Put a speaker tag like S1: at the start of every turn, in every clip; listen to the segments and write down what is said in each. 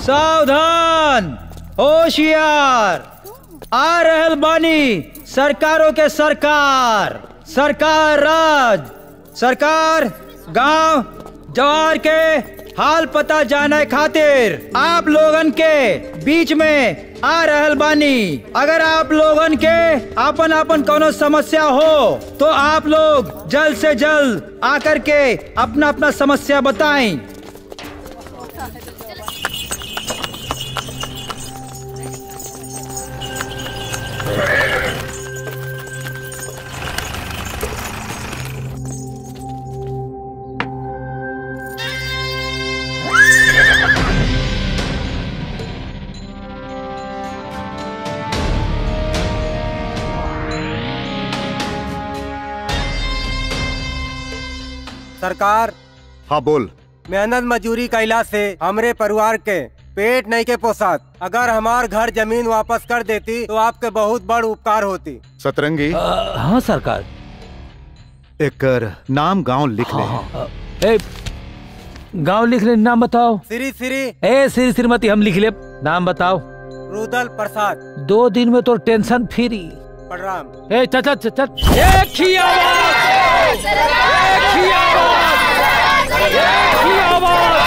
S1: सावधान होशियार आ रहल बानी सरकारों के सरकार सरकार राज सरकार गांव जवार के हाल पता जाने खातिर आप लोगन के बीच में आ रहल बानी अगर आप लोगन के अपन अपन कोनो समस्या हो तो आप लोग जल्द से जल्द आकर के अपना अपना समस्या बताएं
S2: सरकार
S3: हाँ बोल
S2: मेहनत मजूरी कैला से हमरे परिवार के पेट नहीं के पोसात अगर हमार घर जमीन वापस कर देती तो आपके बहुत बड़ उपकार होती
S3: सतरंगी
S4: हाँ सरकार
S3: एकर नाम गांव लिख ले
S4: ए गांव लिख ले नाम बताओ
S2: श्री श्री
S4: ए श्री श्रीमती हम लिख ले नाम बताओ
S2: रुदल प्रसाद
S4: दो दिन में तो टेंशन फ्री
S2: प्रणाम
S4: ए चल चल चल चल एक ही आवाज एक ही आवाज एक ही आवाज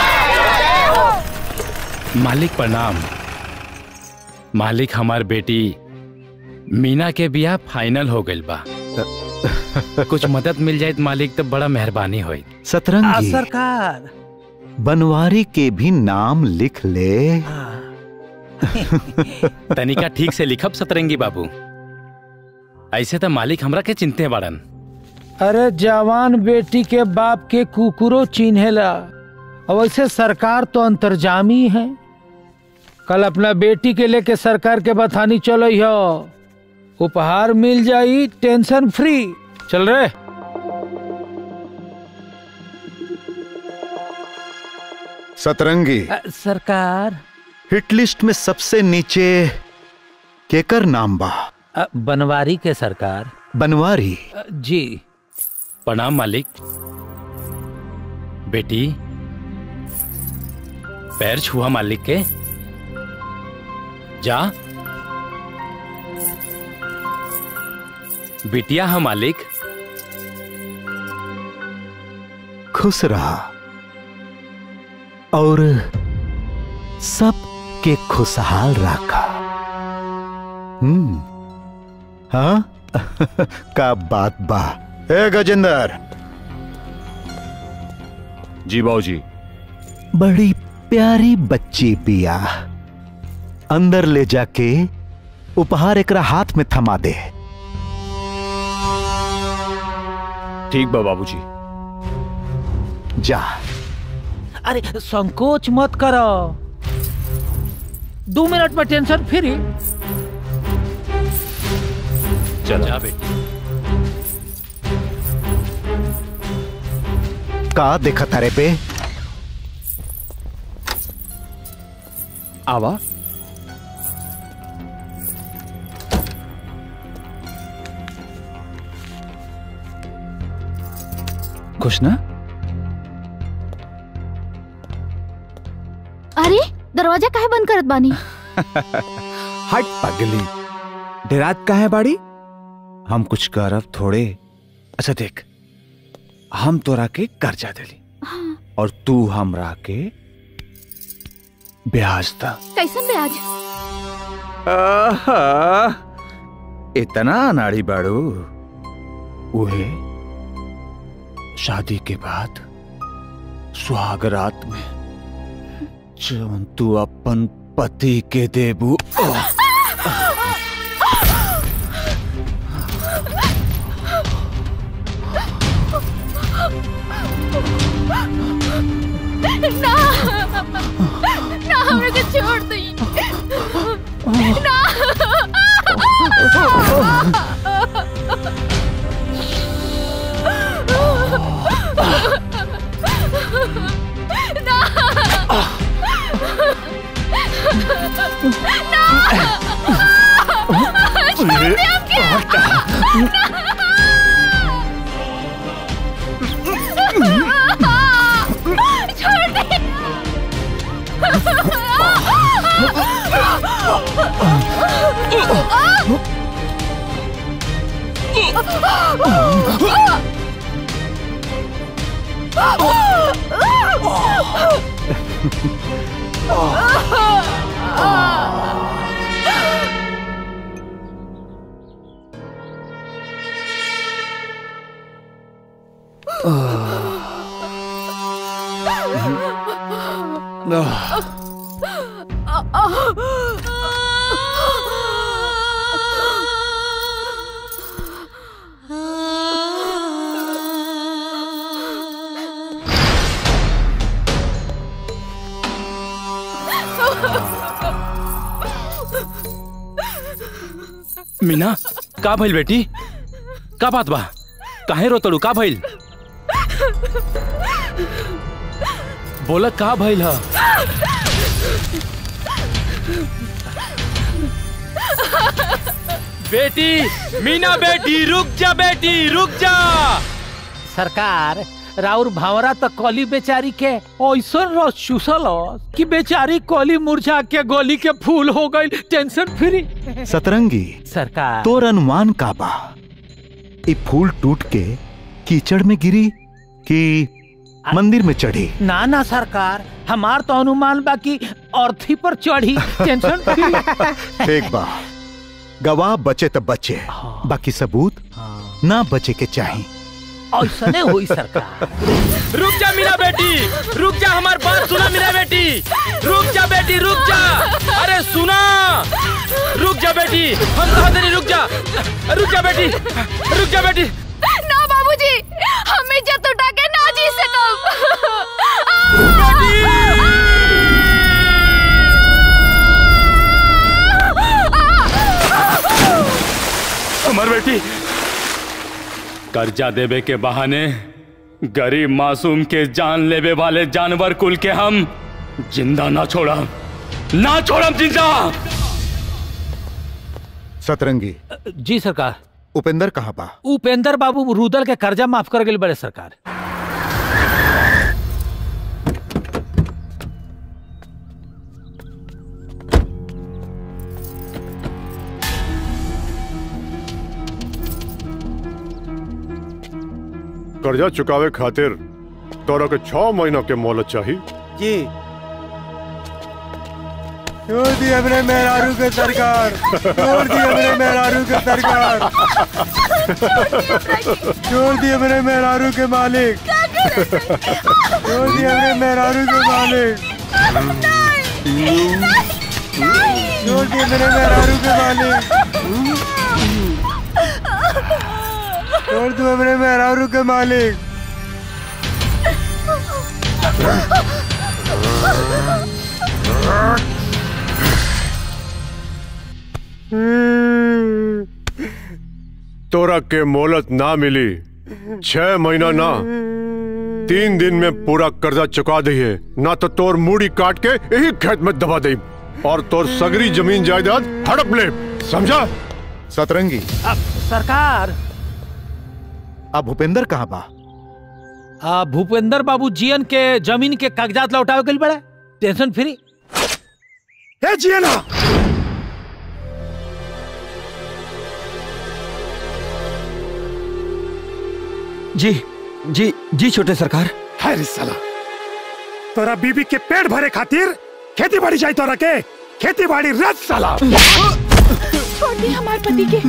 S5: मालिक प्रणाम मालिक हमार बेटी मीना के बियाह फाइनल हो गइल बा कुछ मदद मिल जाए तो मालिक तो बड़ा मेहरबानी होई
S4: आ,
S3: सतरंगी
S4: सरकार
S3: बनवारी के भी नाम लिख ले
S5: तनिका ठीक से लिखब सतरंगी बाबू ऐसे तो मालिक हमरा के चिंते बाड़न
S4: अरे जवान बेटी के बाप के कुकुरो चिन्हेला और वैसे सरकार तो अंतर्जामी है कल अपना बेटी के लेके सरकार के बथानी चलो हो उपहार मिल जाई टेंशन फ्री चल रे
S3: सतरंगी
S4: अ, सरकार
S3: हिट लिस्ट में सबसे नीचे केकर नाम बा
S4: अ, बनवारी के सरकार
S3: बनवारी
S4: अ, जी
S5: प्रणाम मालिक बेटी पैर छुआ मालिक के जा बिटिया है मालिक
S3: खुश रहा और सब के खुशहाल रखा हम्म हाँ का बात बा ए गजेंद्र
S6: जी बाबूजी
S3: बड़ी प्यारी बच्ची पिया अंदर ले जाके उपहार एकरा हाथ में थमा दे
S6: ठीक बा बाबूजी
S3: जा
S4: अरे संकोच मत करो दो मिनट में टेंशन फ्री
S6: चला
S5: जा बेटी
S3: का देखा तारे पे
S6: आवा खुश ना
S7: अरे दरवाजा काहे बंद करत बानी
S6: हट पगली डेरात का है बाड़ी हम कुछ करब थोड़े अच्छा देख हम तोरा के कर्जा दिली और तू हमरा के ब्याज दा
S7: कैसन ब्याज
S6: आहा, इतना अनाड़ी बाड़ू उहे शादी के बाद सुहाग रात में जवन तू अपन पति के देबू ओह,
S7: ना ना हमरा के छोड़ दी ना छोड़ दे
S5: मीना का भइल बेटी का बात बा काहे रोतड़ू का भइल बोला का भइल ह बेटी मीना बेटी रुक जा बेटी रुक जा
S4: सरकार राउर भावरा त कली बेचारी के ऐसा रस चूसल कि बेचारी कली मुरझा के गोली के फूल हो गई टेंशन फ्री
S3: सतरंगी
S4: सरकार
S3: तोर अनुमान का बा ई फूल टूट के कीचड़ में गिरी कि मंदिर में चढ़ी
S4: ना ना सरकार हमार तो अनुमान बा कि अर्थी पर चढ़ी टेंशन फ्री
S3: ठीक बा गवाह बचे तो बचे बाकी सबूत ना बचे के चाहिए
S4: ऐसा नहीं हुई सरकार
S5: रुक जा मीना बेटी रुक जा हमार बात सुना मीना बेटी रुक जा बेटी रुक जा अरे सुना रुक जा बेटी हम कहा तेरी रुक जा रुक जा बेटी रुक जा बेटी
S7: ना बाबूजी हम इज्जत उठा के ना जी
S5: हमार बेटी कर्जा देवे के बहाने गरीब मासूम के जान लेवे वाले जानवर कुल के हम जिंदा ना छोड़म ना छोड़म जिंदा
S3: सतरंगी
S4: जी सरकार
S3: उपेंद्र कहाँ बा
S4: उपेंद्र बाबू रुदल के कर्जा माफ कर गए बड़े सरकार
S8: कर्जा चुकावे खातिर तोरा के छह महीना के मोहलत चाहिए
S2: जी छोड़ दी हमने मेहरारू के सरकार छोड़ दी हमने मेहरारू के सरकार छोड़ दी हमने मेहरारू के मालिक छोड़ दी हमने मेहरारू के मालिक छोड़ दी हमने मेहरारू के मालिक छोड़ दो हमने मेहरारू के मालिक
S8: तोरा के मोहलत ना मिली छह महीना ना तीन दिन में पूरा कर्जा चुका दिए ना तो तोर मूड़ी काट के यही खेत में दबा दे और तोर सगरी जमीन जायदाद हड़प ले समझा
S3: सतरंगी
S4: अब सरकार
S3: अब भूपेंद्र कहाँ बा
S4: आ, भूपेंद्र बाबू जीएन के जमीन के कागजात लौटावे गए बड़े टेंशन फ्री
S9: ए जियना
S1: जी जी जी छोटे सरकार
S9: है रे साला तोरा बीबी के पेट भरे खातिर खेती बाड़ी जाए तोरा के खेती बाड़ी रद साला
S7: छोड़ दी हमारे पति के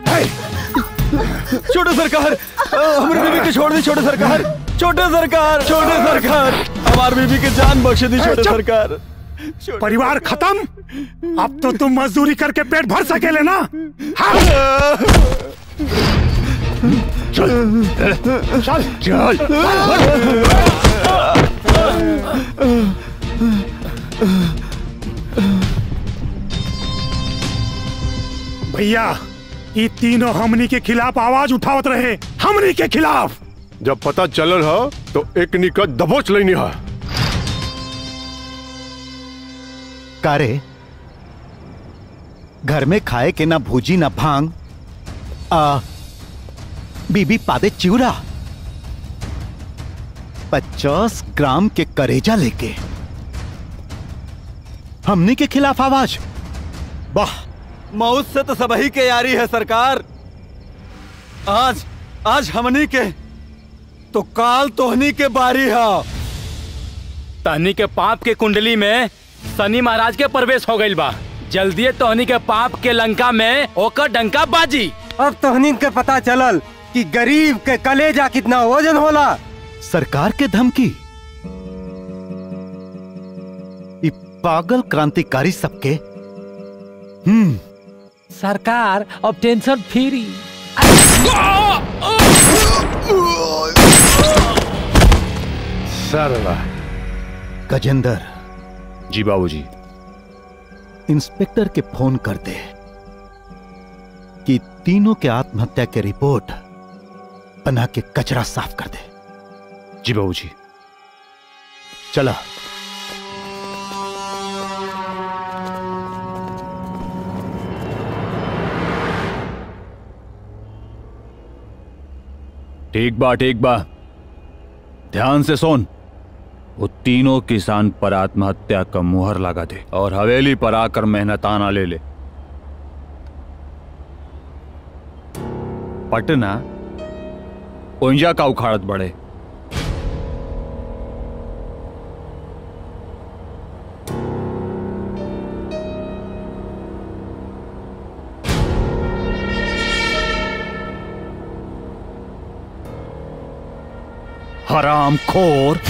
S1: छोटे सरकार अ, हमारी बीबी के छोड़ दी छोटे सरकार छोटे सरकार छोटे सरकार हमारी बीबी के जान बख्श दी छोटे
S9: चुप।
S1: सरकार
S9: परिवार खत्म अब तो तुम मजदूरी करके पेट भर सकेले ना हाँ? चल चल चल भैया ये तीनों हमनी के खिलाफ आवाज उठावत रहे हमनी के खिलाफ
S8: जब पता चलल ह तो एक निका दबोच लेनी है
S3: कारे घर में खाए के ना भूजी ना भांग आ बीबी पादे चिवरा पचास ग्राम के करेजा लेके हमनी के खिलाफ आवाज वाह
S1: मौत से तो सबही के यारी है सरकार आज आज हमनी के तो काल तोहनी के बारी है
S5: तहनी के पाप के कुंडली में शनि महाराज के प्रवेश हो गइल बा जल्दी तोहनी के पाप के लंका में ओकर डंका बाजी
S2: अब तोहनी के पता चलल कि गरीब के कलेजा कितना वजन होला
S3: सरकार के धमकी ई पागल क्रांतिकारी सबके हम्म
S4: सरकार अब टेंशन फ्री
S3: सर्वा गजेंद्र
S6: जी बाबूजी
S3: इंस्पेक्टर के फोन कर दे कि तीनों के आत्महत्या के रिपोर्ट बना के कचरा साफ कर दे
S6: जी बाबूजी
S3: चला
S6: ठीक बा ठीक बा ध्यान से सुन वो तीनों किसान पर आत्महत्या का मुहर लगा दे और हवेली पर आकर मेहनताना ले ले पटना ओंजा का उखाड़त बढ़े हराम खोर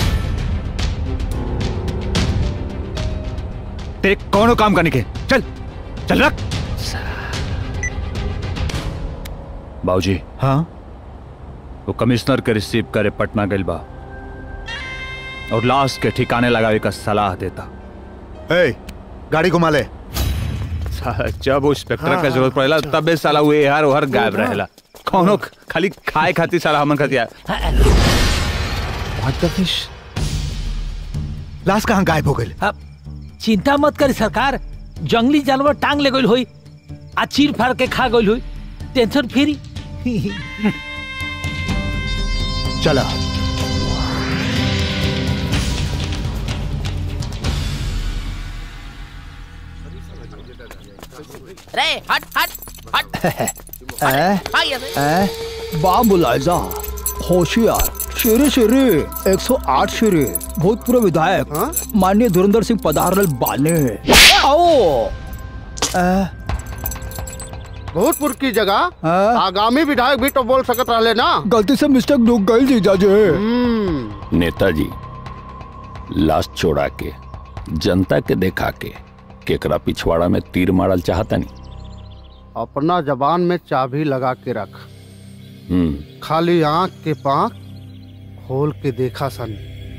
S6: तेरे कौनो काम करने के चल चल रख बाबूजी
S3: हाँ
S6: वो कमिश्नर के रिसीव करे पटना गइल बा और लाश के ठिकाने लगावे का सलाह देता
S3: ए, गाड़ी घुमा ले
S6: साला, जब वो इंस्पेक्टर का जरूरत पड़ेला तबे साला वो यार ओहर गायब रहेला कौनो खाली खाए खातिर साला हमन खतिया
S3: लाश कहाँ गायब हो गई
S4: अब चिंता मत करी सरकार जंगली जानवर टांग ले गई हुई आ चीर फाड़ के खा गई हुई टेंशन फ्री
S3: चला
S10: रे हट हट हट हाँ, ये से।
S11: बाबुलाइजा होशियार शेरे शेरे 108 शेरे भूतपूर्व विधायक माननीय धुरंधर सिंह पधारल बाने आओ
S12: भूतपुर की जगह आगामी विधायक भी तो बोल सकत रहले ना
S11: गलती से मिस्टेक डूब गई जीजा जी
S13: नेताजी लाश छोड़ा के जनता के देखा के केकरा पिछवाड़ा में तीर मारल चाहता नहीं
S12: अपना जबान में चाबी लगा के रख
S13: हम्म
S12: खाली आंख के पांख खोल के देखा सन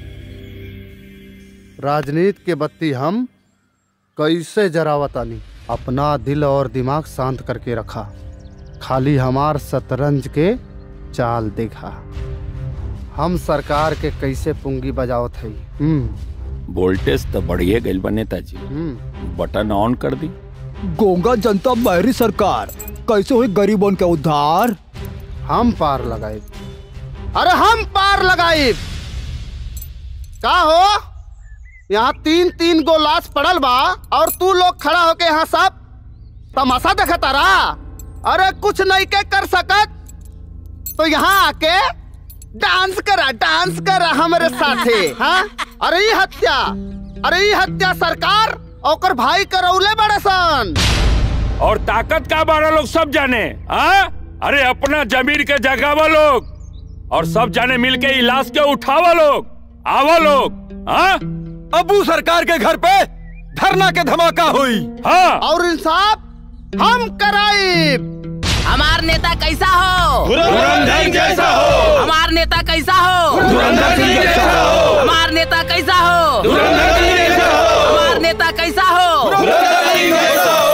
S12: राजनीति के बत्ती हम कैसे जरावतानी अपना दिल और दिमाग शांत करके रखा खाली हमार शतरंज के चाल देखा हम सरकार के कैसे पुंगी बजावत है हम्म
S13: वोल्टेज तो बढ़िए गइल बा नेताजी
S12: हम्म
S13: बटन ऑन कर दी
S11: गोंगा जनता बहरी सरकार कैसे हुई गरीबों के उद्धार
S12: हम पार लगाए अरे हम पार लगाए का हो यहाँ तीन तीन गो लाश पड़ल बा और तू लोग खड़ा होके यहाँ सब तमाशा देखा तारा अरे कुछ नहीं के कर सकत तो यहाँ आके डांस करा डांस करा हमारे साथे हाँ अरे ये हत्या अरे ये हत्या सरकार और भाई करौले बड़े सन
S14: और ताकत का बारह लोग सब जाने हाँ अरे अपना जमीन के जगावा लोग और सब जाने मिल के इलाज के उठावा लोग आवा लोग हाँ
S5: अबू सरकार के घर पे धरना के धमाका हुई
S14: हाँ
S12: और इंसाफ हम कराई
S10: हमार नेता कैसा हो
S14: धुरंधर जैसा हो
S10: हमार नेता कैसा हो
S14: धुरंधर सिंह जैसा हो
S10: हमार नेता कैसा हो
S14: धुरंधर सिंह जैसा हो
S10: हमार नेता कैसा हो
S14: धुरंधर सिंह जैसा हो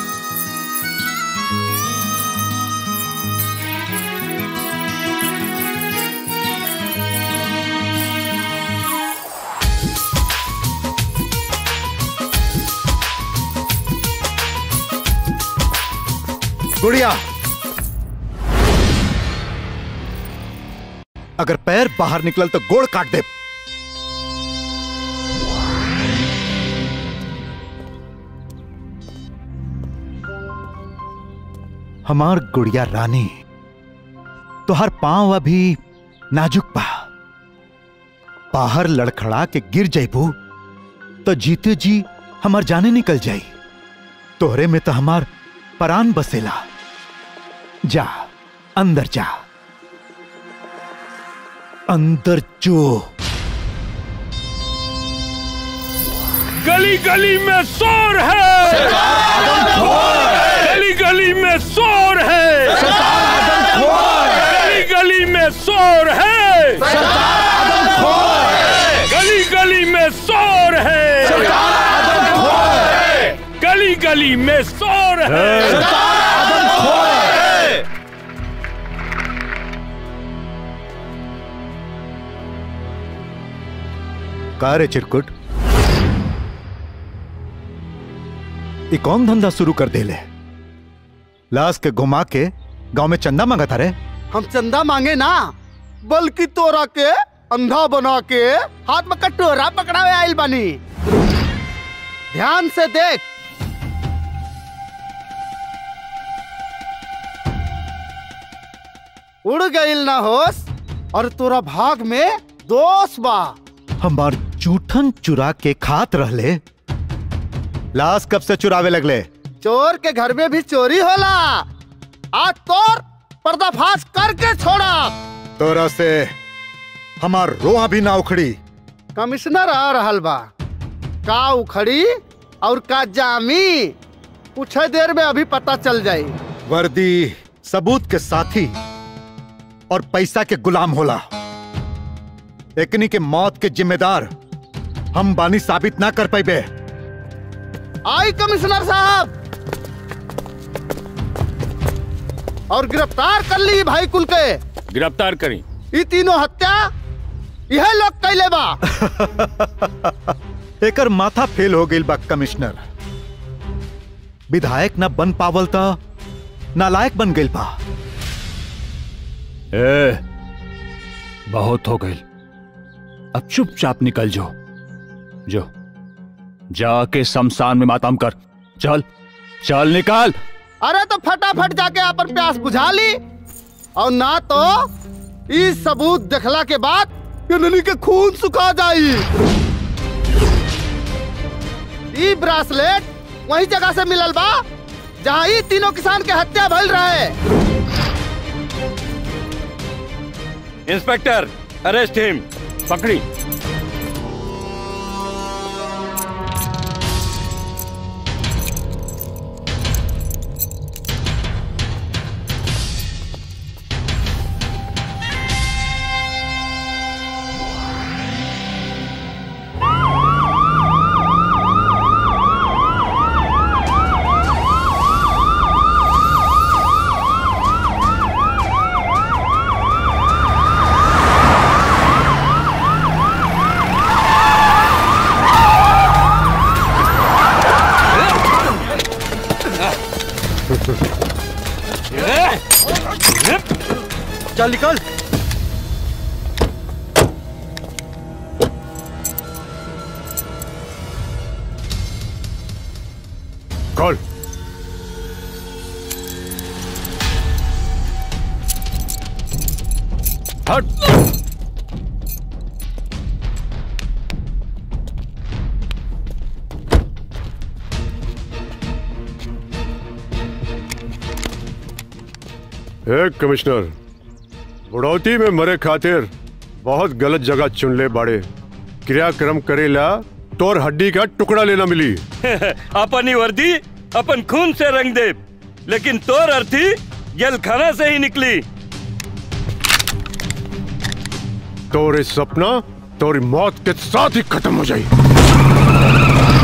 S3: गुड़िया अगर पैर बाहर निकलल तो गोड़ काट दे हमार गुड़िया रानी तुहार पांव अभी नाजुक बा बाहर लड़खड़ा के गिर जैबू तो जीते जी हमार जाने निकल जाई तोहरे में तो हमार परान बसेला जा अंदर जा अंदर जो
S14: गली गली में शोर है गली गली में शोर है गली गली में शोर है गली गली में शोर है गली गली में शोर है
S3: का रे चिरकुट ये कौन धंधा शुरू कर देले लाश के घुमा के गांव में चंदा मांगा था रे
S12: हम चंदा मांगे ना बल्कि तोरा के अंधा बना के हाथ में कटोरा पकड़ावे आइल बानी ध्यान से देख उड़ गईल ना होश और तोरा भाग में दोष बा
S3: हमार जूठन चुरा के खात रहले लाश कब से चुरावे लगले
S12: चोर के घर में भी चोरी होला आज तोर पर्दाफाश करके छोड़ा
S3: तोरा से हमार रोआ भी ना उखड़ी
S12: कमिश्नर आ रहल बा का उखड़ी और का जामी कुछ देर में अभी पता चल जाई
S3: वर्दी सबूत के साथी और पैसा के गुलाम होला एकनी के मौत के जिम्मेदार हम बानी साबित ना कर पाइबे
S12: आई कमिश्नर साहब और गिरफ्तार कर ली भाई कुल के
S14: गिरफ्तार करी
S12: ये तीनों हत्या यह लोग कैले बा
S3: एकर माथा फेल हो गई बा कमिश्नर विधायक ना बन पावल त नालायक बन गई बा
S6: ए, बहुत हो गई अब चुपचाप निकल जो जो जाके शमशान में मातम कर चल चल निकाल
S12: अरे तो फटाफट जाके अपन प्यास बुझा ली और ना तो इस सबूत देखला के बाद नली के खून सुखा जाई ई ब्रासलेट वही जगह से मिलल बा जहाँ ई तीनों किसान के हत्या भइल रहे
S14: इंस्पेक्टर अरेस्ट हिम पकड़ी
S1: चल निकल
S8: कॉल
S14: हट
S8: एक कमिश्नर बुढ़ौती में मरे खातिर बहुत गलत जगह चुन ले बाड़े क्रियाक्रम करेला तोर हड्डी का टुकड़ा लेना मिली
S14: अपन ही वर्दी अपन खून से रंग दे लेकिन तोर अर्थी जलखाना से ही निकली
S8: तोरे सपना तोरी मौत के साथ ही खत्म हो जाई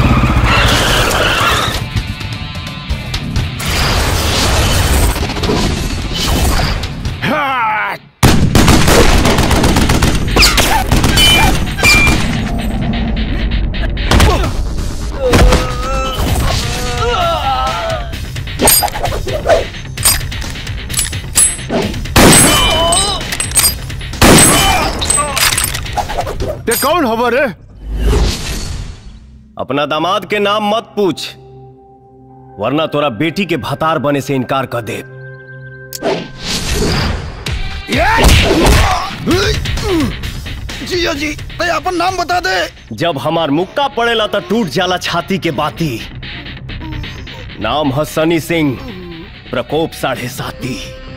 S8: ते कौन हवर है
S15: अपना दामाद के नाम मत पूछ वरना तोरा बेटी के भतार बने से इनकार कर दे
S12: जियो जी ते अपन नाम बता दे
S15: जब हमार मुक्का पड़ेला तो टूट जाला छाती के बाती नाम है सनी सिंह प्रकोप साढ़े साती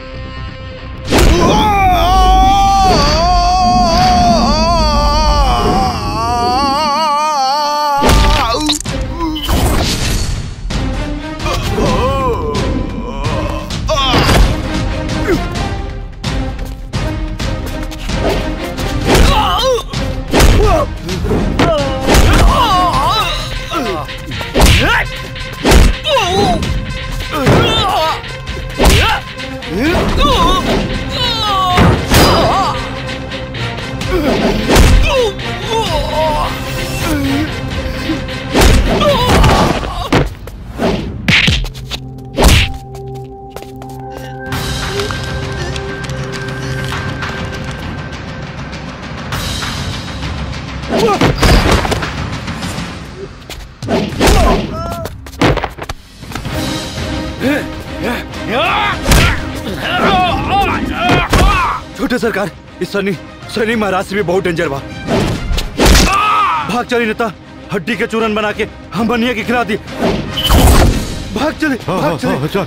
S16: छोटे सरकार इस सनी सनी महाराज से भी बहुत डेंजर बा भाग चली नेता हड्डी के चूरन बना के हम बनिया के खिला दी भाग चले भाग चले
S8: चल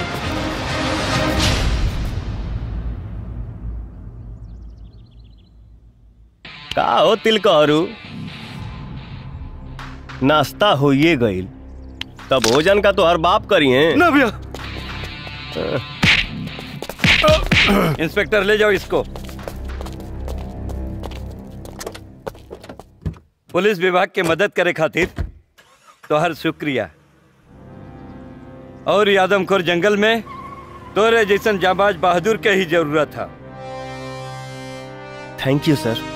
S15: का हो तिलकहरू नाश्ता होइए गईल तब भोजन का तो हर बाप करी है
S16: ना भैया
S17: इंस्पेक्टर ले जाओ इसको पुलिस विभाग के मदद करे खातिर तो हर शुक्रिया और ये आदमखोर जंगल में तोरे जैसन जाबाज बहादुर के ही जरूरत था
S15: थैंक यू सर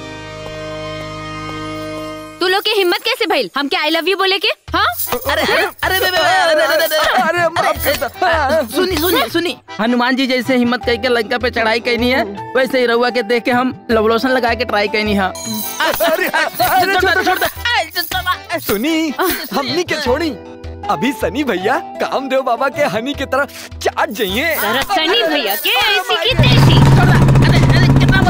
S7: तू लोग की हिम्मत कैसे भइल हम क्या आई लव यू बोले के हाँ
S10: अरे अरे अरे अरे अरे अरे सुनी सुनी सुनी हनुमान जी जैसे हिम्मत करके लंका पे चढ़ाई करनी है वैसे ही रउआ के देख के हम लवलोशन लगा के ट्राई करनी है
S18: सुनी हमनी के छोड़ी अभी सनी भैया कामदेव बाबा के हनी की तरह चाट जाइए
S7: सनी भैया के ऐसी की तैसी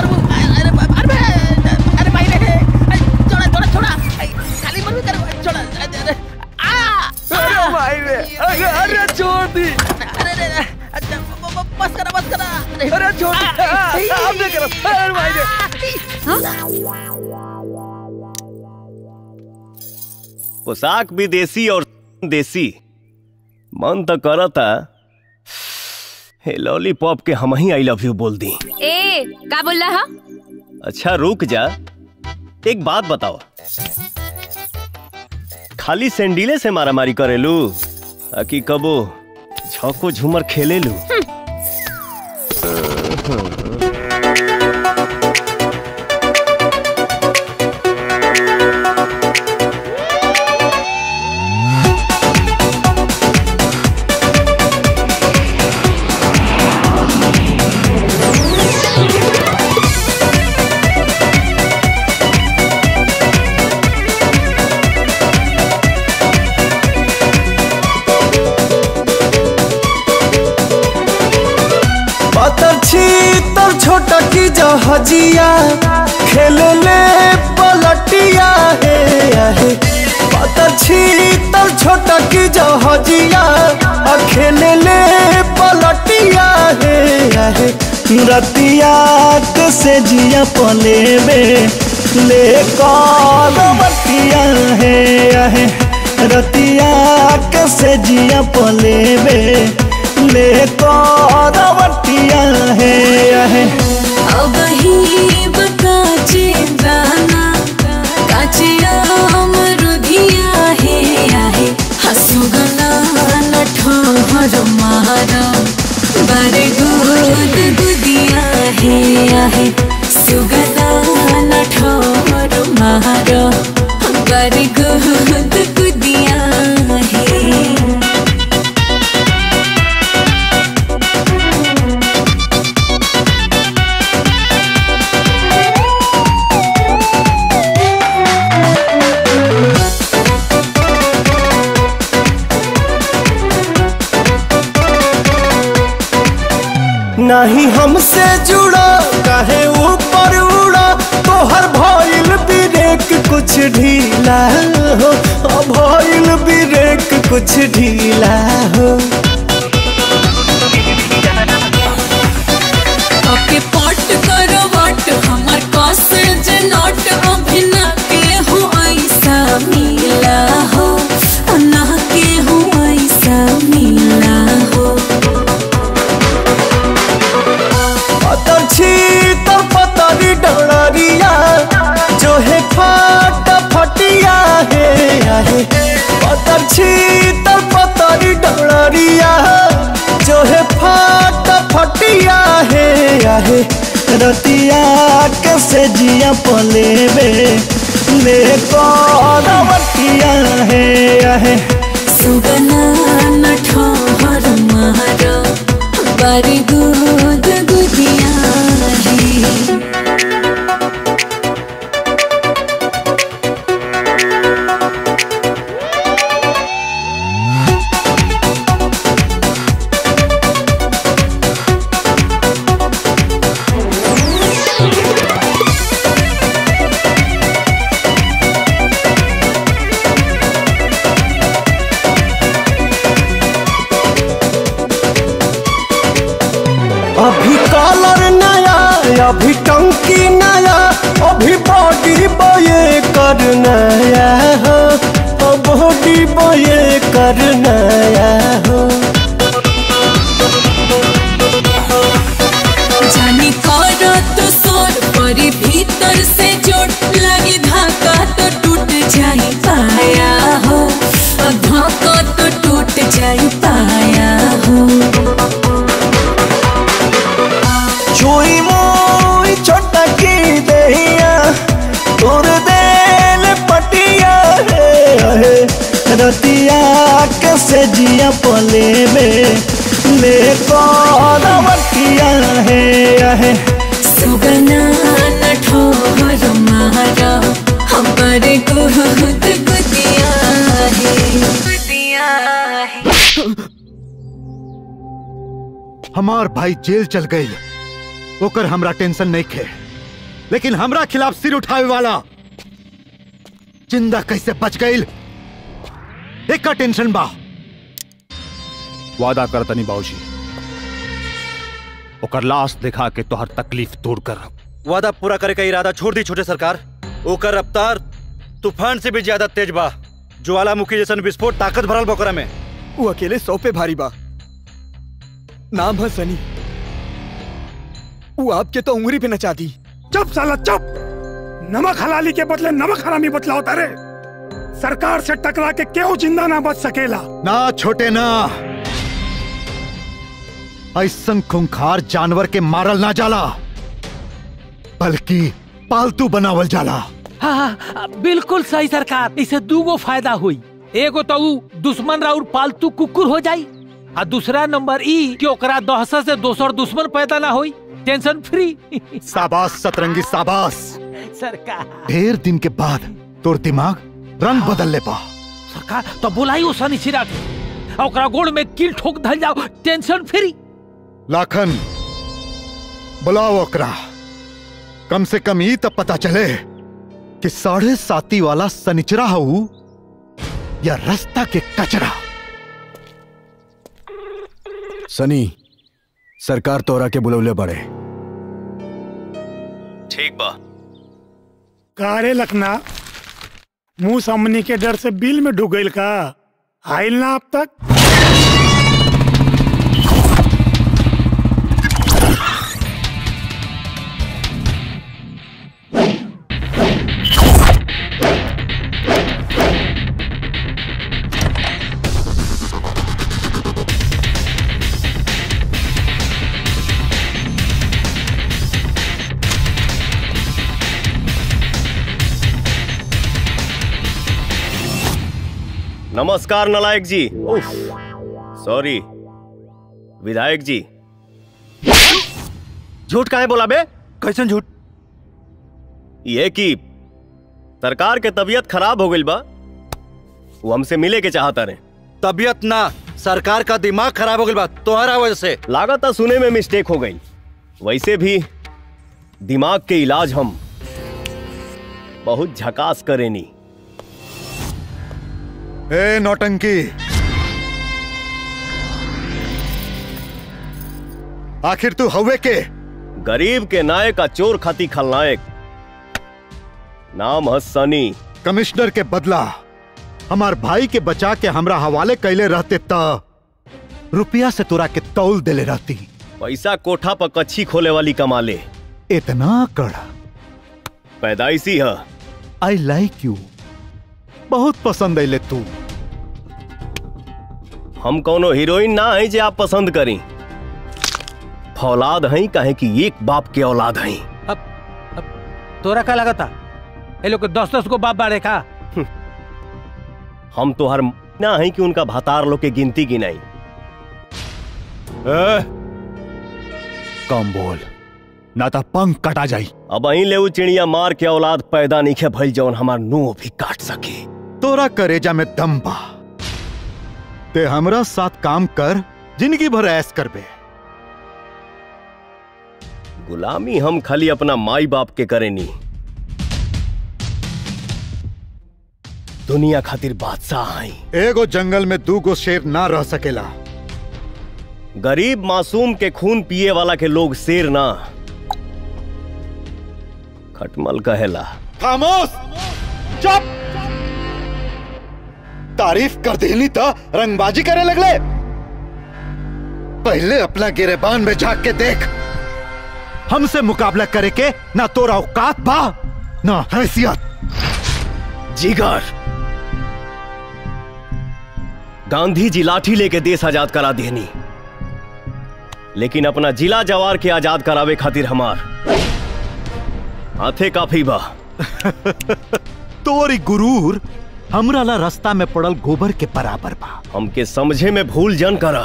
S18: अरे भाई रे अरे अरे छोड़ दी
S10: बस करा बस करा
S18: अरे छोड़ दी आप नहीं करो अरे भाई रे
S15: पोशाक भी देसी और देसी मन तो करता हे लॉलीपॉप के हम ही आई लव यू बोल दी
S7: ए का बोल रहा
S15: अच्छा रुक जा एक बात बताओ खाली सैंडीले से मारामारी करेलू आ कि कबो झोंको झूमर खेलेलू
S19: पातर छी तर छोटा की जहजिया खेले ले पलटिया हे आहे पातर छी तर छोटा की जहजिया आ खेले ले पलटिया हे आहे रतिया के से जिया पलेबे ले कलवटिया हे आहे रतिया के से जिया पलेबे ले कलवटिया हे आहे
S20: अब ही बकाचे दाना काचे अमरुधिया हे आहे हसुगना नठोर मारा बारे गुद गुदिया हे आहे सुगना नठोर मारा बारे गुद गुदिया हे
S19: नहीं हमसे जुड़ा काहे ऊपर उड़ा तोहर भइल ब्रेक कुछ ढीला हो ओ भइल ब्रेक कुछ ढीला हो
S20: ओके पॉट करो वाट हमर कसे जे नॉट अभिना के हो ऐसा मिला हो ना के हो ऐसा मिला हो
S19: पतर छी तर पतरी डरिया जो है फट फटिया हे आहे पतर छी तर पतरी डरिया जो है फट फटिया हे आहे रतिया कैसे जिया पलेबे ले करवटिया हे आहे
S20: सुगना न ठोहर मारो बारी गुद गुदिया है
S19: अभी कलर नया अभी टंकी नया अभी बॉडी बये कर नया हो ओ बॉडी बये कर नया हो
S20: जानी करो तो सोर परी भीतर से चोट लगी धाका तो टूट जाई पाया हो और धाका तो टूट जाई पाया हो
S19: छुई मुई छोटा की दहिया तोर देल पटिया हे हे रतिया कैसे जिया पले में ले करवटिया हे हे
S20: सुगना न ठोहर मारा हमर गुद गुदिया है गुदिया है
S3: हमार भाई जेल चल गई ओकर हमरा टेंशन नहीं खे लेकिन हमरा खिलाफ सिर उठावे वाला जिंदा कैसे बच गई एक का टेंशन बा
S6: वादा कर तनी बाबूजी ओकर लाश दिखा के तोहर तकलीफ दूर कर
S16: वादा पूरा करे का इरादा छोड़ दी छोटे सरकार ओकर रफ्तार तूफान से भी ज्यादा तेज बा ज्वालामुखी जैसन विस्फोट ताकत भरल बकरा में
S18: वो अकेले सौ पे भारी बा नाम है सनी वो आपके तो उंगली पे नचा दी
S9: चुप साला चुप नमक हलाली के बदले नमक हरामी बतलाओ तारे सरकार से टकरा के क्यों जिंदा ना बच सकेला
S3: ना छोटे ना ऐसन खूंखार जानवर के मारल ना जाला बल्कि पालतू बनावल जाला
S4: हाँ हाँ, बिल्कुल सही सरकार इसे दूगो फायदा हुई एगो तो ऊ दुश्मन राउर पालतू कुकुर हो जाई आ दूसरा नंबर ई कि ओकरा दहशत से दोसर दुश्मन पैदा ना होई टेंशन फ्री
S3: साबास सतरंगी साबास
S4: सरकार
S3: ढेर दिन के बाद तोर दिमाग रंग बदल ले पा
S4: सरकार तो बुलाई उस सिरा के आ ओकरा गोड़ में कील ठोक धल जाओ टेंशन फ्री
S3: लाखन बुलाओ ओकरा कम से कम ई तब पता चले कि साढ़े साती वाला सनिचरा हऊ या रास्ता के कचरा
S18: सनी सरकार तोरा के बुलौले बड़े
S15: ठीक बा
S9: कारे लखना मुंह सामने के डर से बिल में ढुक गईल का आइल ना अब तक
S15: नमस्कार नलायक जी उफ, सॉरी विधायक जी झूठ काहे बोला बे
S16: कैसन झूठ
S15: ये कि सरकार के तबीयत खराब हो गई बा वो हमसे मिले के चाहता रहे
S16: तबीयत ना सरकार का दिमाग खराब हो गई बा तोहरा वजह से
S15: लागत सुने में मिस्टेक हो गई वैसे भी दिमाग के इलाज हम बहुत झकास करेनी
S3: ए नौटंकी आखिर तू हवे के
S15: गरीब के नायक का चोर खाती खलनायक नाम है सनी
S3: कमिश्नर के बदला हमार भाई के बचा के हमरा हवाले कैले रहते त रुपया से तोरा के तौल देले रहती
S15: पैसा कोठा पर कच्छी खोले वाली कमाले
S3: इतना कड़ा
S15: पैदाइशी है
S3: आई लाइक यू बहुत पसंद अले तू
S15: हम कोनो हीरोइन ना है जे आप पसंद करी फौलाद हैं कहे कि एक बाप के औलाद हैं
S4: तोरा का लगा था ये लोग दस दस को बाप बाड़े का
S15: हम तो हर ना है कि उनका भातार लोग के गिनती गिनाई
S3: कम बोल ना तो पंख कटा जाई
S15: अब अही ले उ चिड़िया मार के औलाद पैदा नहीं खे भइल जौन हमार नुह भी काट सके
S3: तोरा करेजा में दम बा ते हमरा साथ काम कर जिंदगी भर ऐस करबे
S15: गुलामी हम खाली अपना माई बाप के करेनी दुनिया खातिर बादशाह आई
S3: एगो जंगल में दू गो शेर ना रह सकेला
S15: गरीब मासूम के खून पिए वाला के लोग शेर ना खटमल कहेला
S3: खामोश चुप तारीफ कर देनी तो रंगबाजी करे लगले पहले अपना गिरेबान में झांक के देख हमसे मुकाबला करे के ना तोरा औकात बा ना हैसियत
S15: जिगर गांधी जी लाठी लेके देश आजाद करा देनी लेकिन अपना जिला जवार के आजाद करावे खातिर हमार हाथे काफी बा
S3: तोरी गुरूर हमरा ला रास्ता में पड़ल गोबर के बराबर बा
S15: हमके समझे में भूल जन करा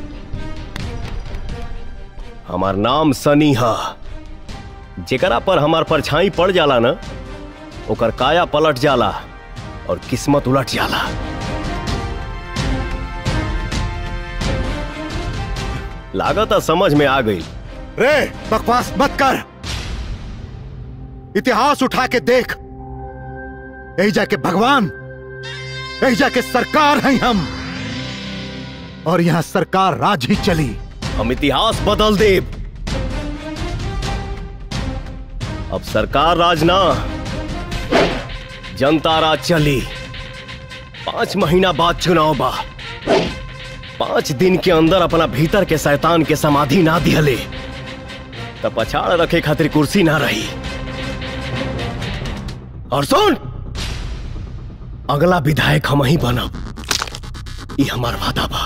S15: हमार नाम सनी हा जेकरा पर हमार परछाई पड़ जाला ना ओकर काया पलट जाला और किस्मत उलट जाला लागत समझ में आ गई
S3: रे बकवास मत कर इतिहास उठा के देख यही जाके भगवान यही जाके सरकार हैं हम और यहाँ सरकार राज ही चली
S15: हम इतिहास बदल दे अब सरकार राज ना जनता राज चली पांच महीना बाद चुनाव बा पांच दिन के अंदर अपना भीतर के शैतान के समाधि ना दिहले तब पछाड़ रखे खातिर कुर्सी ना रही और सुन अगला विधायक हम ही बनब ये हमार वादा बा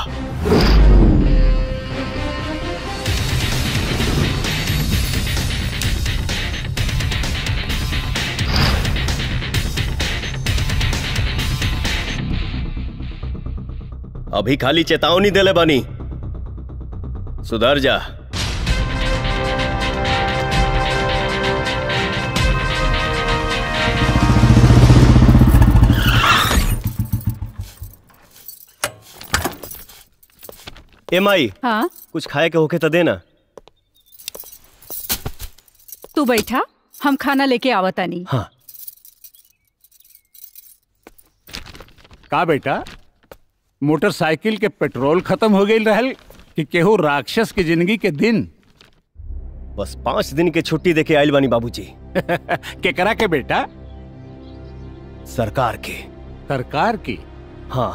S15: अभी खाली चेतावनी देले बनी सुधर जा एम आई
S21: हाँ
S15: कुछ खाए के होके तो देना
S21: तू बैठा हम खाना लेके आवतानी
S15: हाँ
S22: का बेटा मोटरसाइकिल के पेट्रोल खत्म हो गई रहल कि केहू राक्षस की जिंदगी के दिन
S15: बस पांच दिन के छुट्टी देके आयल बानी बाबूजी
S22: केकरा के बेटा
S15: सरकार के
S22: सरकार की
S15: हाँ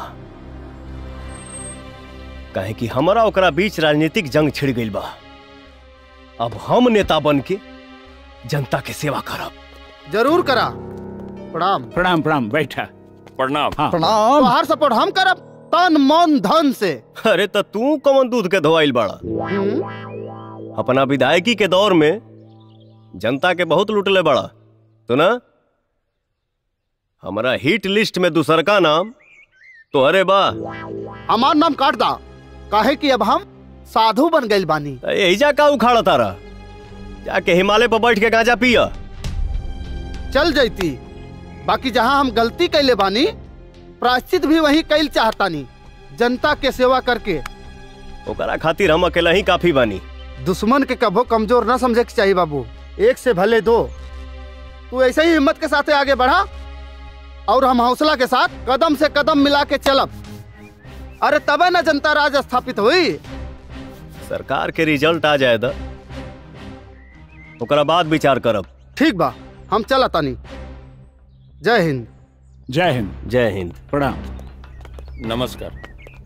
S15: कहे कि हमारा ओकरा बीच राजनीतिक जंग छिड़ गई बा अब हम नेता बन के जनता के सेवा करब
S12: जरूर करा प्रणाम
S22: प्रणाम प्रणाम बैठा
S14: प्रणाम
S22: हाँ
S12: तो हर सपोर्ट हम करब तन मन धन से
S15: अरे तो तू कौन दूध के धोआइल बड़ा अपना विधायकी के दौर में जनता के बहुत लुटले बड़ा तो ना हमारा हिट लिस्ट में दूसर का नाम तो अरे बा
S12: हमार नाम काट दा काहे कि अब हम साधु बन गइल बानी
S15: यही जा का उखाड़ा तारा जाके हिमालय पर बैठ के गांजा पिया
S12: चल जैती बाकी जहाँ हम गलती कैले बानी प्रायश्चित भी वही कैल चाहतानी जनता के सेवा करके
S15: ओकरा खातिर हम अकेला ही काफी बानी
S12: दुश्मन के कभो कमजोर न समझे के चाहिए बाबू एक से भले दो तू ऐसे ही हिम्मत के साथ आगे बढ़ा और हम हौसला के साथ कदम से कदम मिला के चलब अरे तबे न जनता राज स्थापित हुई
S15: सरकार के रिजल्ट आ जाए दा ओकरा बाद विचार करब
S12: ठीक बा हम चला तानी जय हिंद
S22: जय हिंद
S15: जय हिंद
S22: प्रणाम
S17: नमस्कार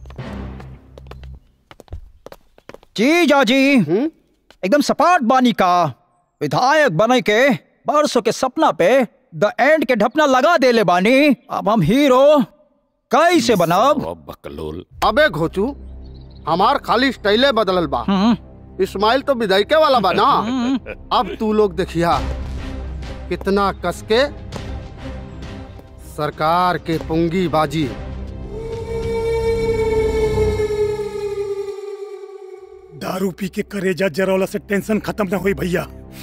S1: जी जाजी एकदम सपाट बानी का विधायक बने के बरसों के सपना पे द एंड के ढपना लगा देले बानी अब हम हीरो कैसे बनब
S17: बकलोल
S12: अबे घोचू हमार खाली स्टाइले बदलल बा इस्माइल तो विधायके वाला बा ना अब तू लोग देखिया कितना कस के सरकार के पुंगी बाजी
S9: दारू पी के करेजा जरौला से टेंशन खत्म ना हुई भैया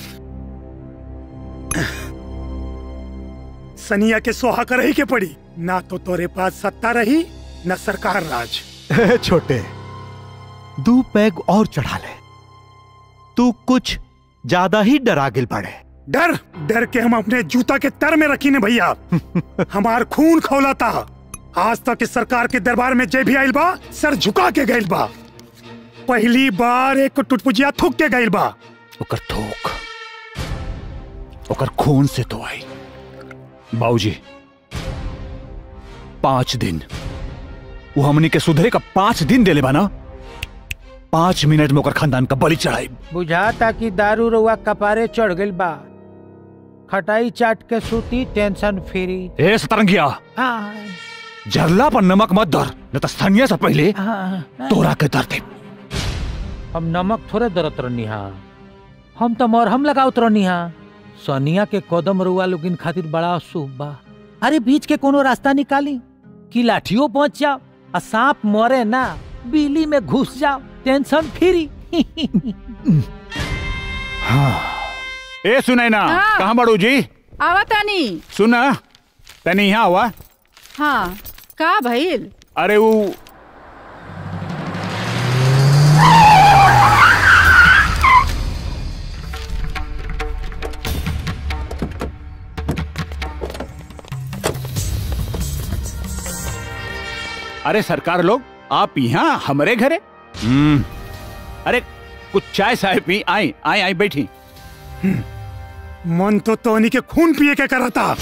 S9: सनिया के सोहा कर ही के पड़ी ना तो तोरे पास सत्ता रही न सरकार राज
S3: ए, छोटे दू पैग और चढ़ा ले तू कुछ ज्यादा ही डरा गिल पड़े
S9: डर डर के हम अपने जूता के तर में रखी ने भैया हमार खून खौला था आज तक इस सरकार के दरबार में जय भी आइल बा सर झुका के गइल बा पहली बार एक टुटपुजिया थूक के गइल बा
S22: ओकर थूक ओकर खून से तो आई बाबूजी पांच दिन वो हमनी के सुधरे का पांच दिन देले बा ना पांच मिनट में ओकर खानदान का बलि चढ़ाई
S4: बुझाता कि दारू रुआ कपारे चढ़ गइल बा खटाई चाट के सूती टेंशन फ्री
S22: ए सतरंगिया
S4: हाँ,
S22: जरला पर नमक मत धर न तो स्थानीय से पहले
S4: हाँ,
S22: तोरा के दर दे
S4: हम नमक थोड़े दरत रहनी हा हम तो मरहम लगावत रहनी हा सनिया के कदम रुआ लोगिन खातिर बड़ा शुभ बा अरे बीच के कोनो रास्ता निकाली कि लाठियों पहुंच जाओ आ सांप मरे ना बिजली में घुस जाओ टेंशन फ्री
S22: हाँ ए सुनाई ना
S21: हाँ।
S22: कहाँ बड़ू जी
S21: आवा तानी
S22: सुना तनी यहाँ हुआ
S21: हाँ का भइल
S22: अरे वो अरे सरकार लोग आप यहाँ हमारे घरे हम्म, अरे कुछ चाय साय पी आई आई आई बैठी
S9: मन तो तोनी के खून पिए के करा था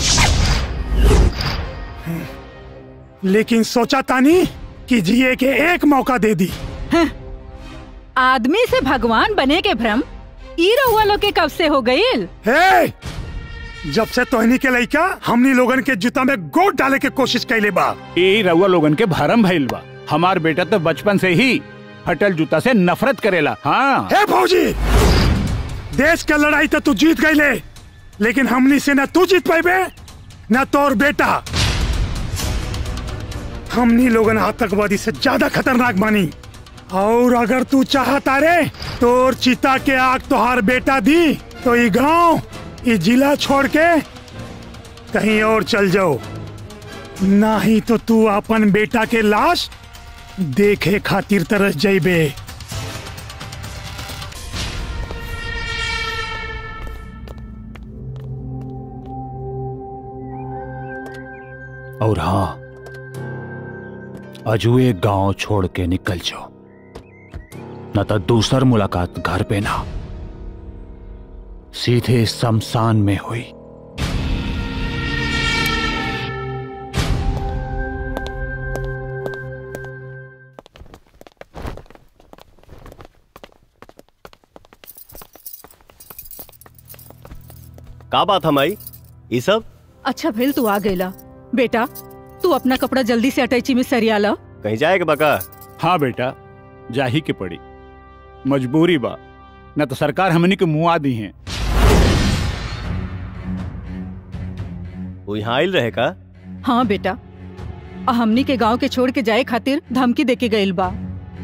S9: लेकिन सोचा तानी कि जिए के एक मौका दे दी
S21: आदमी से भगवान बने के भ्रम ई रउआ लोग के कब से हो गईल
S9: हे जब से तोहनी के लइका हमनी लोगन के जूता में गोट डाले के कोशिश कैले बा
S22: ए रउआ लोगन के भरम भइल बा हमार बेटा तो बचपन से ही फटल जूता से नफरत करेला हाँ
S9: हे फौजी देश के लड़ाई तो तू जीत गईले लेकिन हमनी से न तू जीत पाइबे न तोर बेटा हमनी लोगन आतंकवादी से ज्यादा खतरनाक मानी और अगर तू चाहता रे तोर चिता के आग तोहार बेटा दी तो ये गांव ये जिला छोड़ के कहीं और चल जाओ ना ही तो तू अपन बेटा के लाश देखे खातिर तरस जाइबे
S22: और हाँ अजुए गांव छोड़ के निकल जाओ न तो दूसर मुलाकात घर पे ना सीधे शमशान में हुई
S15: का बात हमारी ये सब
S21: अच्छा भइल तू आ गईला बेटा तू अपना कपड़ा जल्दी से अटैची में सरिया ला
S15: कहीं जाएगा बका
S22: हाँ बेटा जाही के पड़ी मजबूरी बा न तो सरकार हमनी के मुआ दी है
S15: वो यहाँ आयल रहे का
S21: हाँ बेटा आ हमनी के गांव के छोड़ के जाए खातिर धमकी देके गईल बा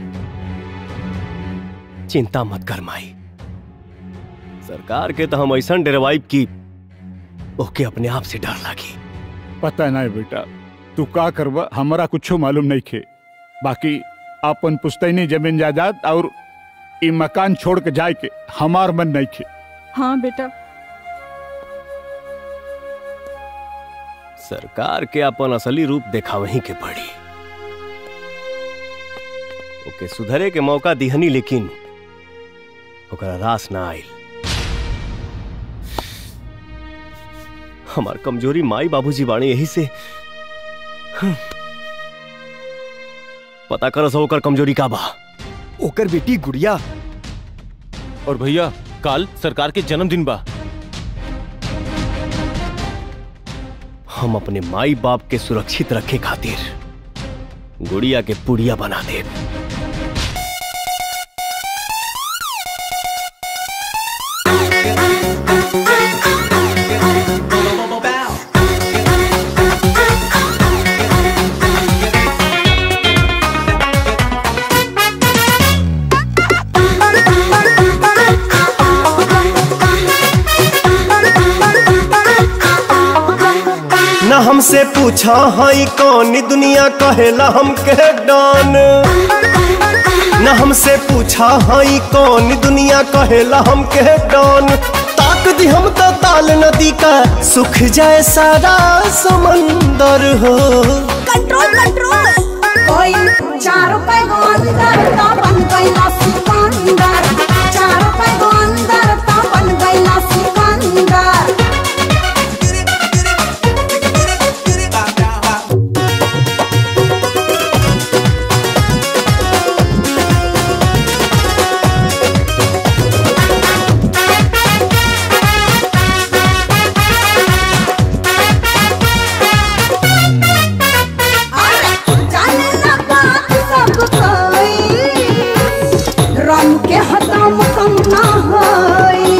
S15: चिंता मत कर माई सरकार के तो हम ऐसा डरवाइब की ओके अपने आप से डर लागी
S22: पता नहीं बेटा तू का करवा हमारा कुछ मालूम नहीं खे बाकी अपन पुस्तैनी जमीन जायदाद और ई मकान छोड़ के जाए के हमार मन नहीं खे
S21: हाँ बेटा
S15: सरकार के अपन असली रूप देखावही के पड़ी ओके सुधरे के मौका दिहनी लेकिन ओकरा रास ना आइल हमार कमजोरी माई बाबूजी बाणी यही से हम्म। पता कर सो ओकर कमजोरी का बा
S18: ओकर बेटी गुड़िया
S2: और भैया काल सरकार के जन्मदिन बा
S15: हम अपने माई बाप के सुरक्षित रखे खातिर गुड़िया के पुड़िया बना दे
S19: न हमसे पूछा हई कौन दुनिया कहेला हमके डॉन न हमसे पूछा हई कौन दुनिया कहेला हमके डॉन ताक दी हम तो ताल नदी का सुख जाए सारा समंदर हो
S20: कंट्रोल कंट्रोल कोई चार रुपए को अंदर तो बन गईला सिकंदर चार रुपए को अंदर तो बन गईला सिकंदर जाने ना बात सब कोई रंग के हतम कम ना होई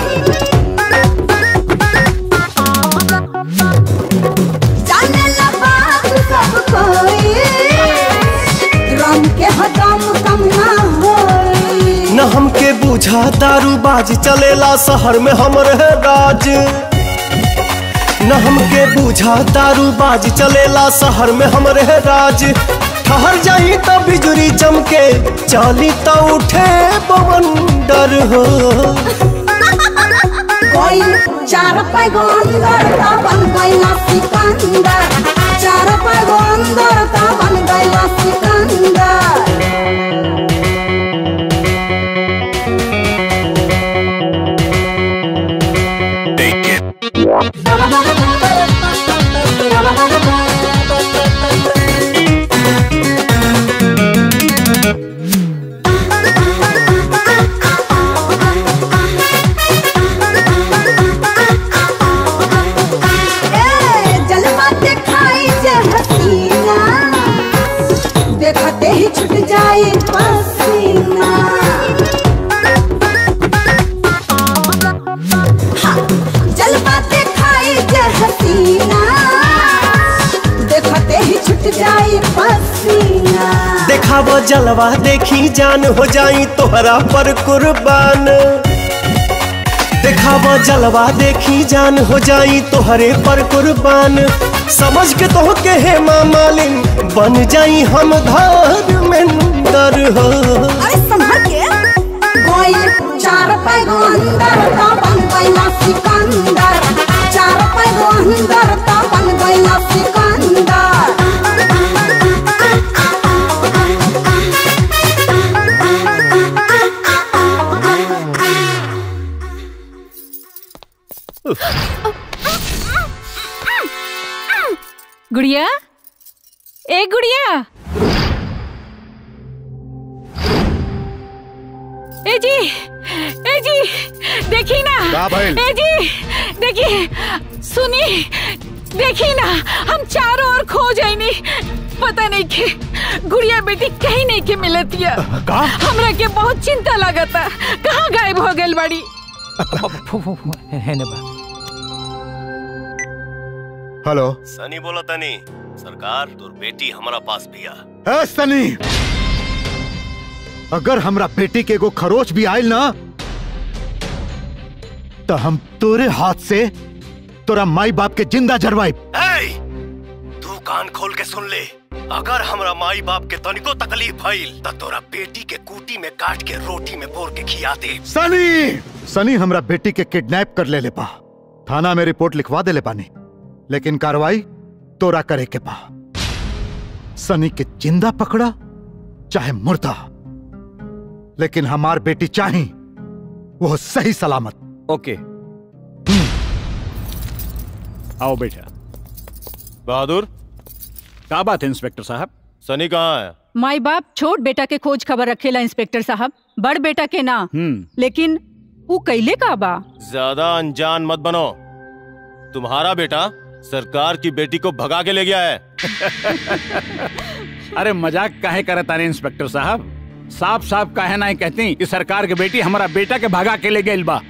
S20: जाने ना बात सब कोई रंग के हतम कम ना होई
S19: न हमके बूझा दारू बाज चलेला शहर में हमरे राज न हमके बूझा दारू बाज चलेला शहर में हमरे राज ठहर जाई त बिजुरी चमके चाली त उठे पवन डर हो
S20: कोई चार पैगो अंदर ता बन गईला सिकंदर चार पैगो अंदर ता बन गईला सिकंदर ए, जलवा दिखाई जे हसीना देखते ही छूट जाए पसीना हाँ, जलवा दिखाई जे हसीना देखते ही छूट जाए पसीना
S19: देखाव जलवा देखी जान हो जाई तोहरा पर कुर्बान देखाव जलवा देखी जान हो जाई तोहरे पर कुर्बान समझ के तो के हे मालिन बन जाई हम धार में डर हो
S20: अरे संभल के कोई चार पैगो अंदर ता बन गईला सिकंदर चार पैगो अंदर ता बन गईला सिकंदर
S21: गुड़िया ए गुड़िया ए जी ए जी देखी ना
S3: का भइल?
S21: ए जी देखी सुनी देखी ना हम चारों ओर खो जाइनी पता नहीं के गुड़िया बेटी कहीं नहीं के मिलतिया
S3: का
S21: हमरा के बहुत चिंता लगता कहाँ गायब हो गइल बड़ी
S3: हेलो
S15: सनी बोला तनी सरकार तोर बेटी हमारा पास बिया
S3: ए सनी अगर हमरा बेटी के एगो खरोच भी आयल ना तो हम तोरे हाथ से तोरा माई बाप के जिंदा जरवाई
S15: तू कान खोल के सुन ले अगर हमरा माई बाप के तनिको तकलीफ भइल त तोरा बेटी के कूटी में काट के रोटी में बोर के खिया दे
S3: सनी सनी हमरा बेटी के किडनैप कर ले ले पा थाना में रिपोर्ट लिखवा दे ले पानी लेकिन कार्रवाई तोरा करे के बा सनी के जिंदा पकड़ा चाहे मुर्दा लेकिन हमार बेटी चाही वो सही सलामत
S15: ओके
S22: आओ बेटा
S2: बहादुर
S22: क्या बात है इंस्पेक्टर साहब
S2: सनी कहाँ है
S21: माई बाप छोट बेटा के खोज खबर रखेला इंस्पेक्टर साहब बड़ बेटा के ना
S22: हम्म
S21: लेकिन वो कैले का बा
S2: ज्यादा अनजान मत बनो तुम्हारा बेटा सरकार की बेटी को भगा के ले गया है
S22: अरे मजाक काहे करे तारे इंस्पेक्टर साहब साफ साफ काहे ना कहती कि सरकार के बेटी हमारा बेटा के भगा के ले गई बा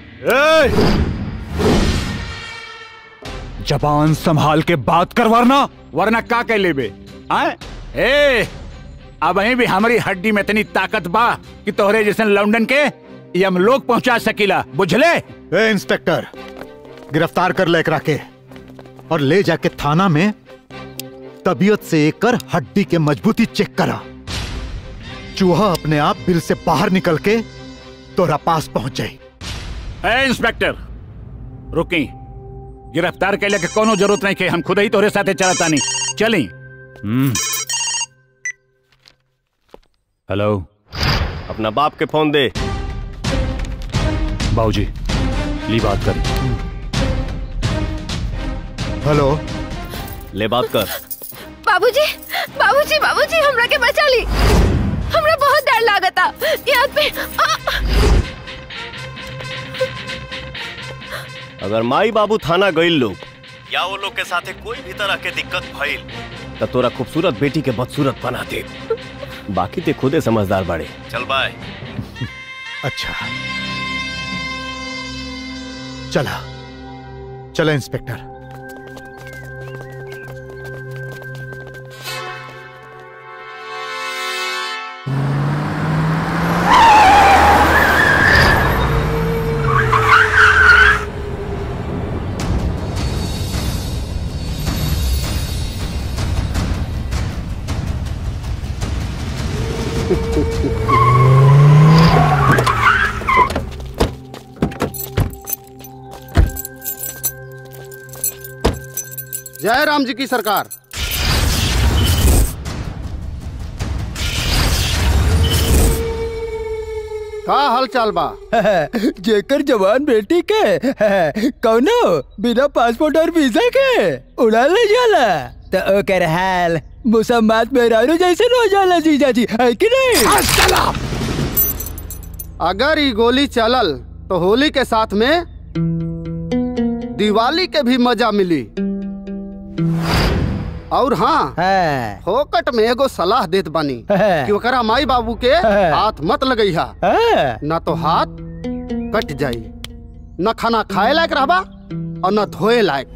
S22: जबान संभाल के बात कर वरना वरना का कह लेबे आए ए अब अहीं भी हमारी हड्डी में इतनी ताकत बा कि तोहरे जैसे लंदन के ये हम लोग पहुंचा सकीला बुझले
S3: ए इंस्पेक्टर गिरफ्तार कर ले एकरा के और ले जाके थाना में तबीयत से एक कर हड्डी के मजबूती चेक करा चूहा अपने आप बिल से बाहर निकल के तोरा पास पहुंच जाई
S22: ए इंस्पेक्टर रुकी गिरफ्तार कैले के कोनो जरूरत नहीं के हम खुद ही तोरे साथे चलतानी चली हेलो
S15: अपना बाप के फोन दे
S22: बाबूजी ली बात कर
S3: हेलो
S15: ले बात कर
S7: बाबूजी बाबूजी बाबूजी हमरा के बचा ली हमरा बहुत डर लागता याद पे आ!
S15: अगर माई बाबू थाना गईल लोग या वो लोग के साथे कोई भी तरह के दिक्कत भइल तो तोरा खूबसूरत बेटी के बदसूरत बना दे बाकी ते खुदे समझदार बाड़े चल बाय
S3: अच्छा चला चला इंस्पेक्टर
S12: जय राम जी की सरकार का हाल चाल बा
S18: जेकर जवान बेटी के कौनो बिना पासपोर्ट और वीजा के उड़ा ले जाला तो ओकर हाल मुसम्मात मेहरारू जैसे हो जाला जीजा जी है कि नहीं
S12: अगर ये गोली चलल तो होली के साथ में दिवाली के भी मजा मिली और हाँ फोकट में एगो सलाह देत बानी कि ओकरा माई बाबू के हाथ मत लगैहा न तो हाथ कट जाई न खाना खाए लायक रहबा और न धोए लायक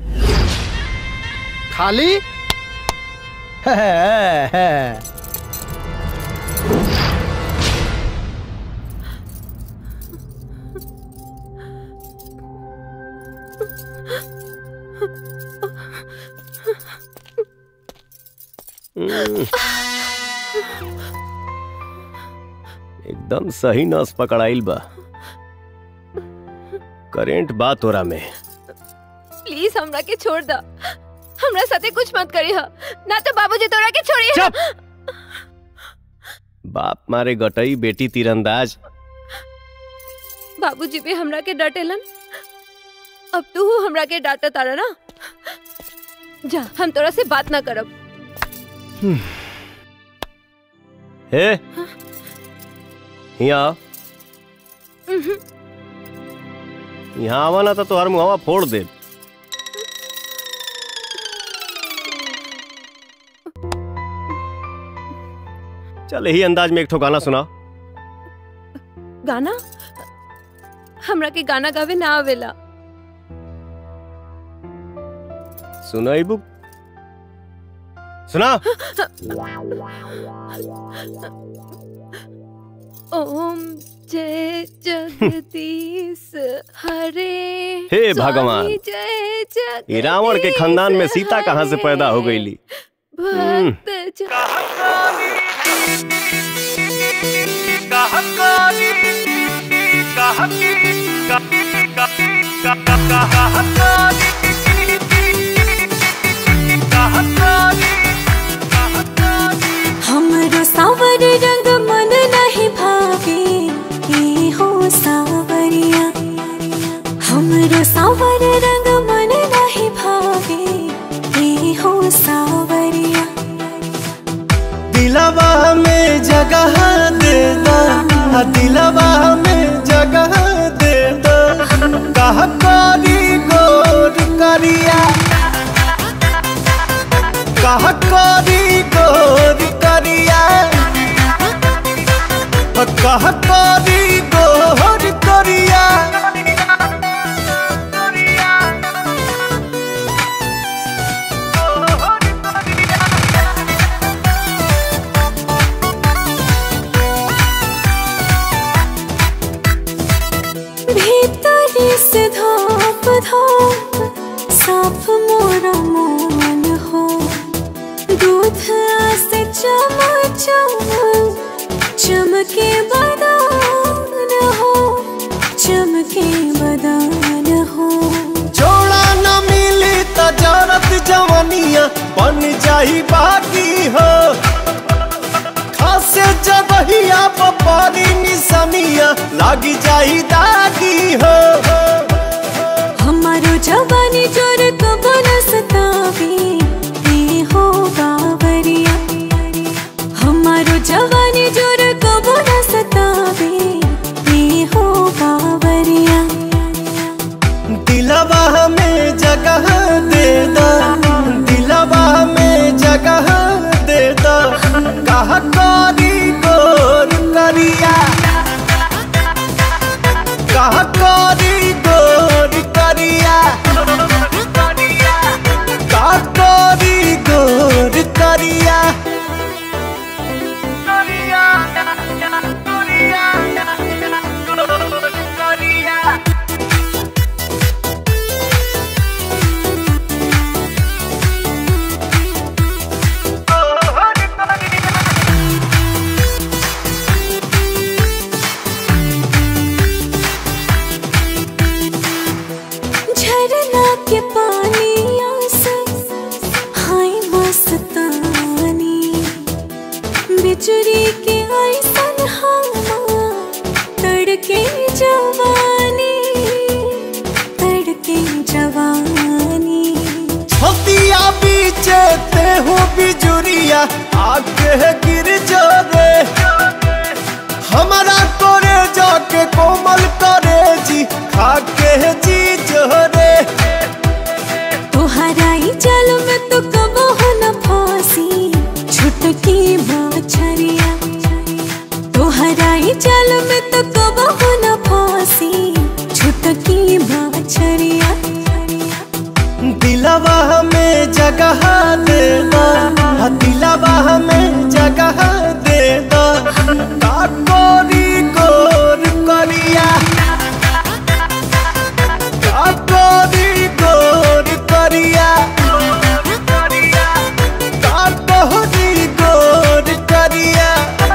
S12: खाली
S15: एकदम सही नस पकड़ाइल बा करेंट बा तोरा में
S7: प्लीज हमरा के छोड़ दा हमरा साथे कुछ मत करी हा ना तो बाबूजी तोरा के छोड़ी हा
S15: बाप मारे गटई बेटी तीरंदाज
S7: बाबूजी भी हमरा के डांटेलन अब तू हमरा के डांटा तारा ना जा हम तोरा से बात ना करब
S15: हे यहाँ
S7: उहुं।
S15: यहाँ आवा ना तो तोहर मुहावा फोड़ दे चल यही अंदाज में एक ठो गाना सुना
S7: गाना हमरा के गाना गावे ना आवेला
S15: सुनाइबू सुना
S7: ओम जय जगदीश हरे
S15: हे
S7: स्वामी
S15: भगवान।
S7: जय जगदीश
S15: ये रावण के खानदान में सीता कहाँ से पैदा हो गई ली
S7: भक्त
S19: कहा आ दिलवा में जगह दे दो कह करी गोर करिया कह करी गोर करिया कह करी गोर करिया
S20: भीतरी से धोप धोप साफ मोरा मन हो दूध से चम चम चमके बदान हो चमके बदान हो
S19: जोड़ा न मिली त जरत जवनिया बन जाई बाकी हो खासे जबहिया पपारी निसनिया लागी जाई दागी हो
S20: हमारो जवानी जोर कबो न सतावे ये हो बावरिया हमारो जवानी जोर कबो न सतावे ये हो बावरिया
S19: दिलवा में जगह दे दो दिलवा में जगह दे दो कह करी गोर करिया कह करी गोर करिया कह करी गोर करिया
S20: झरना के पानी आसे हाय मस्तानी बिजुरी के ऐसन हवा तड़के जवानी तड़के जवानी
S19: छतिया बीचे ते हो बिजुरिया आगे गिर जो रे हमारा करे जाके कोमल करे जी खाके जी जो रे
S20: तोहरा ही जल में तो कबो हो न फांसी छुटकी मछरिया तोहरा ही जल में तो कबो हो न फांसी छुटकी मछरिया
S19: दिलवा में जगह दे दो हाँ, दिलवा में जगह दे दो काकोरी गोर करिया काकोरी गोर करिया काकोरी गोर करिया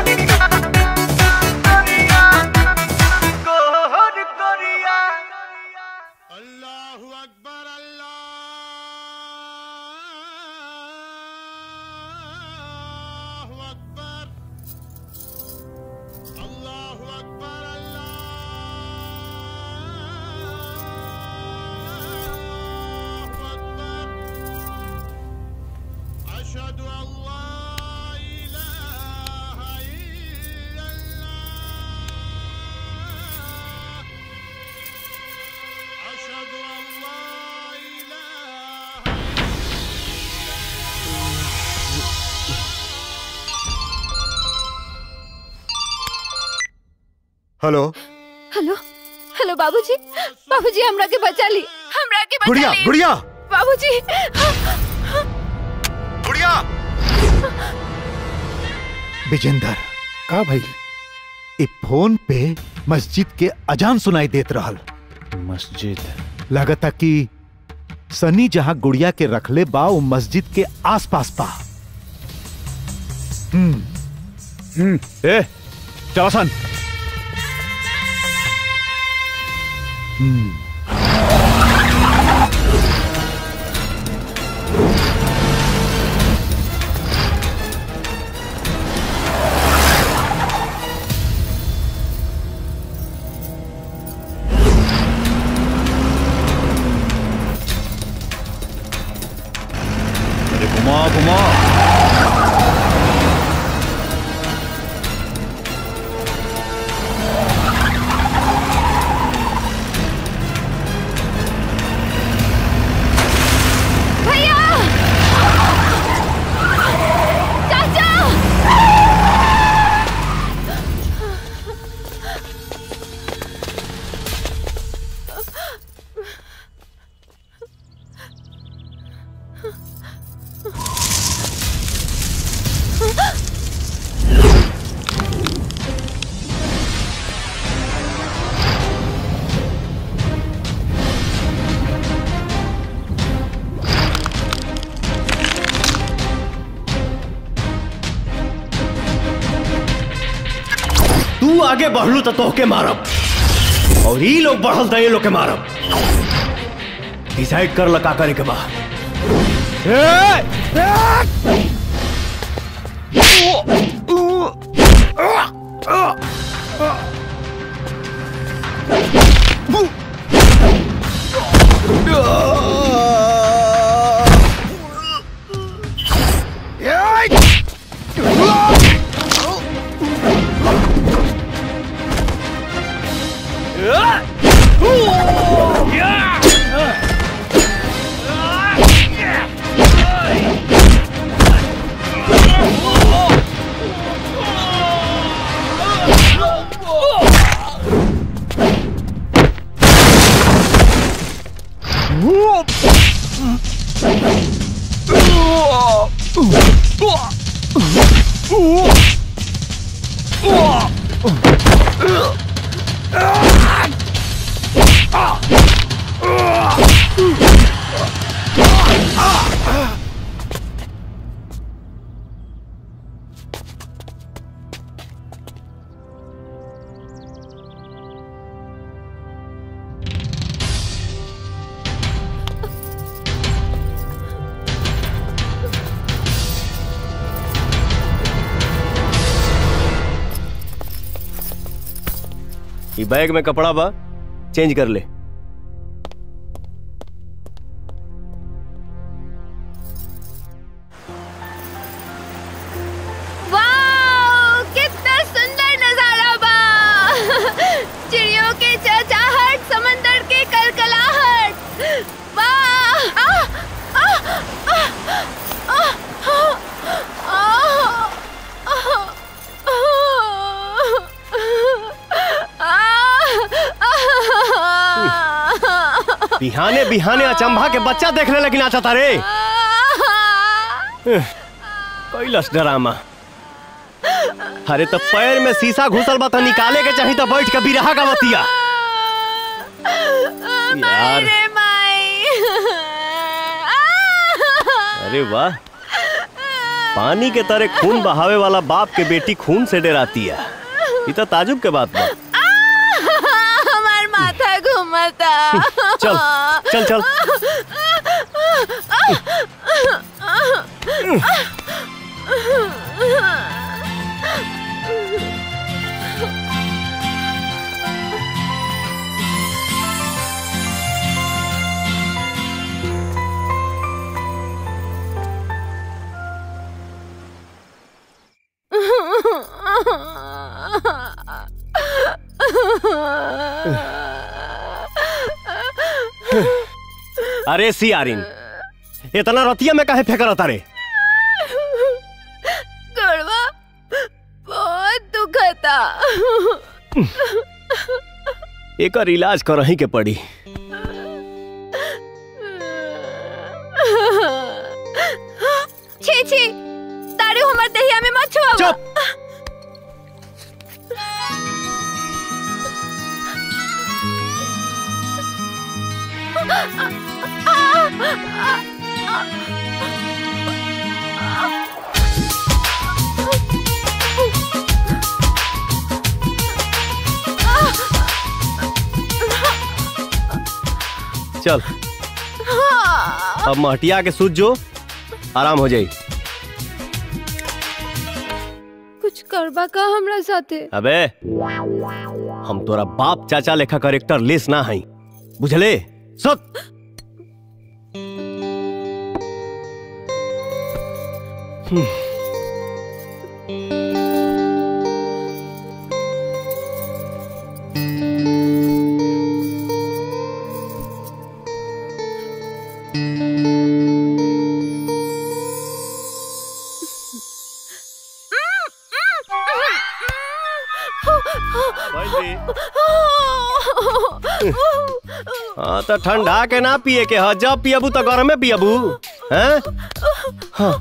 S3: हेलो
S7: हेलो हेलो बाबूजी बाबूजी हमरा के बचा ली हमरा के बचा
S3: गुड़िया
S7: ली
S3: गुड़िया
S7: बाबूजी
S3: गुड़िया विजेंदर
S9: का भाई
S3: ए फोन पे मस्जिद के अजान सुनाई देत रहल
S6: मस्जिद
S3: लगता कि सनी जहां गुड़िया के रखले बा वो मस्जिद के आसपास बा हम्म
S9: हम्म
S6: ए चौसन
S3: हम्म
S6: अरे घुमा घुमा
S15: तू आगे बढ़लू तो तोहके मारब और ई लोग बढ़ल तो ये लोग के मारब डिसाइड कर ल का करे के बा ई बैग में कपड़ा बा चेंज कर ले
S7: वाओ कितना सुंदर नजारा बा चिड़ियों के चहचहाहट समंदर के कलकलाहट वाह आ, आ, आ, आ, आ, आ,
S15: बिहाने बिहाने अचंभा के बच्चा देखने लगी ना चाहता रे कैलस ड्रामा अरे तो पैर में शीशा घुसल बा तो निकाले के चाही तो बैठ के बिरहा का बतिया यार अरे वाह पानी के तरह खून बहावे वाला बाप के बेटी खून से डराती है ये तो ताजुब के बात बा
S7: हमार माथा घूमता
S15: चल चल चल अरे सी आरिन इतना रतिया में काहे फेंक रहा रे
S7: गड़वा बहुत दुखता
S15: एकर इलाज करही के पड़ी
S7: छी छी तारू हमर दहिया में मत छुआ चुप
S15: चल अब महटिया के सूझ जो आराम हो जाई
S7: कुछ करबा का हमरा साथे
S15: अबे हम तोरा बाप चाचा लेखा करेक्टर लेस ना हई बुझले सत हाँ तो ठंडा के ना पिए के ह जब पियबू तो गरम में पियबू हैं हाँ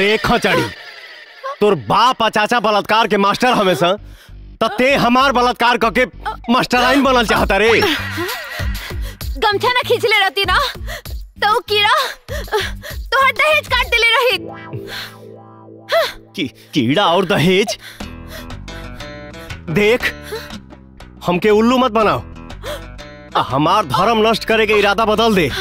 S15: अरे खचड़ी तोर बाप आ चाचा बलात्कार के मास्टर हमेशा त ते हमार बलात्कार करके मास्टराइन बनल चाहता रे
S7: गमछा ना खींचले रहती ना तो उ कीड़ा तो हर दहेज काट देले रही
S15: की, कीड़ा और दहेज देख हमके उल्लू मत बनाओ आ हमार धर्म नष्ट करे के इरादा बदल दे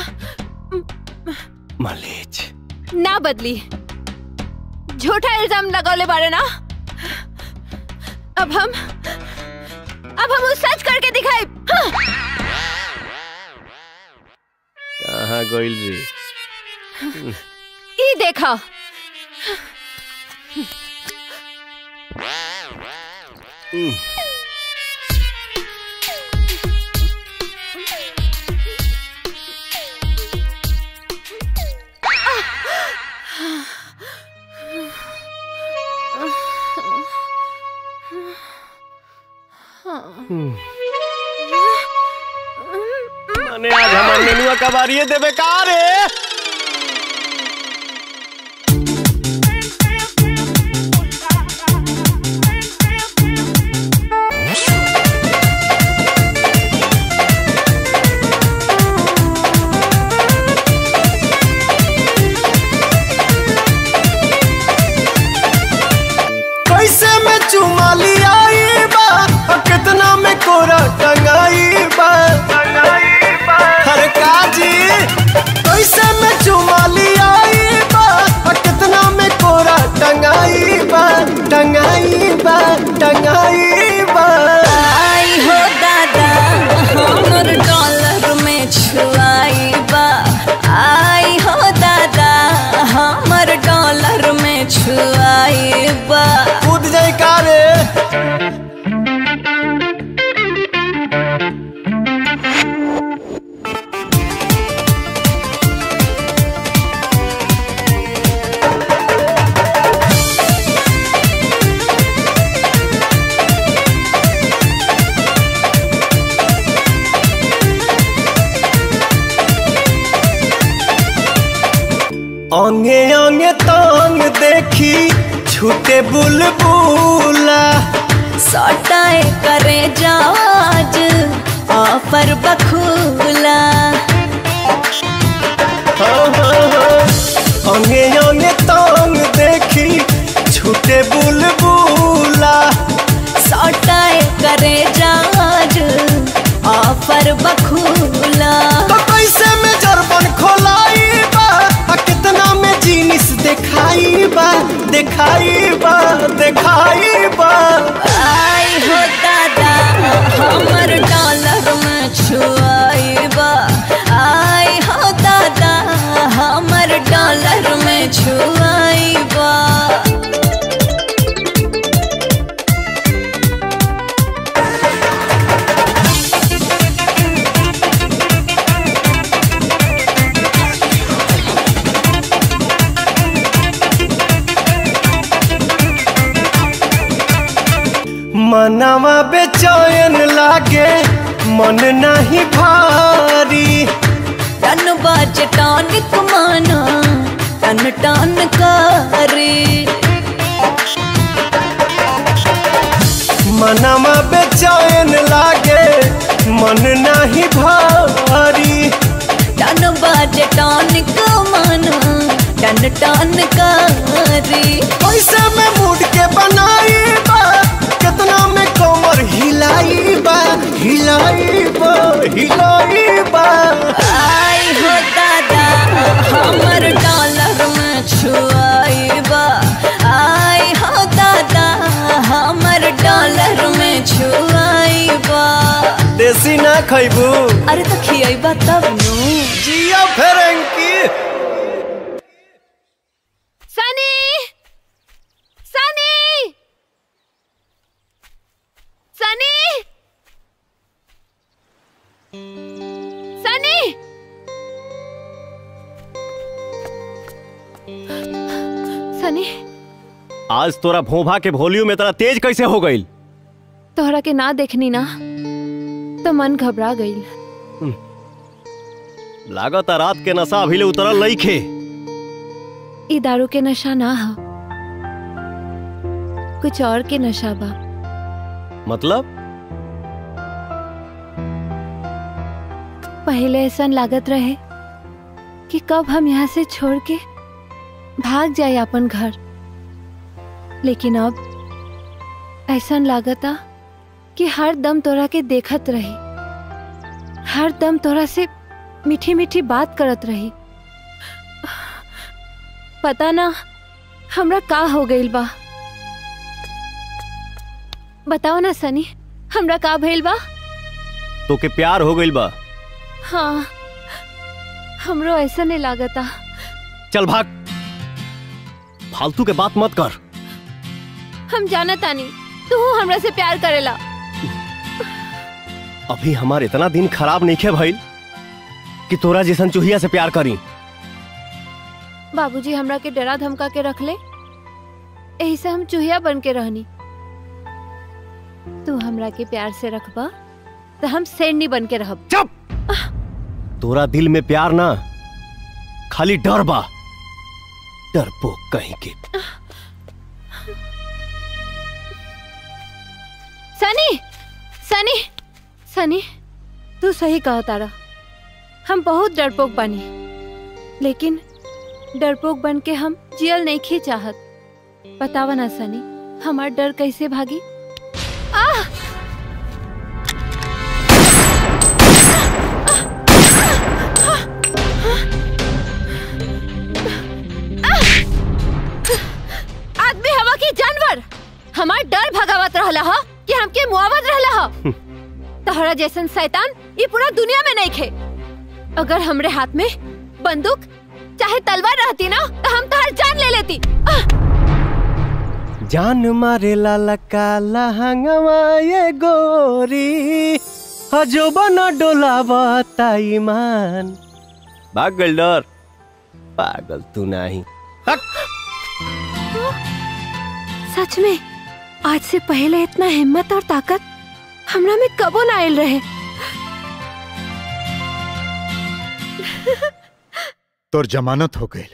S15: मलेच
S7: ना बदली झूठा इल्जाम लगौले बारे ना अब हम अब हम उस सच करके दिखाई हाँ।
S15: कहाँ गोइल रे
S7: ई देखा
S15: हम्म। माने आज हमार नेनुआ कबारिए देबे का रे
S19: कैसे में चुमा लियाई बा और कितना में कोरा टंगाई बा हर काजी कैसे में चुमा लियाई बा और कितना में कोरा टंगाई बा टंगाई बा टंगाई बा
S20: आई हो दादा हमर डॉलर में छुआई बा आई हो दादा हमर डॉलर में छुआई बा
S19: कूद जाई का रे अंगे अंगे तांग देखी छूटे बुलबुला
S20: सटाए करे जाज ऑफर बखूला
S19: हाँ, हाँ, हाँ। अंगे अंगे तांग देखी छूटे बुलबुला
S20: सटाए करे जाज ऑफर बखूला
S19: तो कैसे में जरबन खोलाई बा आ कितना में जीनिस दिखाई बा दिखाई बा दिखाई बा
S20: आई हो दादा हमर डॉलर में छुआई बा आई हो दादा हमर डॉलर में छुआई बा
S19: मनवा बेचैन लागे मन नहीं भारी
S20: टन बाज टॉनिक माना टन टन करे
S19: मनवा बेचैन लागे मन नहीं भारी
S20: टन बाज टॉनिक माना टन टन करे
S19: पैसे में मूड के बनाई बा कितना में कमर हिलाई बा हिलाई बा हिलाई बा
S20: आई हो दादा हमर डॉलर में छुआई बा आई हो दादा हमर डॉलर में छुआई बा
S19: देसी ना खैबू
S20: अरे तो खियाई तब नु
S19: जिया फेरंकी
S7: सनी सनी सनी सनी सनी
S15: आज तोरा भोभा के वॉल्यूम इतना तेज कैसे हो गई
S7: तोहरा के ना देखनी ना तो मन घबरा गई
S15: लागत रात के नशा अभी ले उतरल नहीं खे
S7: ई दारू के नशा ना हो कुछ और के नशा बा
S15: मतलब
S7: पहले ऐसा लागत रहे कि कब हम यहाँ से छोड़ के भाग जाए अपन घर लेकिन अब ऐसा लागता कि हर दम तोरा के देखत रही हर दम तोरा से मीठी मीठी बात करत रही पता ना हमरा का हो गइल बा बताओ ना सनी हमरा का भइल बा
S15: तो के प्यार हो गइल बा
S7: हाँ हमरो ऐसा नहीं लागता
S15: चल भाग फालतू के बात मत कर
S7: हम जाना तानी तू हमरा से प्यार करेला
S15: अभी हमार इतना दिन खराब नहीं खे भइल कि तोरा जैसन चूहिया से प्यार करी
S7: बाबूजी हमरा के डरा धमका के रख ले यही से हम चूहिया बन के रहनी तू हमरा के प्यार से रखबा तो हम शेरनी बन के रहब
S15: चुप तोरा दिल में प्यार ना खाली डर बा डरपोक कहीं के
S7: सनी सनी सनी तू सही कहा तारा हम बहुत डरपोक बनी लेकिन डरपोक बन के हम जियल नहीं खी चाहत बतावा ना सनी हमार डर कैसे भागी आह आदमी हवा की जानवर हमार डर भगावत रहला हा कि हमके मुआवत रहला हा तहरा जैसन शैतान ये पूरा दुनिया में नहीं खे अगर हमरे हाथ में बंदूक चाहे तलवार रहती ना तो हम तोहर जान ले लेती आह!
S15: जान मारे लाला काला हंगवा ये गोरी हजो बना डोलावा ईमान भाग गइल डर पागल तू नहीं
S7: सच में आज से पहले इतना हिम्मत और ताकत हमरा में कबो ना आयल रहे
S3: तोर जमानत हो गई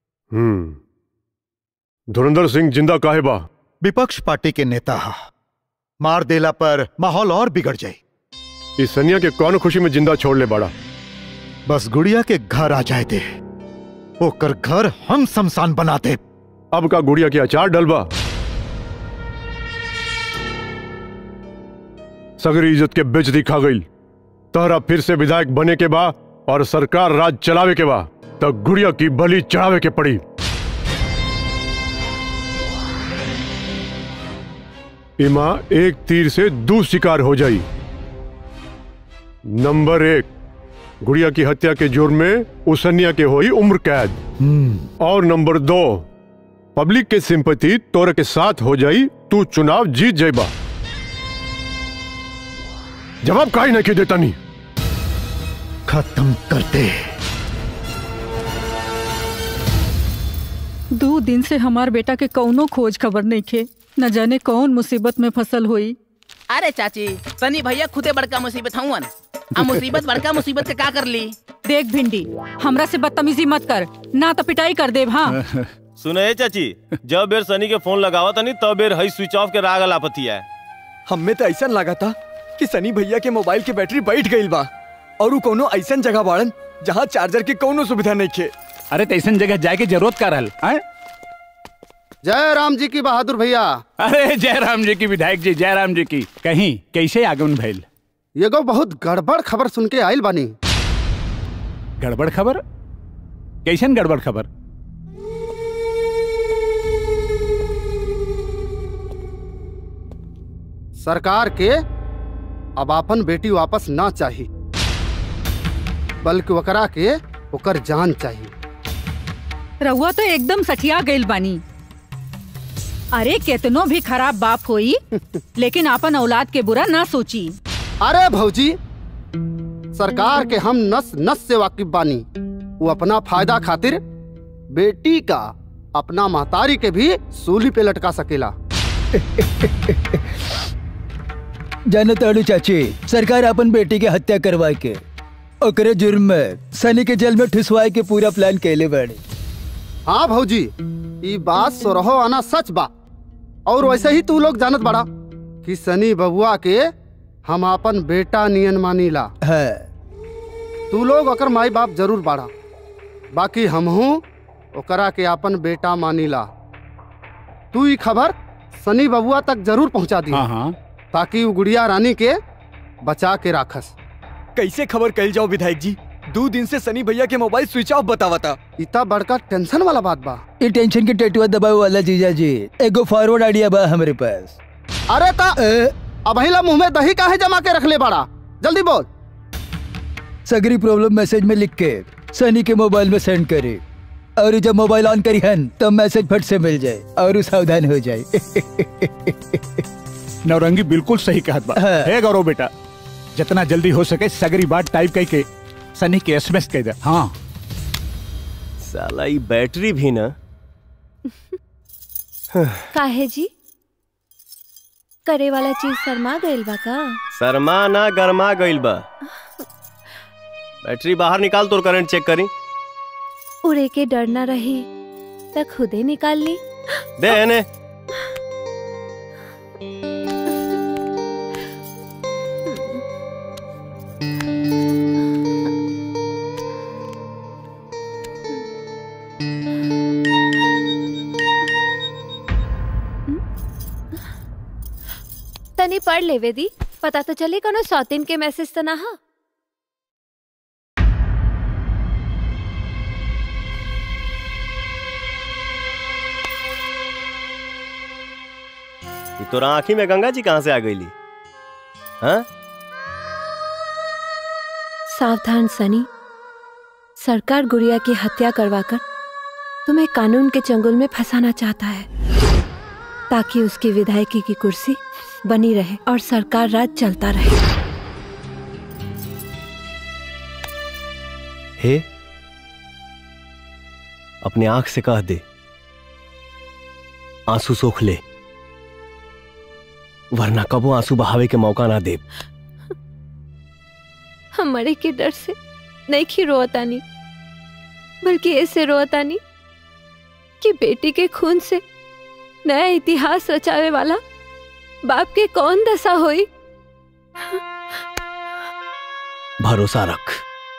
S8: हम्म धुरंधर सिंह जिंदा काहे बा
S3: विपक्ष पार्टी के नेता हा मार देला पर माहौल और बिगड़ जाई
S8: इस सनिया के कौन खुशी में जिंदा छोड़ ले बड़ा
S3: बस गुड़िया के घर आ जाए दे ओकर घर हम शमशान बना दे
S8: अब का गुड़िया की अचार डलबा सगरी इज्जत के बेच दिखा गई तहरा फिर से विधायक बने के बा और सरकार राज चलावे के बा तब गुड़िया की बलि चढ़ावे के पड़ी इमा एक तीर से दू शिकार हो जाई नंबर एक गुड़िया की हत्या के जुर्म में उसनिया के होई उम्र कैद और नंबर दो पब्लिक के सिंपति तोरे के साथ हो जाई तू चुनाव जीत जाइबा जवाब काहे नहीं के देता नहीं
S3: खत्म कर दे
S21: दो दिन से हमार बेटा के कौनो खोज खबर नहीं खे न जाने कौन मुसीबत में फसल हुई
S10: अरे चाची सनी भैया खुदे बड़का मुसीबत हवन आ मुसीबत बड़का मुसीबत के का कर ली
S21: देख भिंडी हमरा से बदतमीजी मत कर ना तो पिटाई कर देव हाँ
S2: सुने चाची जब बेर सनी के फोन लगावा तनी तब बेर हई स्विच ऑफ के राग लापती है
S11: हमें तो ऐसा लगा था कि सनी भैया के मोबाइल की बैटरी बैठ गई बा और उ कोनो ऐसा जगह बाड़न जहाँ चार्जर की कोनो सुविधा नहीं खे
S22: अरे तो ऐसा जगह जाए के जरूरत का रहल आए?
S12: जय राम जी की बहादुर भैया
S22: अरे जय राम जी की विधायक जी जय राम जी की कहीं कैसे आगमन भइल
S12: ये गो बहुत गड़बड़ खबर सुन के आयल बानी
S22: गड़बड़ खबर कैसन गड़बड़ खबर
S12: सरकार के अब अपन बेटी वापस ना चाहिए बल्कि वकरा के ओकर जान चाहिए
S21: रहुआ तो एकदम सठिया गइल बानी अरे केतनो भी खराब बाप होई लेकिन अपन औलाद के बुरा ना सोची
S12: अरे भौजी सरकार के हम नस नस से वाकिफ बानी वो अपना फायदा खातिर बेटी का अपना महतारी के भी सूली पे लटका सकेला
S18: जानो ताड़ू चाची सरकार अपन बेटी के हत्या करवाए के ओकरे जुर्म में सनी के जेल में ठुसवाए के पूरा प्लान कैले बाड़ी
S12: हाँ भौजी ई बात सोरहो आना सच बा और वैसे ही तू लोग जानत बड़ा कि सनी बबुआ के हम अपन बेटा नियन मानीला
S18: है
S12: तू लोग ओकर माई बाप जरूर बाड़ा बाकी हमहू ओकरा के अपन बेटा मानीला तू ई खबर सनी बबुआ तक जरूर पहुंचा दी
S22: हाँ हाँ
S12: ताकि वो गुड़िया रानी के बचा के राखस
S11: कैसे खबर कल जाओ विधायक जी दो दिन से सनी भैया के मोबाइल स्विच ऑफ बतावता
S12: इतना बड़का टेंशन वाला बात बा
S18: ये टेंशन के टेटुआ दबाव वाला जीजा जी एगो फॉरवर्ड आइडिया बा हमारे पास
S12: अरे ता अब हिला मुंह में दही काहे जमा के रख ले बड़ा जल्दी बोल
S18: सगरी प्रॉब्लम मैसेज में लिख के सनी के मोबाइल में सेंड करे और जब मोबाइल ऑन करी हन तो मैसेज फट से मिल जाए और उ सावधान हो जाए
S22: नौरंगी बिल्कुल सही कहत बा हे गौरव बेटा जितना जल्दी हो सके सगरी बात टाइप करके सनी के एसएमएस कह दे हाँ
S15: साला ई बैटरी भी ना
S7: काहे जी करे वाला चीज शर्मा गइल बा का
S15: शर्मा ना गरमा गइल बा बैटरी बाहर निकाल तोर करंट चेक करी
S7: उड़े के डर ना रही त खुदे निकाल ली
S15: दे एने
S7: तनी पढ़ लेवे दी पता तो चले कोनो सौतीन के मैसेज तो ना हा
S15: ई तोरा आंखी में गंगा जी कहाँ से आ गईली हाँ
S7: सावधान सनी सरकार गुड़िया की हत्या करवाकर तुम्हें कानून के चंगुल में फंसाना चाहता है ताकि उसकी विधायकी की कुर्सी बनी रहे और सरकार राज चलता रहे
S15: हे अपने आंख से कह दे आंसू सोख ले वरना कबो आंसू बहावे के मौका ना दे
S7: हम मरे के डर से नहीं खी रोतानी बल्कि ऐसे रोतानी कि बेटी के खून से नया इतिहास रचावे वाला बाप के कौन दशा हुई
S15: भरोसा रख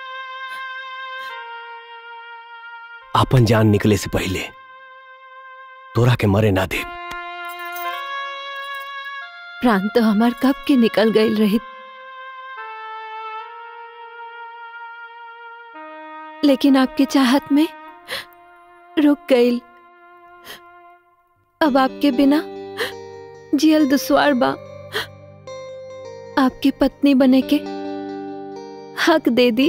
S15: आपन जान निकले से पहले तोरा के मरे ना दे
S7: प्राण तो हमार कब के निकल गई रही लेकिन आपकी चाहत में रुक गई अब आपके बिना जियल दुश्वार बा आपकी पत्नी बने के हक दे दी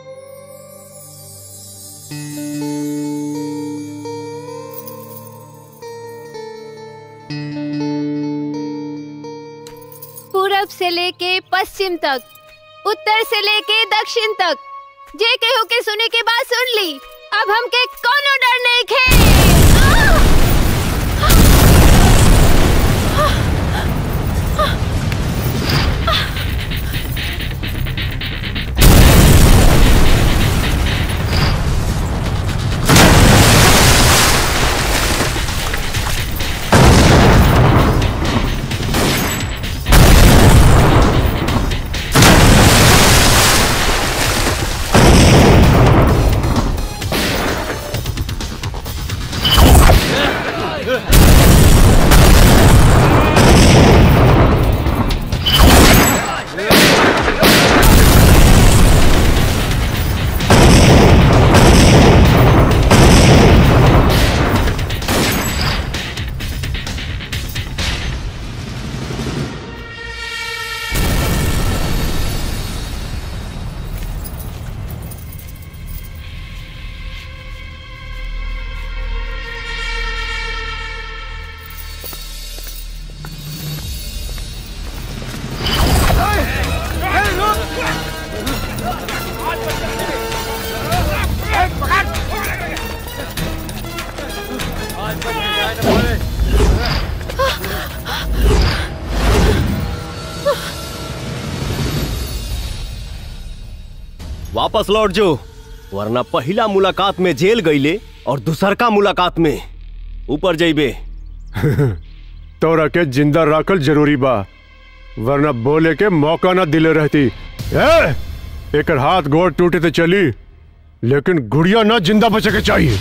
S7: पूरब से लेके पश्चिम तक उत्तर से लेके दक्षिण तक जे केहू के सुने के बाद सुन ली अब हमके कोनो डर नहीं खे
S15: वापस लौट जो वरना पहला मुलाकात में जेल गईले और दूसरका मुलाकात में ऊपर जाइबे
S8: तोरा के जिंदा राखल जरूरी बा वरना बोले के मौका ना दिले रहती ए, एकर हाथ गोड़ टूटे तो चली लेकिन गुड़िया ना जिंदा बचे के चाहिए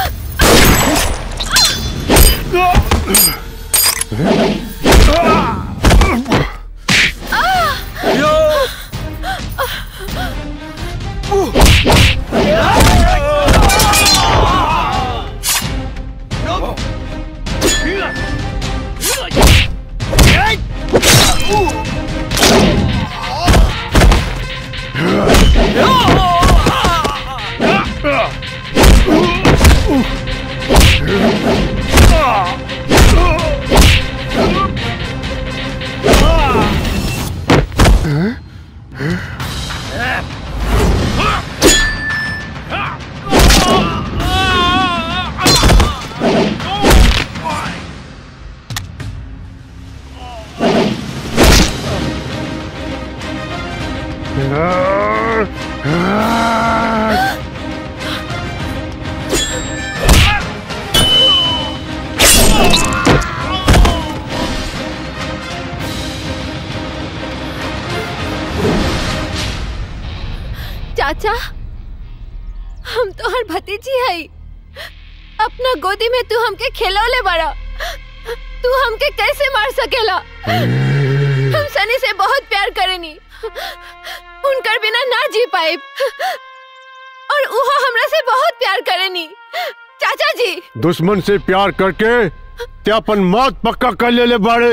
S7: चाचा हम तो हर भतीजी है अपना गोदी में तू हमके खिलौले बड़ा तू हमके कैसे मार सकेला हम सनी से बहुत प्यार करेनी उनकर बिना ना जी पाए और उहो हमरा से बहुत प्यार करेनी चाचा जी
S8: दुश्मन से प्यार करके ते अपन मौत पक्का कर ले ले बाड़े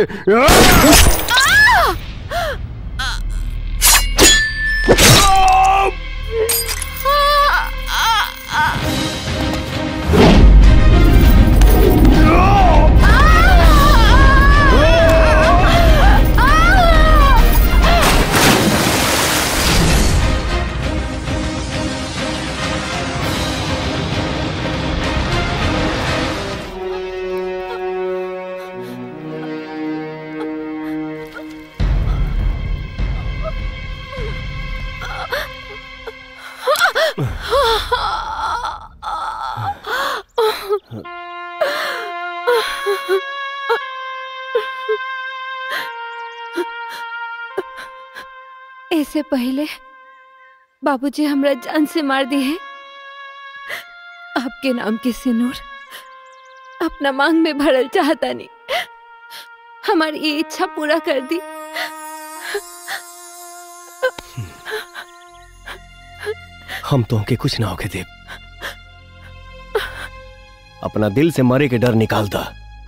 S7: ऐसे पहले बाबूजी हमरा जान से मार दी है आपके नाम की सिनूर अपना मांग में भरल चाहता नहीं हमारी ये इच्छा पूरा कर दी
S15: हम तो के कुछ ना होके देव अपना दिल से मरे के डर निकाल दा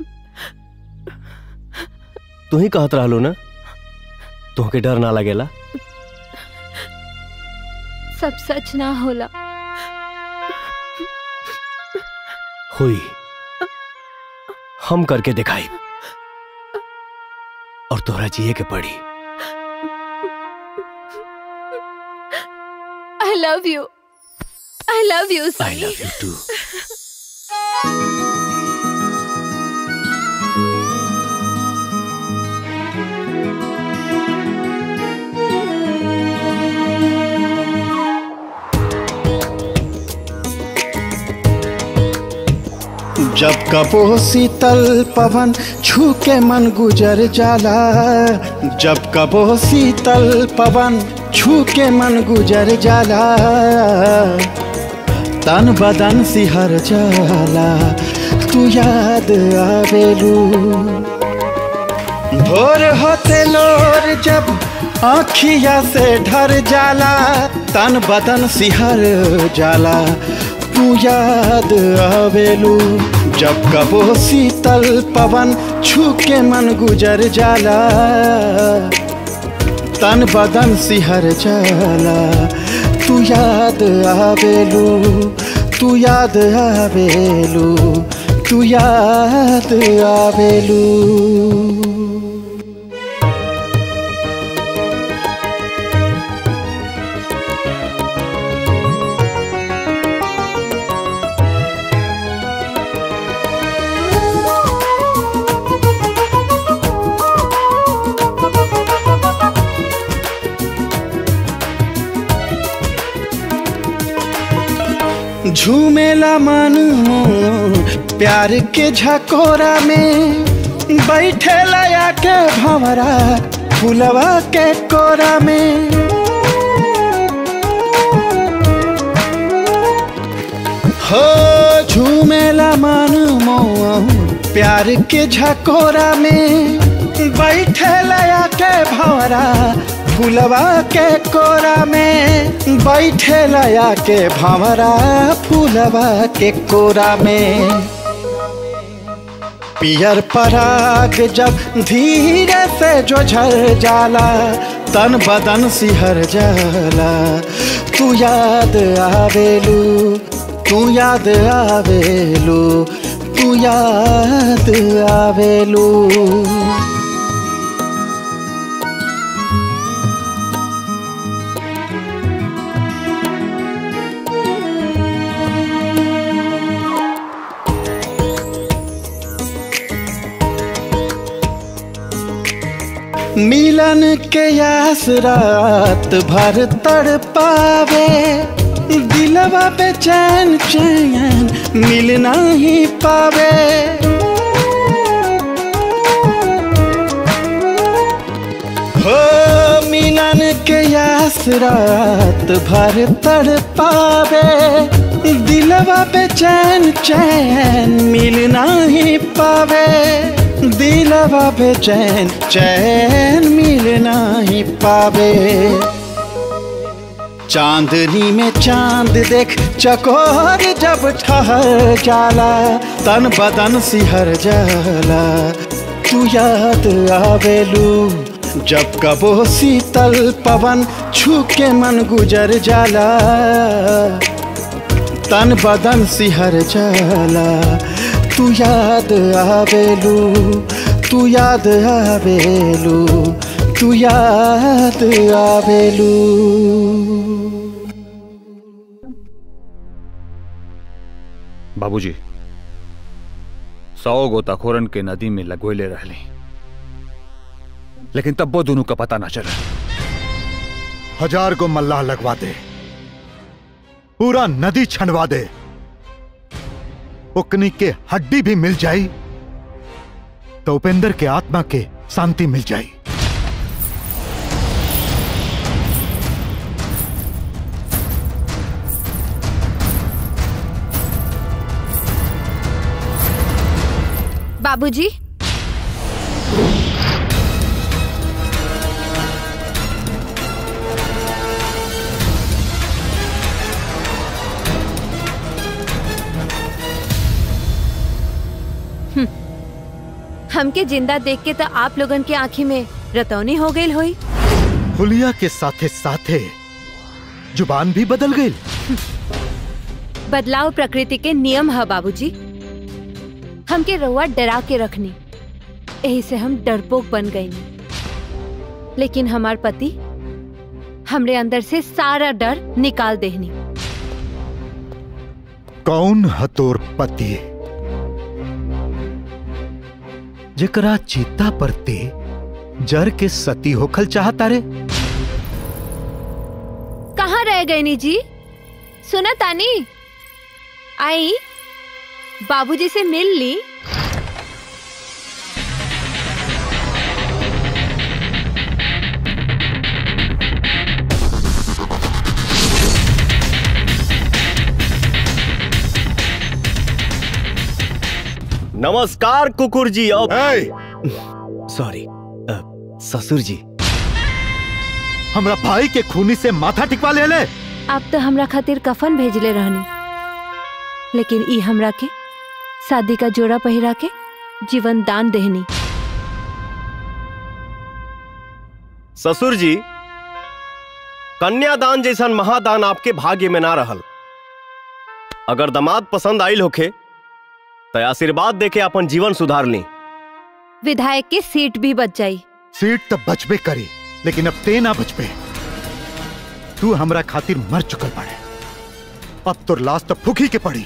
S15: तू ही कहत रहलो ना तुहके डर ना लगेला
S7: सब सच ना होला
S15: हुई हम करके दिखाई और तोहरा जिए के पड़ी
S7: I love you I love you
S15: I love you too
S5: जब कबो शीतल पवन छू के मन गुजर जाला जब कबो शीतल पवन छू के मन गुजर जाला तन बदन सिहर जाला तू याद आवेलू भोर होते लोर जब आँखिया से ढर जाला तन बदन सिहर जाला तू याद आवेलू जब कबो शीतल पवन छू के मन गुजर जाला तन बदन सिहर जाला तू याद आवेलू तू याद आवेलू तू याद आवेलू झूमेला मन प्यार के झकोरा में बैठे लया के भंवरा फुलवा के कोरा में हो झूमेला मन प्यार के झकोरा में बैठे लया के भंवरा फुलवा के कोरा में बैठे लया के भंवरा फुलवा के कोरा में पियर पराग जब धीरे से जो झर जाला तन बदन सिहर जाला तू याद आवेलू तू याद आवेलू तू याद आवेलू मिलन के आस रात भर तड़ पावे दिलवा पे चैन चैन मिलना ही पावे हो मिलन के आस रात भर तड़ पावे दिलवा पे चैन चैन मिलना ही पावे दिलवा पे चैन चैन मिलना ही पावे चांदनी में चांद देख चकोर जब ठहर जाला तन बदन सिहर जाला तू याद आवेलू जब कबो शीतल पवन छू के मन गुजर जाला तन बदन सिहर जाला तू याद आवेलू तू याद आवेलू तू याद आवेलू
S6: बाबूजी सौ गोताखोरन के नदी में लगोले रहली लेकिन तब वो दोनों का पता ना चला
S3: हजार को मल्लाह लगवा दे पूरा नदी छनवा दे उकनी के हड्डी भी मिल जाई तो उपेंद्र के आत्मा के शांति मिल जाई
S7: बाबूजी हम्म, हमके जिंदा देख के तो आप लोगन के आंखी में रतौनी हो गई होई
S3: हुलिया के साथे साथे जुबान भी बदल गई
S7: बदलाव प्रकृति के नियम है बाबूजी हमके रउआ डरा के रखनी यही से हम डरपोक बन गई लेकिन हमार पति हमरे अंदर से सारा डर निकाल देहनी
S3: कौन हतोर पति जकरा चीता परते जर के सती होखल चाहता रे
S7: कहाँ रह गए नी जी सुना तानी आई बाबूजी से मिल ली
S15: नमस्कार कुकुर जी अब सॉरी ससुर जी
S3: हमरा भाई के खूनी से माथा टिकवा ले ले
S7: आप तो हमरा खातिर कफन भेजले रहनी लेकिन ई हमरा के शादी का जोड़ा पहिरा के जीवन दान देहनी
S15: ससुर जी कन्यादान जैसन महादान आपके भाग्य में ना रहल अगर दामाद पसंद आइल होखे तो आशीर्वाद देके अपन जीवन सुधार ली
S7: विधायक की सीट भी बच जाई
S3: सीट तो बचबे करी लेकिन अब ते ना बचबे तू हमरा खातिर मर चुकल पड़े अब तो लाश तो फूकी के पड़ी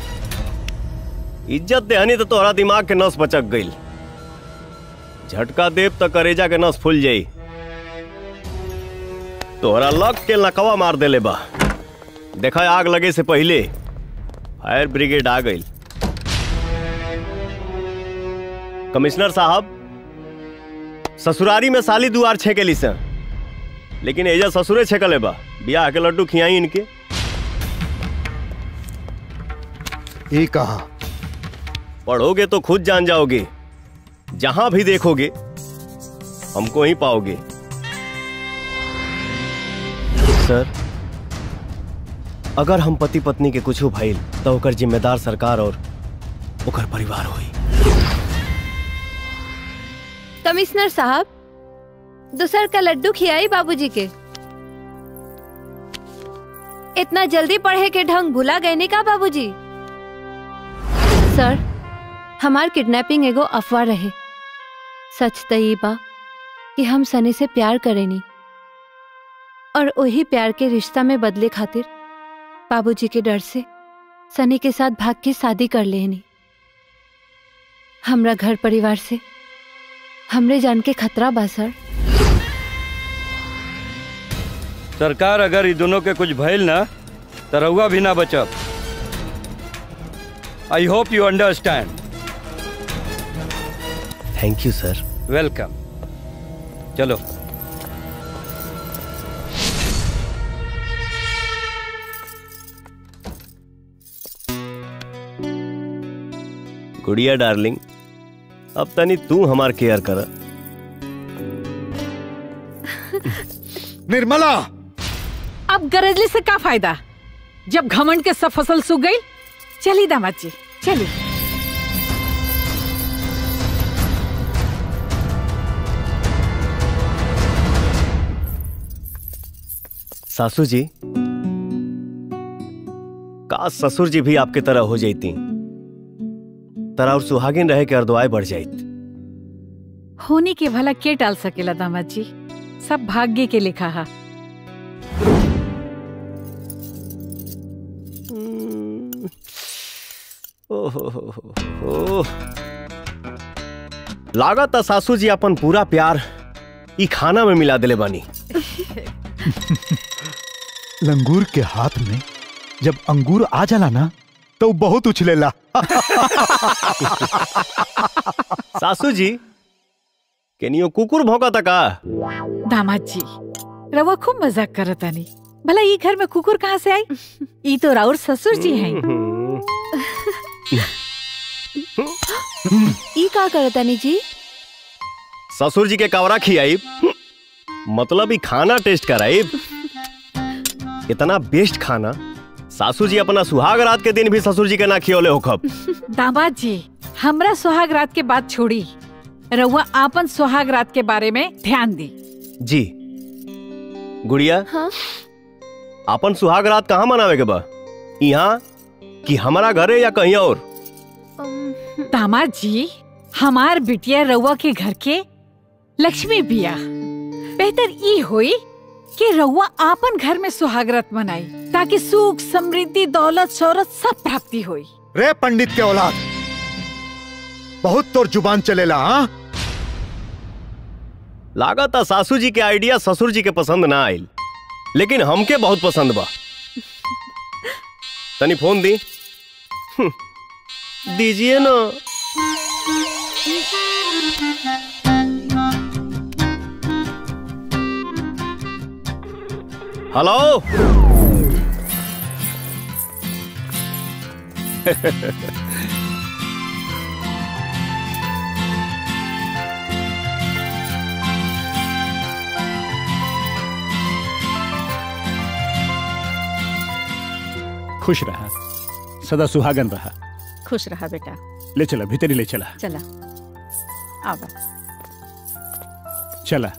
S15: इज्जत देहनी तो तोहरा दिमाग के नस बचक गईल झटका देव तो करेजा के नस फूल जाई तोहरा लग के लकवा मार देले बा देखा आग लगे से पहले फायर ब्रिगेड आ गई कमिश्नर साहब ससुरारी में साली दुआर छेकेली से लेकिन एजा ससुरे छेकले बा बियाह के लड्डू खियाई इनके
S3: ये कहा
S15: पढ़ोगे तो खुद जान जाओगे जहां भी देखोगे हमको ही पाओगे सर अगर हम पति पत्नी के कुछ भइल तो ओकर जिम्मेदार सरकार और ओकर परिवार होई
S7: कमिश्नर साहब दूसर का लड्डू खियाई बाबूजी के इतना जल्दी पढ़े के ढंग भुला गए नहीं का बाबूजी सर हमार किडनैपिंग एगो अफवाह रहे सच त ई बा कि हम सनी से प्यार करेनी और वही प्यार के रिश्ता में बदले खातिर बाबूजी के डर से सनी के साथ भाग के शादी कर लेनी हमरा घर परिवार से हमरे जान के खतरा बा सर
S17: सरकार अगर ई दोनों के कुछ भइल ना तो रउआ भी ना बचब I hope you understand
S15: thank you sir
S17: welcome चलो
S15: गुड़िया डार्लिंग अब तनी तू हमार केयर कर
S3: निर्मला
S21: अब गरजले से का फायदा जब घमंड के सब फसल सूख गई चली दामाद जी चली
S15: सासू जी काश ससुर जी भी आपके तरह हो जाती तरह और सुहागिन रहे के अर्दवाए बढ़ जाती
S21: होने के भला के टाल सकेला दामाद जी सब भाग्य के लिखा है
S15: ओह लागत है सासू जी अपन पूरा प्यार ई खाना में मिला दिले बानी
S3: लंगूर के हाथ में जब अंगूर आ जाला ना तो बहुत उछलेला
S15: सासू जी केनियो कुकुर भौंका का
S21: दामाद जी रवा खूब मजाक करतानी भला ई घर में कुकुर कहाँ से आई ई तो राउर ससुर जी हैं
S7: ई का करतानी जी
S15: ससुर जी के कवरा खियाई मतलब ही खाना टेस्ट कराई इतना बेस्ट खाना सासू जी अपना सुहाग रात के दिन भी ससुर जी के ना खियोले हो खब
S21: दामाद जी हमरा सुहाग रात के बात छोड़ी रउआ आपन सुहाग रात के बारे में ध्यान दी
S15: जी गुड़िया
S7: हाँ?
S15: अपन सुहाग रात कहाँ मनावे के बा यहाँ कि हमारा घरे या कहीं और
S21: दामाद जी हमार बिटिया रउआ के घर के लक्ष्मी बिया बेहतर ई होई कि रउआ आपन घर में सुहागरत मनाई ताकि सुख समृद्धि दौलत शौहरत सब प्राप्ति होई
S3: रे पंडित के औलाद बहुत तोर जुबान चलेला हाँ
S15: लागत है सासू जी के आइडिया ससुर जी के पसंद ना आयल लेकिन हमके बहुत पसंद बा तनी फोन दी हम्म, दीजिए ना हेलो
S22: खुश रहा सदा सुहागन रहा
S21: खुश रहा बेटा
S22: ले चला भीतरी ले चला
S21: चला आवा
S22: चला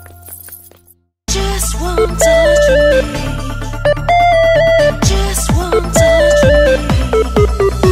S20: Just one touch of me. Just one touch of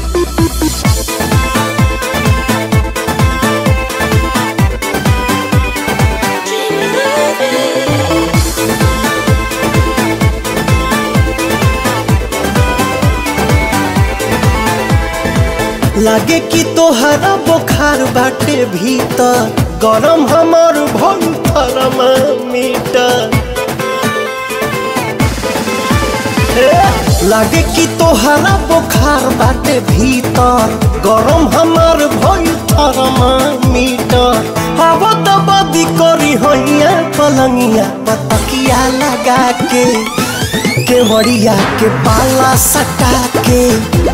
S19: लागे कि तोहरा बुखार बाटे भीतर गरम हमर भन थर्मामीटर लागे कि तोहरा बुखार बाटे भीतर गरम हमार भइल थर्मामीटर हवा त बदी करी हैया पलंगिया पतकिया लगा के केवड़िया के पाला सटा के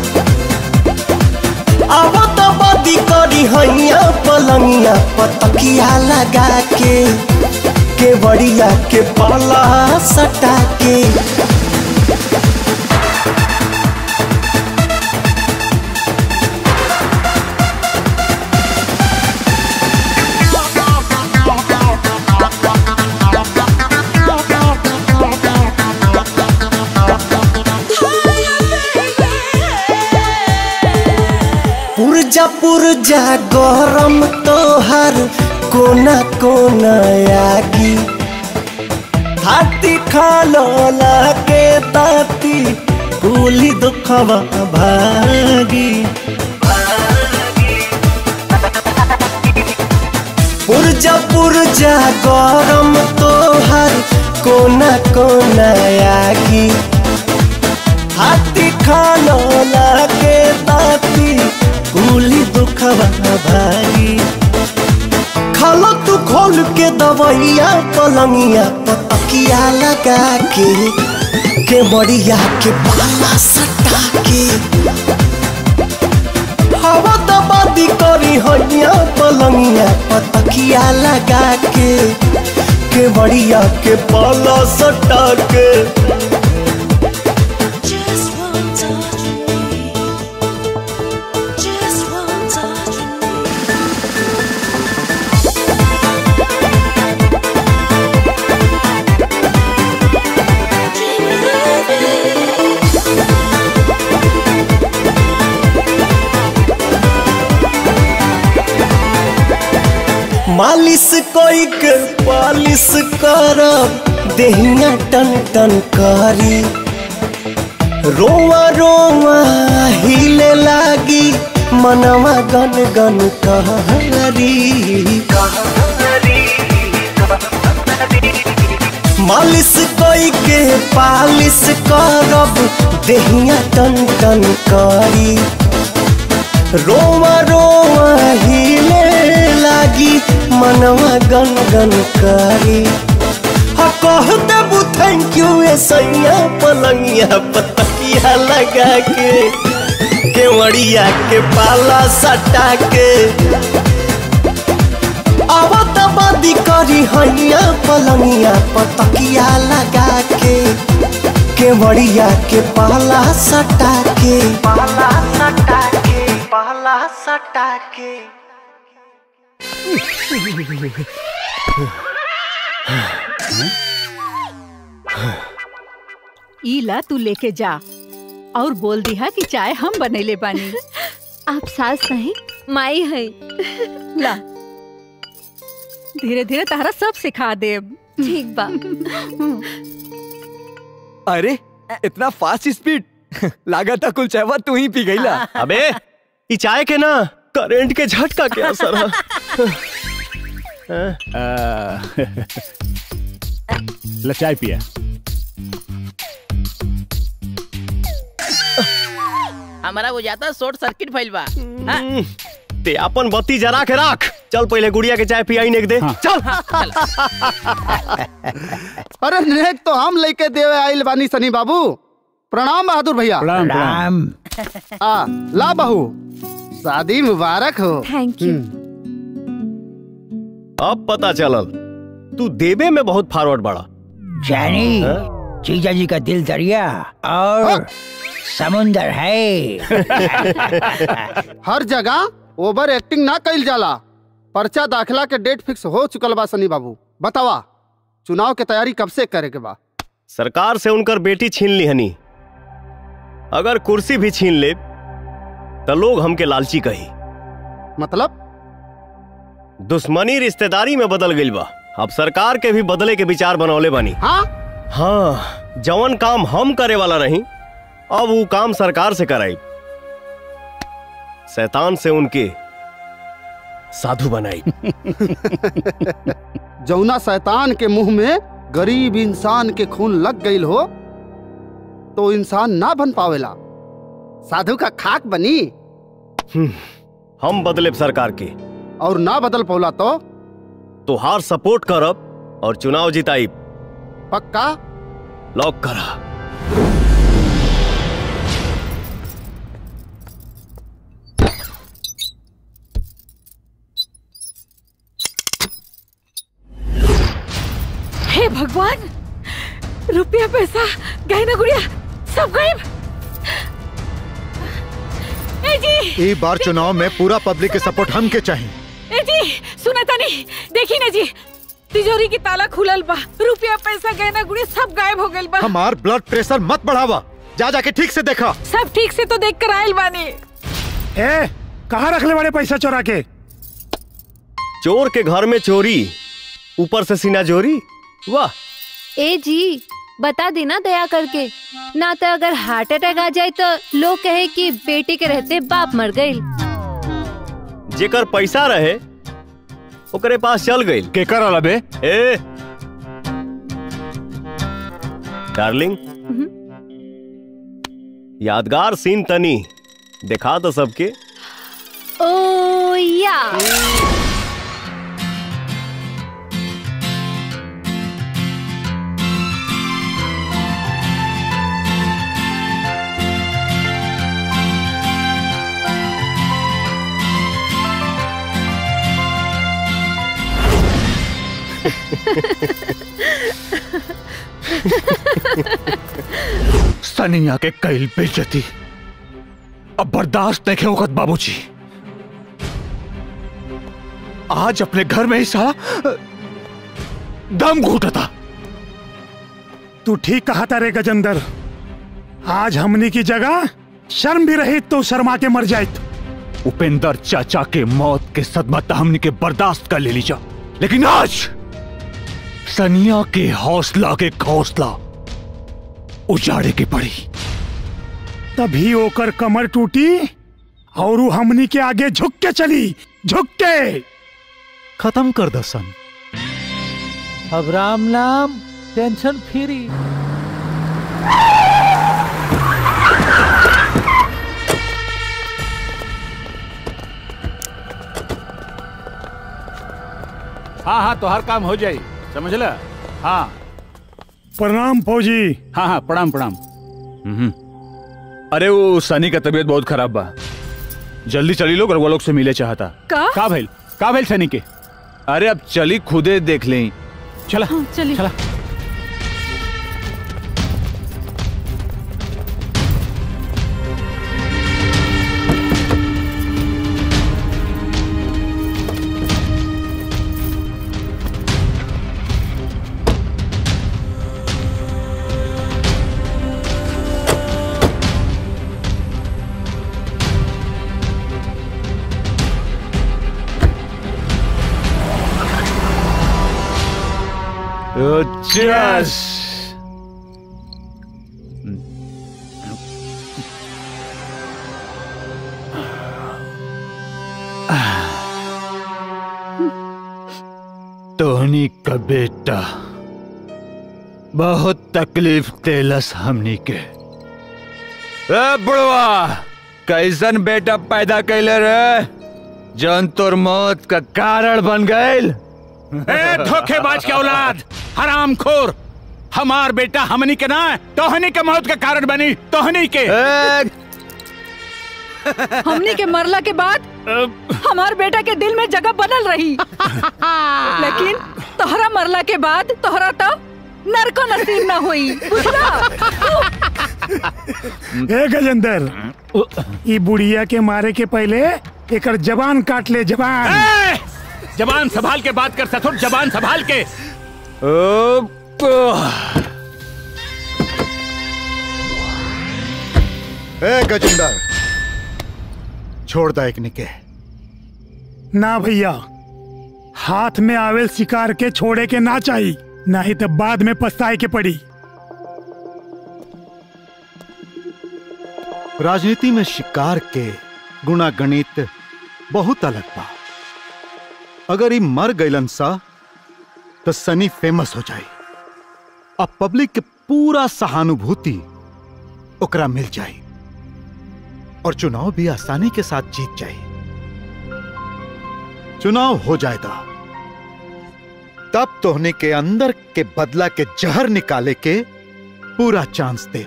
S19: अब त बदी करी हैया पलंगिया पतकिया लगा के केवड़िया के पाला सटा के पुरजा पुरजा गरम तोहर कोना कोना आगी हाथी खालो लागे ताती कुली दुखवा भागी पुरजा पुरजा गरम तोहर कोना कोना आगी हाथी खालो लागे ताती कुली दुखवा भागी खालो तू खोल के दवैया पलंगिया पतकिया लगा के के मड़िया के बाला सटा के हवा दबादी करी हैया पलंगिया पतकिया लगा के के मड़िया के बाला सटा के मालिश कोई के पालिश करब देहिया टन टन करी रोवा रोवा हिले लागी मनवा गन गन कहरी मालिश कोई के पालिश करब देहिया टन टन करी रोवा रोवा हिले लागी मनवा गन गन करी हा कह देबू थैंक यू ए सैया पलंगिया पतकिया लगा के केवड़िया के पाला सटा के आवत बदी करी हैया पलंगिया पतकिया लगा के केवड़िया के पाला सटा के पाला सटा के पाला सटा के
S21: ईला तू लेके जा और बोल दिहा कि चाय हम बनैले बानी
S7: आप सास नहीं माई है
S21: ला धीरे धीरे तारा सब सिखा देब
S7: ठीक बा
S11: अरे इतना फास्ट स्पीड लागत कुल चाहवा तू ही पी गईला
S15: अबे ई चाय के ना करंट के झटका के असर है
S22: ल चाय पिया
S10: हमारा वो जाता शॉर्ट सर्किट फैल बा हाँ?
S15: ते अपन बत्ती जरा के राख चल पहले गुड़िया के चाय पियाई नेक दे चल
S12: अरे नेक तो हम लेके देवे आइल बानी सनी बाबू प्रणाम बहादुर भैया
S22: प्रणाम, प्रणाम।
S12: आ ला बहू शादी मुबारक हो
S7: थैंक यू
S15: अब पता चलल तू देवे में बहुत फॉरवर्ड बड़ा
S4: जानी जीजा जी का दिल दरिया और समुंदर है
S12: हर जगह ओवर एक्टिंग ना कइल जाला पर्चा दाखिला के डेट फिक्स हो चुकल बा सनी बाबू बतावा चुनाव के तैयारी कब से करे के बा
S15: सरकार से उनकर बेटी छीन ली हनी अगर कुर्सी भी छीन ले तो लोग हमके लालची कही
S12: मतलब
S15: दुश्मनी रिश्तेदारी में बदल गई बा अब सरकार के भी बदले के विचार बनौले बानी
S12: हाँ
S15: हाँ जवन काम हम करे वाला नहीं अब वो काम सरकार से कराई शैतान से उनके साधु बनाई
S12: जौना शैतान के मुंह में गरीब इंसान के खून लग गई हो तो इंसान ना बन पावेला साधु का खाक बनी
S15: हम बदले सरकार के
S12: और ना बदल पौला तो
S15: तुहार सपोर्ट करब और चुनाव जिताई
S12: पक्का
S15: लॉक करा
S21: हे भगवान रुपया पैसा गहना गुड़िया सब गायब ए जी
S3: ई बार चुनाव में पूरा पब्लिक के सपोर्ट हम के चाहिए
S21: ए जी सुना तनी देखी ना जी तिजोरी की ताला खुलल बा रुपया पैसा गहना गुड़िया सब गायब हो गइल बा
S3: हमार ब्लड प्रेशर मत बढ़ावा जा जाके ठीक से देखा
S21: सब ठीक से तो देख कर आयल बानी
S9: ए कहाँ रख ले बड़े पैसा चोरा के
S15: चोर के घर में चोरी ऊपर से सीना जोरी वाह
S7: ए जी बता देना दया करके ना तो अगर हार्ट अटैक आ जाए तो लोग कहे कि बेटी के रहते बाप मर गई
S15: जेकर पैसा रहे ओकरे पास चल गई
S6: के कर अबे
S15: ए डार्लिंग यादगार सीन तनी दिखा तो सबके
S7: ओ या
S6: सनिया के कैल बेइज्जती अब बर्दाश्त नहीं होगत बाबूजी आज अपने घर में ही साला दम घूटता
S9: तू ठीक कहा था रे गजेंद्र आज हमनी की जगह शर्म भी रही तो शर्मा के मर जाए
S6: उपेंद्र चाचा के मौत के सदमा तो हमने के बर्दाश्त कर ले लीजा लेकिन आज सनिया के हौसला के हौसला उजाड़े के पड़ी
S9: तभी ओकर कमर टूटी और वो हमनी के आगे झुक के चली झुक के
S6: खत्म कर दसन
S4: अब राम नाम टेंशन फ्री
S22: हाँ हाँ तो हर काम हो जाई समझ ल हाँ
S9: प्रणाम फौजी
S22: हाँ हाँ प्रणाम प्रणाम हम्म। अरे वो सनी का तबीयत बहुत खराब बा जल्दी चली लोग रघुआ लोग से मिले चाहता
S21: का
S22: का भइल का भइल सनी के अरे अब चली खुदे देख लें चला
S21: चलिए
S22: चला
S6: Yes. तोहनी का बेटा बहुत तकलीफ तेलस हमनी के ए बुढ़वा कैसन बेटा पैदा कैले रे जौन तोर मौत का कारण बन गईल
S22: ए धोखेबाज के औलाद हराम खोर हमार बेटा हमनी के ना तोहनी के मौत के कारण बनी तोहनी के
S21: हमनी के मरला के बाद हमार बेटा के दिल में जगह बनल रही लेकिन तोहरा मरला के बाद तोहरा तो नरको नसीब ना हुई बुझला
S9: ए गजेंद्र ई बुढ़िया के मारे के पहले एकर जबान काट ले जबान
S22: जबान संभाल के बात कर सथुर जबान संभाल के
S3: ए गजेंद्र छोड़ दा एक निके
S9: ना भैया हाथ में आवेल शिकार के छोड़े के ना चाहिए नहीं तो बाद में पछताए के पड़ी
S3: राजनीति में शिकार के गुणा गणित बहुत अलग बा अगर ई मर गईलन सा तो सनी फेमस हो जाए अब पब्लिक के पूरा सहानुभूति ओकरा मिल जाई और चुनाव भी आसानी के साथ जीत जाई चुनाव हो जाएगा तब तोहने के अंदर के बदला के जहर निकाले के पूरा चांस दे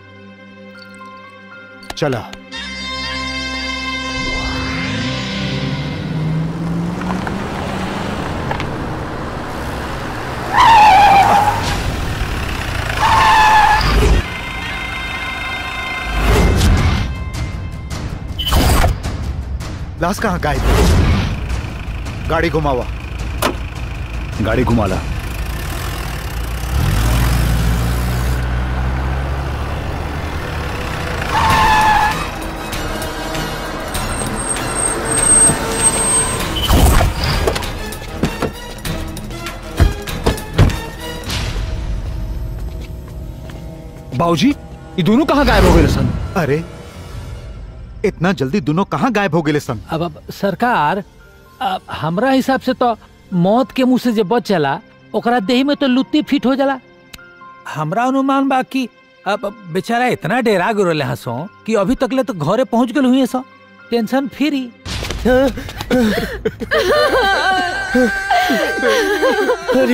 S3: चला लाश कहाँ गायब है? गाड़ी घुमावा
S6: गाड़ी घुमा ला
S3: बाबूजी ये दोनों कहाँ गायब हो गए सन अरे इतना जल्दी दोनों कहाँ गायब हो गए सन
S4: अब अब सरकार अब हमरा हिसाब से तो मौत के मुंह से जे बचला ओकरा देही में तो लुत्ती फिट हो जाला हमरा अनुमान बा कि अब अब बेचारा इतना डेरा गिरले हंसो कि अभी तक ले तो घरे पहुंच गए हुई सो टेंशन फ्री
S19: अरे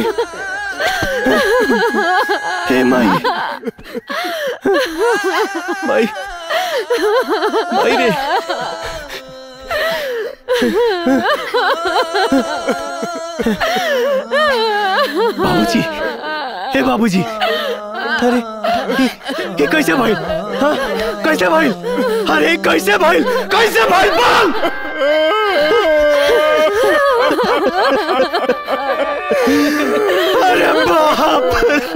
S19: हे माई माई माई रे बाबूजी हे बाबूजी अरे ये, ये कैसे भाई हाँ कैसे भाई अरे कैसे भाई कैसे भाई बोल अरे बाप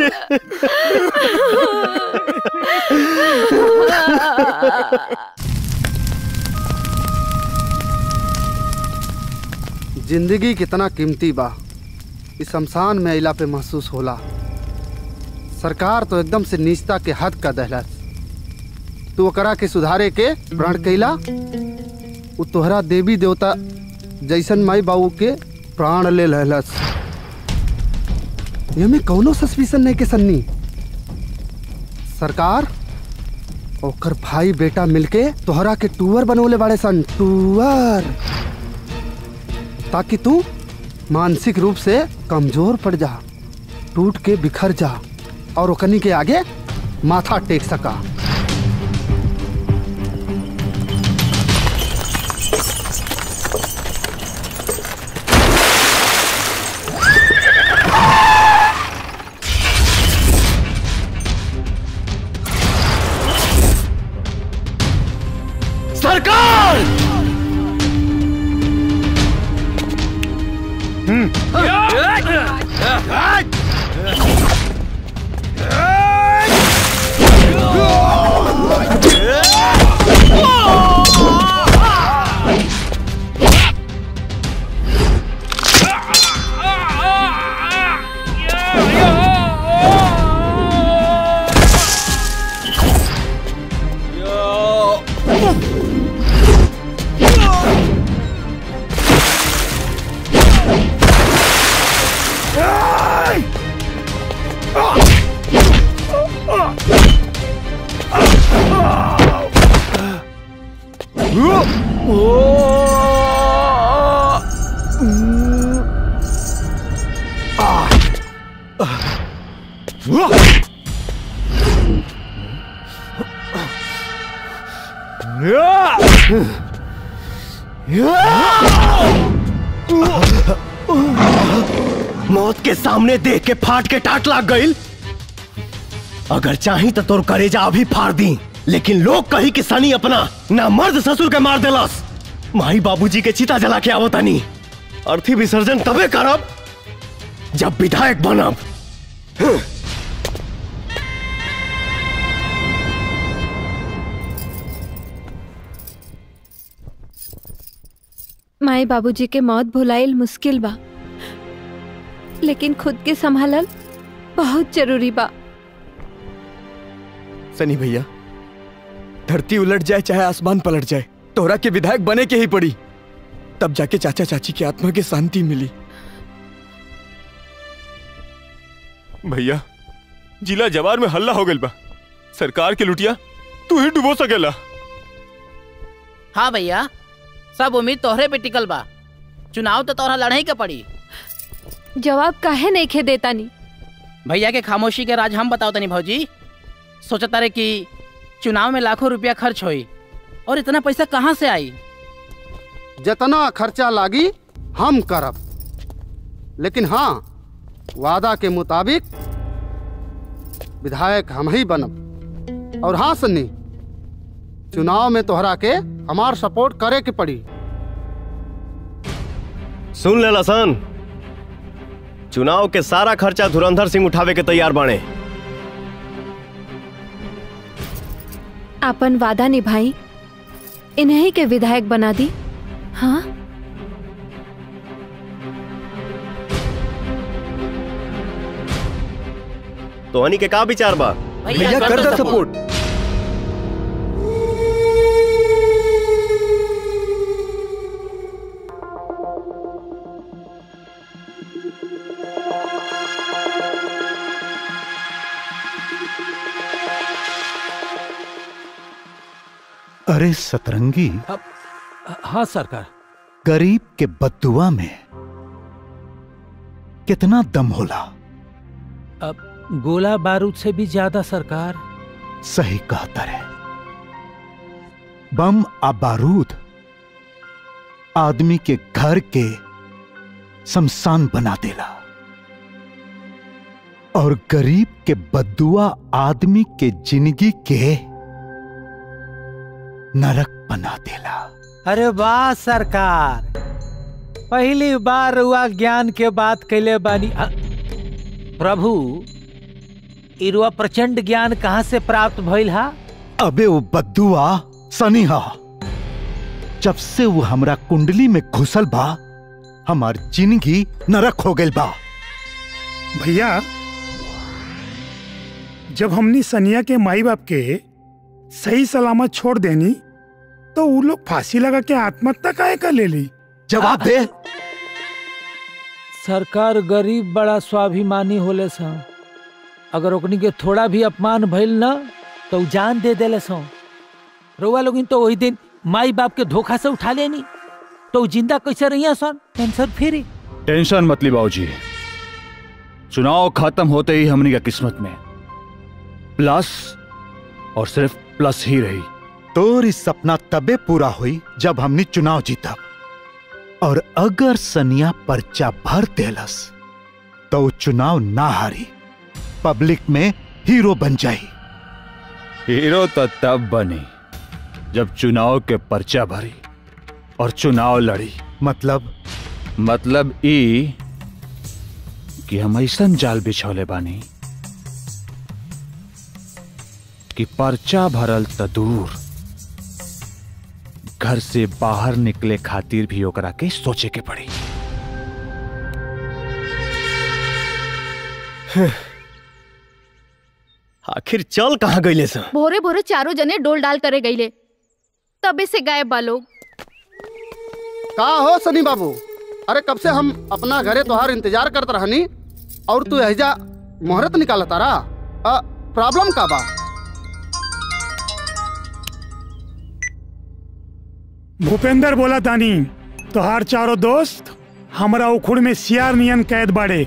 S12: जिंदगी कितना कीमती बा इस शमशान में अइला पे महसूस होला सरकार तो एकदम से नीचता के हद का दहलस तू ओकरा के सुधारे के प्रण कैला उ तोहरा देवी देवता जैसन माई बाबू के प्राण ले लहलस ये में कौनो सस्पिशन नहीं के सन्नी सरकार ओकर भाई बेटा मिलके तोहरा के टूअर बनवले बाड़े सन टूअर ताकि तू मानसिक रूप से कमजोर पड़ जा टूट के बिखर जा और ओकनी के आगे माथा टेक सका
S19: सरकार मौत के सामने देख के फाट के टाट लाग गईल अगर चाही तो तोर करेजा अभी फाड़ दी लेकिन लोग कही कि सनी अपना ना मर्द ससुर के मार देलस माई बाबूजी के चिता जला के आवतानी अर्थी विसर्जन तबे करब जब विधायक बनब हं।
S7: माए बाबूजी के मौत भुलाइल मुश्किल बा लेकिन खुद के संभालल बहुत जरूरी बा
S11: सनी भैया धरती उलट जाए चाहे आसमान पलट जाए तोहरा के विधायक बने के ही पड़ी तब जाके चाचा चाची की आत्मा की शांति मिली
S13: भैया जिला जवार में हल्ला हो गइल बा सरकार के लुटिया
S8: तू ही डुबो सकेला
S10: हाँ भैया सब उम्मीद तोहरे पे टिकल बा चुनाव तो तोहरा लड़ाई के पड़ी
S7: जवाब काहे नहीं खे देता नी
S10: भैया के खामोशी के राज हम बताओ तनी भौजी सोचता रहे कि चुनाव में लाखों रुपया खर्च होई और इतना पैसा कहाँ से आई
S12: जितना खर्चा लागी हम करब लेकिन हाँ वादा के मुताबिक विधायक हम ही बनब और हाँ सन्नी चुनाव में तोहरा के हमार सपोर्ट करे के पड़ी
S15: सुन ले लसन चुनाव के सारा खर्चा धुरंधर सिंह उठावे के तैयार बाणे
S7: अपन वादा निभाई इन्हीं के विधायक बना दी हाँ
S15: तो हनी के का विचार बा
S11: भैया कर दो सपोर्ट
S3: अरे सतरंगी
S4: हाँ सरकार
S3: गरीब के बदुआ में कितना दम होला
S4: अब गोला बारूद से भी ज्यादा सरकार
S3: सही कहता रे बम आ बारूद आदमी के घर के शमशान बना देला और गरीब के बदुआ आदमी के जिंदगी के नरक बना देला
S4: अरे वाह सरकार पहली बार हुआ ज्ञान के बात कैले बानी अ, प्रभु इरुआ प्रचंड ज्ञान कहाँ से प्राप्त भइल हा
S3: अबे वो बद्दुआ सनी हा जब से वो हमरा कुंडली में घुसल बा हमार जिंदगी नरक हो गइल बा
S9: भैया जब हमनी सनिया के माई बाप के सही सलामत छोड़ देनी तो वो लोग फांसी लगा के आत्महत्या काहे कर ले ली
S3: जवाब दे
S4: सरकार गरीब बड़ा स्वाभिमानी होले सा अगर ओकनी के थोड़ा भी अपमान भइल ना तो उ जान दे देले सो रउआ लोगिन तो वही दिन माई बाप के धोखा से उठा लेनी तो उ जिंदा कैसे रहिया सन टेंशन फ्री
S22: टेंशन मत ली बाबूजी चुनाव खत्म होते ही हमनी का किस्मत में प्लस और सिर्फ प्लस ही रही
S3: तोर इस सपना तबे पूरा हुई जब हमने चुनाव जीता और अगर सनिया पर्चा भर देलस तो वो चुनाव ना हारी पब्लिक में हीरो बन जाई
S22: हीरो तो तब बनी जब चुनाव के पर्चा भरी और चुनाव लड़ी
S3: मतलब
S22: मतलब ई कि हम ऐसन जाल बिछौले बानी कि पर्चा भरल त दूर घर से बाहर निकले खातिर भी ओकरा के सोचे के पड़ी
S15: आखिर चल कहाँ गईले सा
S13: भोरे भोरे चारों जने डोल डाल करे गईले तबे से गायब बा लोग
S12: का हो सनी बाबू अरे कब से हम अपना घरे तोहार इंतजार करत रहनी और तू एहजा मोहरत निकाला तारा प्रॉब्लम का बा
S9: भूपेंद्र बोला तानी तोहार चारों दोस्त हमरा उखुड़ में सियार नियन कैद बाड़े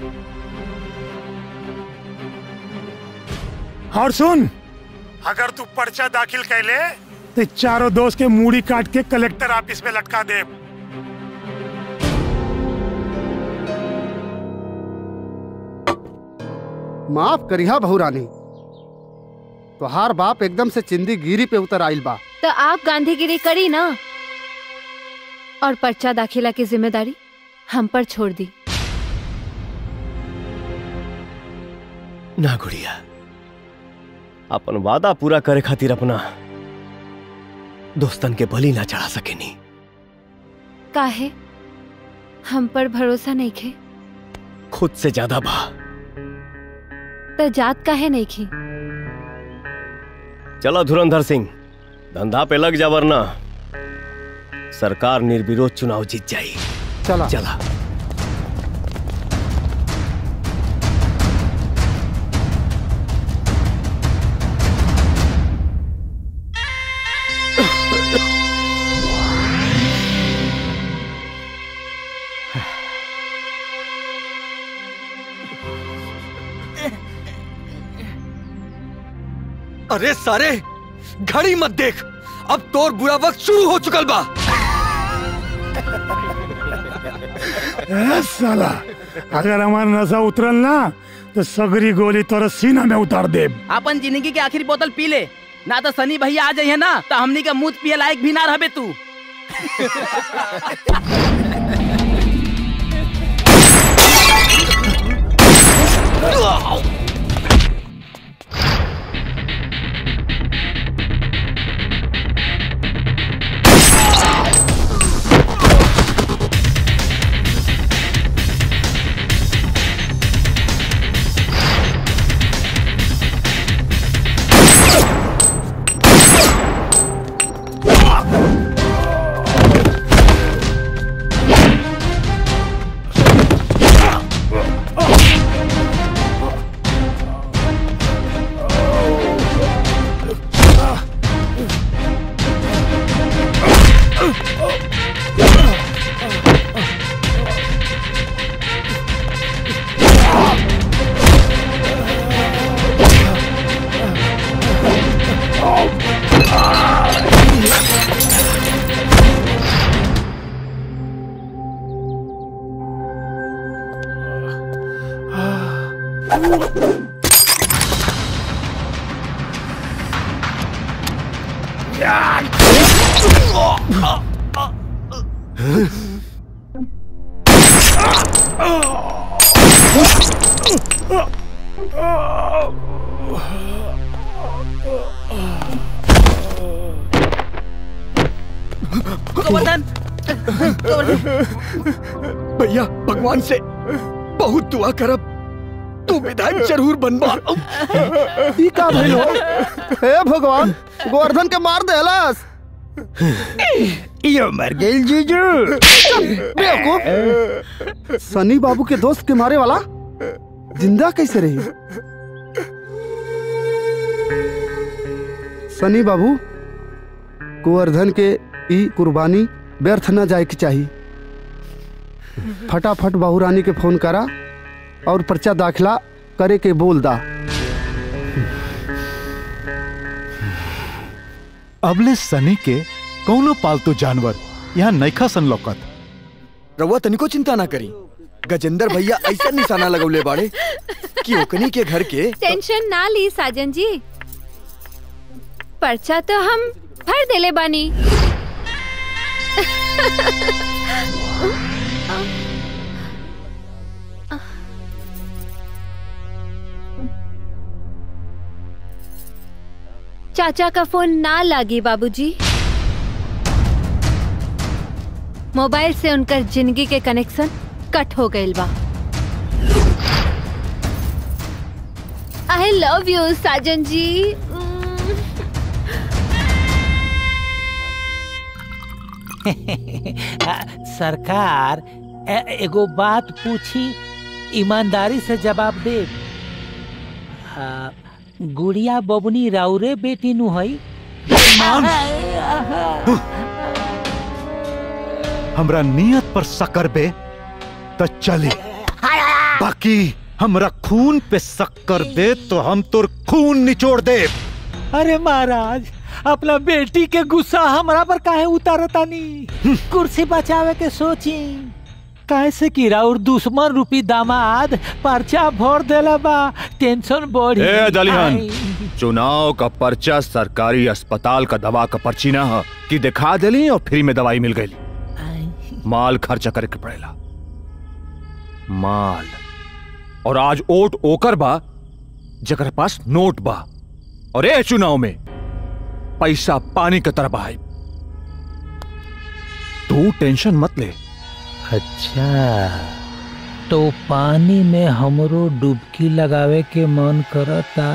S9: और सुन अगर तू पर्चा दाखिल कैले तो चारों दोस्त के मूड़ी काट के कलेक्टर ऑफिस में लटका दे
S12: माफ करिहा बहुरानी तोहार बाप एकदम से चिंदी गिरी पे उतर आइल बा
S7: तो आप गांधीगिरी करी ना और पर्चा दाखिला की जिम्मेदारी हम पर छोड़ दी
S15: ना गुड़िया अपन वादा पूरा करे खातिर अपना दोस्तन के बलि ना चढ़ा सकेनी
S7: काहे हम पर भरोसा नहीं खे
S15: खुद से ज्यादा बा
S7: तो जात काहे नहीं खी
S15: चलो धुरंधर सिंह धंधा पे लग जा वरना सरकार निर्विरोध चुनाव जीत जाई
S12: चला
S15: चला
S11: अरे सारे घड़ी मत देख अब तोर बुरा वक्त शुरू हो चुकल बा
S9: ए, साला अगर हमारा नशा उतरल ना तो सगरी गोली तोरा सीना में उतार दे
S10: अपन जिंदगी के आखिरी बोतल पी ले ना तो सनी भैया आ जाइए ना तो हमनी के मुंह पिए लायक भी ना रहबे तू गोवर्धन
S11: भैया भगवान से बहुत दुआ करब तू विधायक जरूर बनबा
S12: ई का भइल हो हे भगवान गोवर्धन के मार देहलस
S18: यो मर गई जीजू
S12: बेवकूफ सनी बाबू के दोस्त के मारे वाला जिंदा कैसे रही सनी बाबू गोवर्धन के ई कुर्बानी व्यर्थ न जाए की चाहिए फटाफट बाबू रानी के फोन करा और पर्चा दाखिला करे के बोल दा
S3: अबले सनी के कौनो पालतू जानवर यहाँ नैखा सन लौकत
S11: रउआ तनिको चिंता ना करी गजेंद्र भैया ऐसा निशाना लगौले बाड़े कि ओकनी के घर के
S7: टेंशन ना ली साजन जी पर्चा तो हम भर देले बानी चाचा का फोन ना लागी बाबूजी मोबाइल से उनकर जिंदगी के कनेक्शन कट हो गइल बा आई लव यू साजन जी
S4: सरकार ए- एगो बात पूछी ईमानदारी से जवाब दे आ, गुड़िया बबनी राउरे बेटी नु हई
S3: हमरा नियत पर शक्कर बे तो चली बाकी हमरा खून पे शक्कर बे तो हम तोर खून निचोड़ दे
S4: अरे महाराज अपना बेटी के गुस्सा हमरा पर काहे उतारतानी कुर्सी बचावे के सोची कैसे कि राउर दुश्मन रूपी दामाद पर्चा भर देला बा टेंशन बढ़ी
S6: ए दलिहन
S4: आई।
S6: चुनाव का पर्चा सरकारी अस्पताल का दवा का पर्ची ना ह कि दिखा देली और फ्री में दवाई मिल गई माल खर्चा करे के पड़ेला माल और आज ओट ओकर बा जकर पास नोट बा और ए चुनाव में पैसा पानी के तरह बहाई तू टेंशन मत ले
S4: अच्छा तो पानी में हमरो डुबकी लगावे के मन करता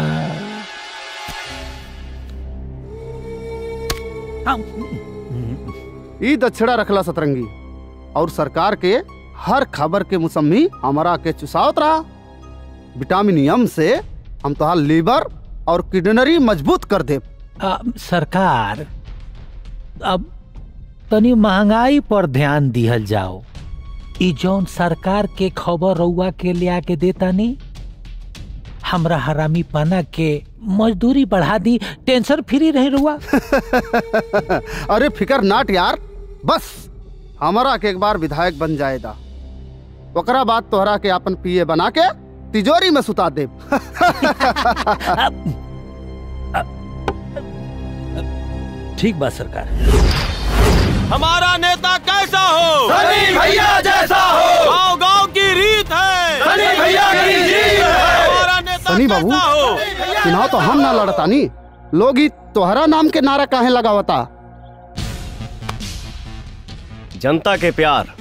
S12: ई दक्षिणा रखला सतरंगी और सरकार के हर खबर के मुसम्मी हमारा के चुसावत रहा विटामिनियम से हम तो लीवर और किडनरी मजबूत कर दे
S4: आ, सरकार अब तनी महंगाई पर ध्यान दिहल जाओ ई जौन सरकार के खबर रउआ के लिया के देता नी हमरा हरामी पना के मजदूरी बढ़ा दी टेंशन फ्री रहे रुआ
S12: अरे फिकर नाट यार बस हमारा के एक बार विधायक बन जाएगा ओकरा बाद तोहरा के अपन पीए बना के तिजोरी में सुता दे
S4: ठीक बात सरकार
S2: हमारा नेता कैसा हो
S5: सनी भैया जैसा हो।
S2: गांव गांव की रीत है
S5: सनी भैया की जीत है।
S2: हमारा नेता
S12: सनी बाबू
S2: कैसा हो
S12: चुनाव तो हम ना लड़तानी लोग ही तोहरा नाम के नारा काहे लगावता
S15: जनता के प्यार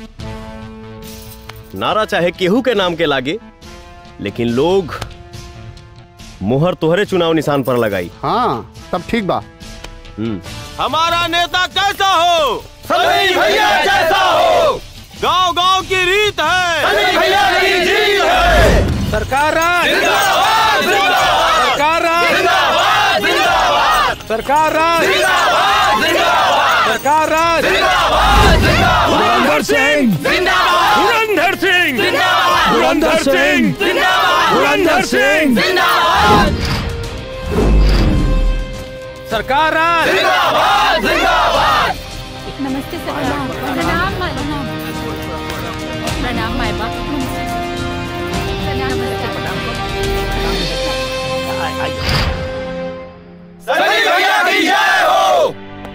S15: नारा चाहे केहू के नाम के लागे लेकिन लोग मुहर तोहरे चुनाव निशान पर लगाई
S12: हाँ तब ठीक बा
S15: हम्म
S2: हमारा नेता कैसा हो
S5: सनी भैया जैसा हो।
S2: गांव गांव की रीत है
S5: सनी भैया की जीत है।
S4: सरकार राज
S5: जिंदाबाद, जिंदाबाद।
S4: सरकार राज
S5: जिंदाबाद, जिंदाबाद।
S4: सरकार राज
S5: जिंदाबाद, जिंदाबाद।
S4: सरकार राज
S5: जिंदाबाद, जिंदाबाद।
S4: धुरंधर सिंह
S5: जिंदाबाद।
S4: धुरंधर सिंह
S5: जिंदाबाद।
S4: धुरंधर सिंह
S5: जिंदाबाद।
S4: धुरंधर सिंह
S5: जिंदाबाद।
S4: सरकार राज
S5: जिंदाबाद, जिंदाबाद।
S13: नमस्ते सर प्रणाम माँ प्रणाम माए बाप
S5: सनी भैया की जय हो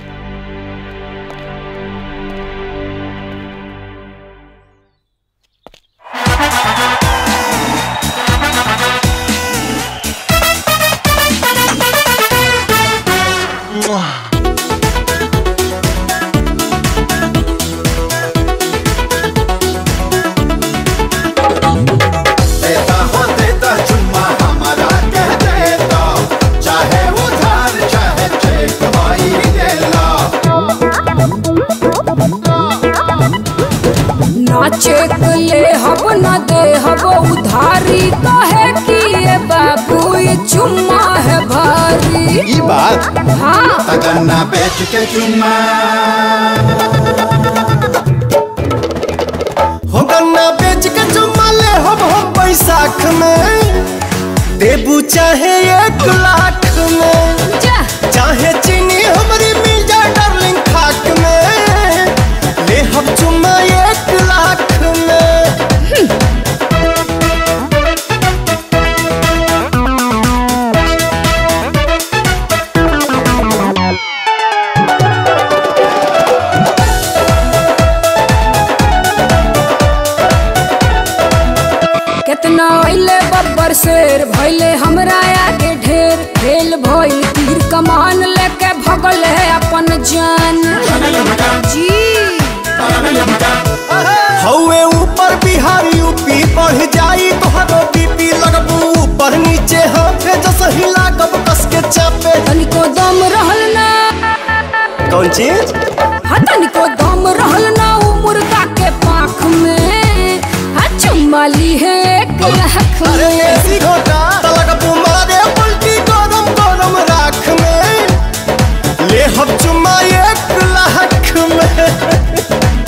S14: देता हो देता चुम्मा हमारा कह देता चाहे उधार चाहे चेक भाई दे ला
S16: ना चेक ले हब ना दे हब उधारी कहे कि ये बाबू ये चुम्मा है भारी
S14: ई बात
S16: हाँ
S14: तगन्ना बेच के चुम्मा
S19: हो गन्ना बेच के चुम्मा ले हम हम बैसाख में देबू चाहे एक लाख में चाहे चीनी हमारी मिल जाए डार्लिंग खाक में ले हम चुम्मा एक लाख में
S16: कितना अइले बब्बर शेर भइले हमरा आगे ढेर खेल भइल तीर कमान लेके भगल है अपन जान जी
S19: हौवे ऊपर बिहार यूपी बढ़ जाई तोहरो बीपी लगबू ऊपर नीचे हाथे जस हिला कब कस के चापे
S16: तनिको दम रहल ना
S19: कौन चीज
S16: हा तनिको दम रहल ना उ मुर्गा के पाख में हा चुम्मा ली है एक लाख
S19: अरे
S16: में
S19: ऐसी घोटा तलक तुम्हारे उल्टी गरम गरम राख में ले हम चुम्मा एक लाख में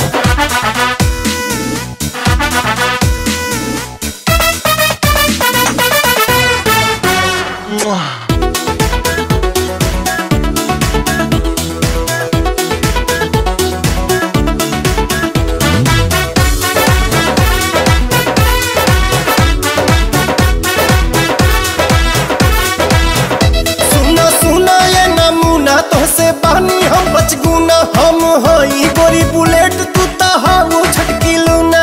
S19: सुना सुना ये नमूना तोहसे बानी हम बचगुना हम हई गोरी बुलेट तू ता हाउ छटकी लूना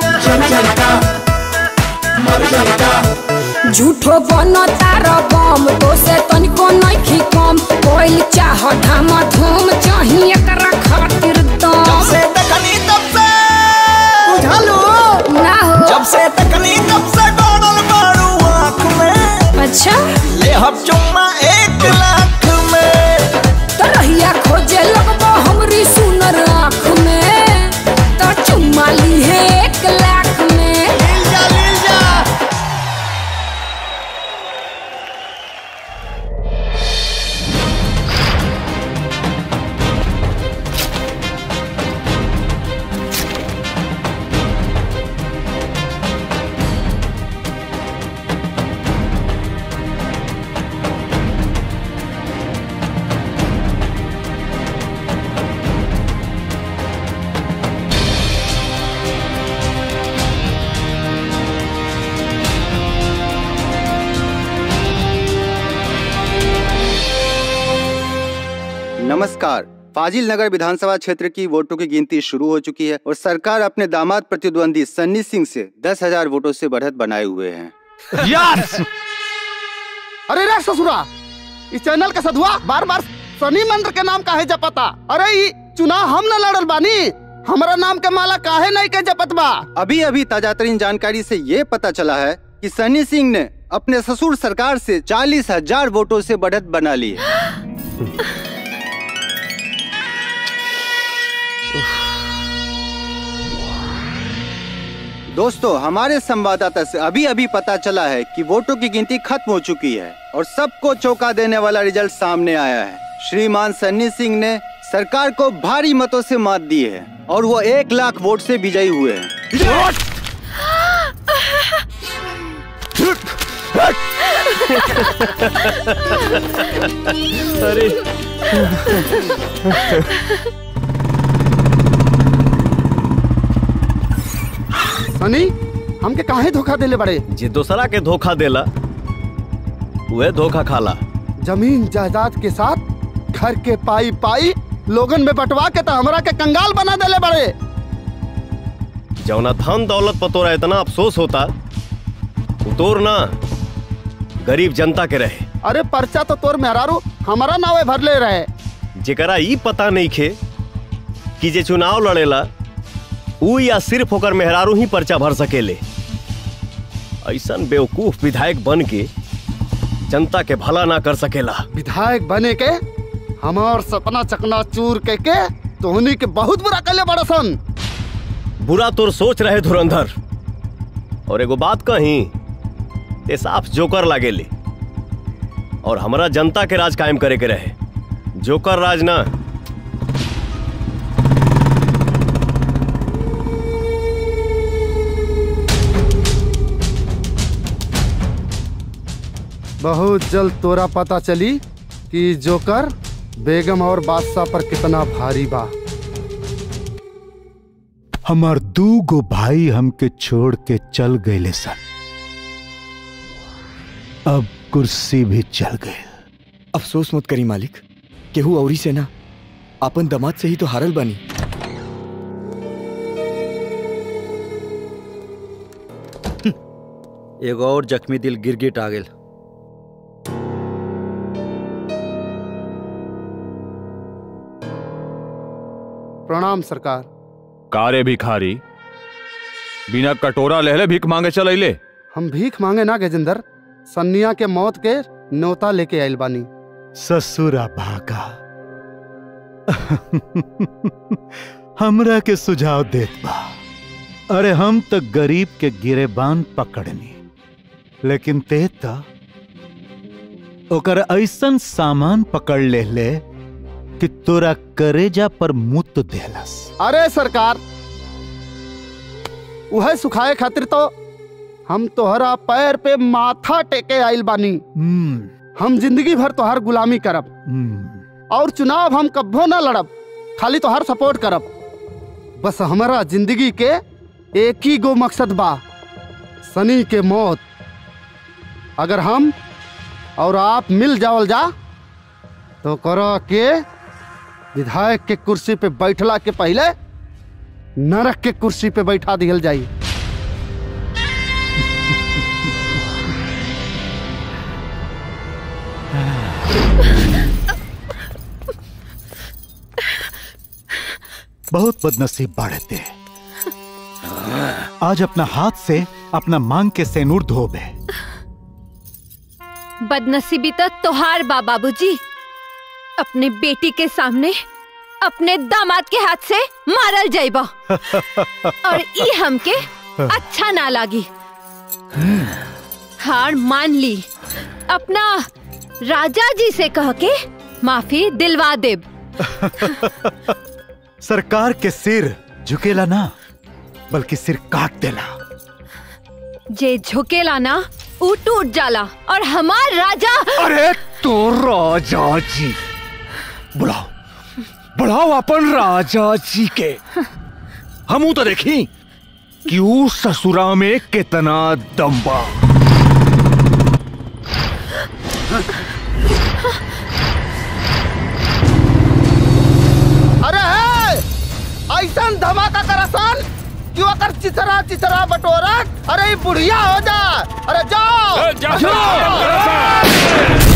S16: झूठो बन तार बम तो से तनिको नइखी कम कोइल चाह धामा धूम चाही एकरा खातिर दम
S19: से तकनी तब से बुझालू
S16: ना हो
S19: जब से तकनी तब से डोडल मारू आँख में
S16: अच्छा
S19: ले हम चुम्मा एक लाख में
S16: तो रहिया खोजे लगबो हमरी सुनर आँख में तो चुम्मा ली है एक लाख में
S19: लील जा लील जा
S1: नमस्कार फाजिल नगर विधानसभा क्षेत्र की वोटों की गिनती शुरू हो चुकी है और सरकार अपने दामाद प्रतिद्वंदी सन्नी सिंह से दस हजार वोटों से बढ़त बनाए हुए हैं
S12: यस अरे रे ससुरा इस चैनल का सधुआ बार बार शनि मंदिर के नाम काहे जपता अरे ई चुनाव हम न लड़ल बानी हमारा नाम के माला काहे नहीं के जपत बा
S1: अभी अभी ताजा तरीन जानकारी से ये पता चला है कि सन्नी सिंह ने अपने ससुर सरकार से चालीस हजार वोटों से बढ़त बना ली है दोस्तों हमारे संवाददाता से अभी अभी पता चला है कि वोटों की गिनती खत्म हो चुकी है और सबको चौंका देने वाला रिजल्ट सामने आया है श्रीमान सन्नी सिंह ने सरकार को भारी मतों से मात दी है और वो एक लाख वोट से विजयी हुए हैं
S15: अरे
S12: सनी हमके काहे धोखा देले बड़े
S15: जे दूसरा के धोखा देला वह धोखा खाला
S12: जमीन जायदाद के साथ घर के पाई पाई लोगन में बंटवा के तो हमरा के कंगाल बना देले बड़े
S15: जौना धन दौलत पर तोरा इतना अफसोस होता वो तोर ना गरीब जनता के रहे
S12: अरे पर्चा तो तोर मेहरारू हमारा नावे भर ले रहे
S15: जेकरा ई पता नहीं खे कि जे चुनाव लड़ेला ऊ या सिर्फ होकर मेहरारू ही पर्चा भर सकेले ऐसन बेवकूफ विधायक बन के जनता के भला ना कर सकेला
S12: विधायक बने के हमार सपना चकना चूर के के तोहनी के बहुत बुरा कले बड़ा सन
S15: बुरा तोर सोच रहे धुरंधर और एगो बात कही ये साफ जोकर लागेले और हमरा जनता के राज कायम करे के रहे जोकर राज ना
S12: बहुत जल्द तोरा पता चली कि जोकर बेगम और बादशाह पर कितना भारी बा
S3: हमार दू गो भाई हमके छोड़ के चल गए सन अब कुर्सी भी चल गए
S11: अफसोस मत करी मालिक केहू औरी से ना अपन दमाद से ही तो हारल बनी
S17: एगो और जख्मी दिल गिरगिट आ गेल
S12: प्रणाम सरकार
S6: कारे भिखारी बिना कटोरा लहले भीख मांगे चल अइले
S12: हम भीख मांगे ना गजेंद्र सन्निया के मौत के न्योता लेके आइल बानी
S3: ससुरा भागा हमरा के सुझाव देत बा अरे हम तो गरीब के गिरेबान पकड़नी लेकिन ते त ओकर ऐसन सामान पकड़ ले ले कि तोरा करेजा पर मुत देलस
S12: अरे सरकार वह सुखाए खातिर तो हम तोहरा पैर पे माथा टेके आइल बानी हम जिंदगी भर तोहर गुलामी करब और चुनाव हम कब्बो ना लड़ब खाली तोहर सपोर्ट करब बस हमारा जिंदगी के एक ही गो मकसद बा सनी के मौत अगर हम और आप मिल जावल जा तो करो के विधायक के कुर्सी पे बैठला के पहले नरक के कुर्सी पे बैठा दियल जाई
S3: बहुत बदनसीब बाढ़ते आज अपना हाथ से अपना मांग के सेनूर धोबे
S7: बदनसीबी तो तोहार बा बाबूजी अपने बेटी के सामने अपने दामाद के हाथ से मारल जाइबा और ई हमके अच्छा ना लागी हार मान ली अपना राजा जी से कह के माफी दिलवा देब
S3: सरकार के सिर झुकेला ना बल्कि सिर काट देला
S7: जे झुकेला ना ऊ टूट जाला और हमार राजा
S6: अरे तो राजा जी बुलाओ बुलाओ अपन राजा जी के हमू तो देखी कि ऊ ससुरा में कितना दम्बा
S12: क्यों कर चिसरा चिसरा बटोरा अरे ये बुढ़िया हो जा अरे जाओ जाओ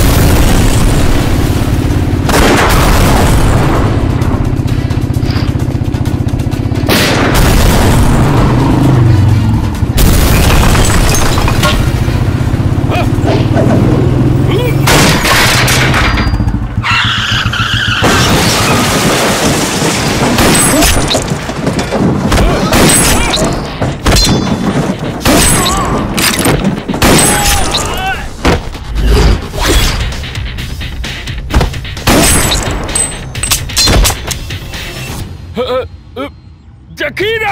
S20: जकीरा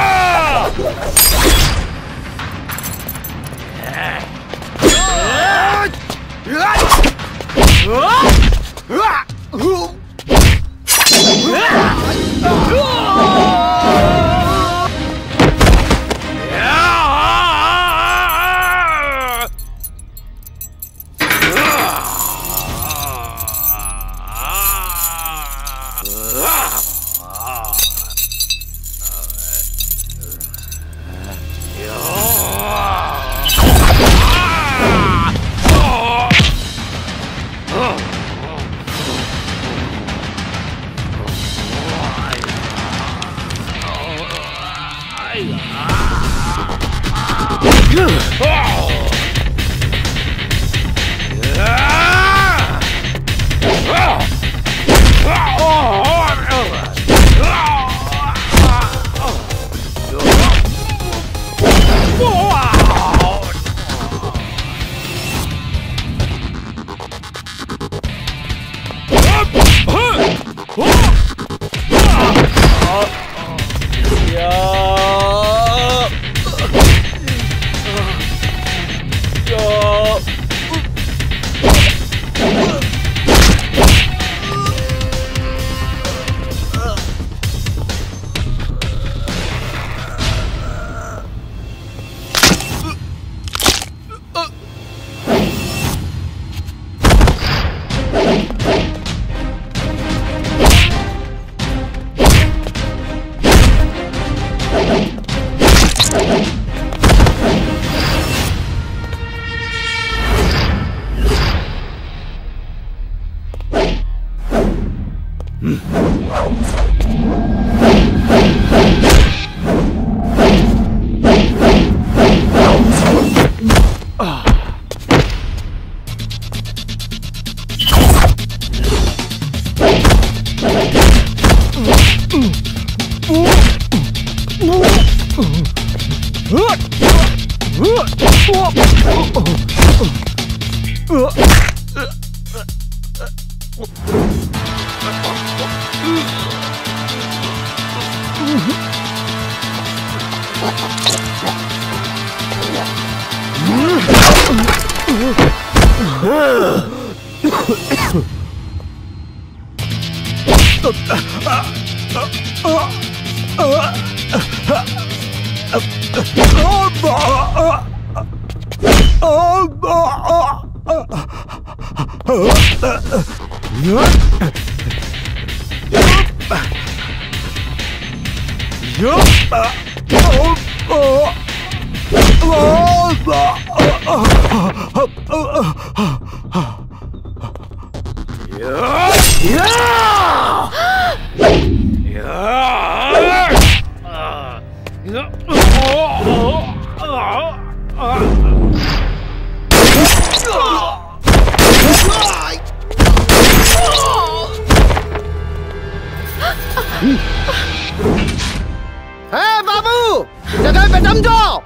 S12: है बाबू जगह पे जम जाओ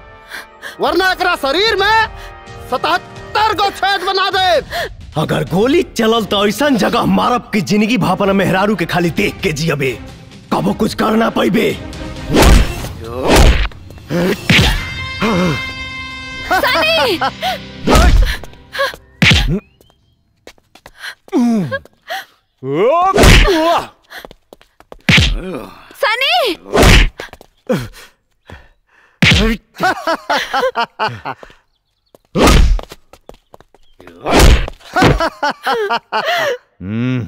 S12: वरना एकरा शरीर में सतहत्तर गो छेद बना दे
S15: अगर गोली चलल तो ऐसा जगह मारब की जिंदगी भापना मेहरारू के खाली देख के जियबे कबो कुछ करना पैबे
S13: सनी सनी
S6: हम्म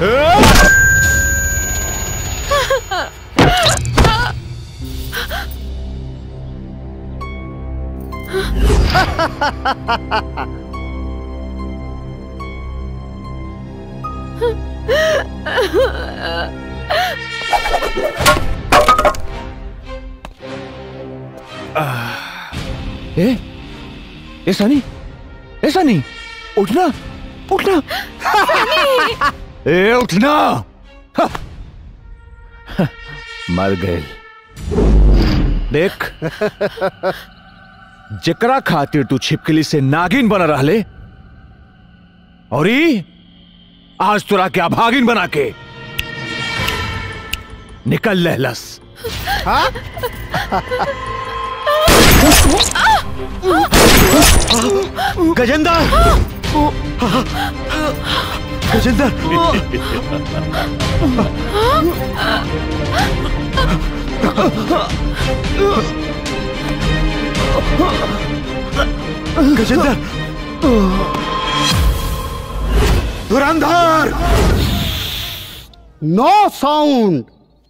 S6: ए ए सनी ए सनी उठना उठना ए उठना हा। हा, मर गए देख जकरा खातिर तू छिपकली से नागिन बना रहले और ई आज तोरा के अभागिन बना के निकल लहलस
S12: हाँ?
S6: गजेंद्र गजेंद्र गजेंद्र
S12: धुरंधर नो साउंड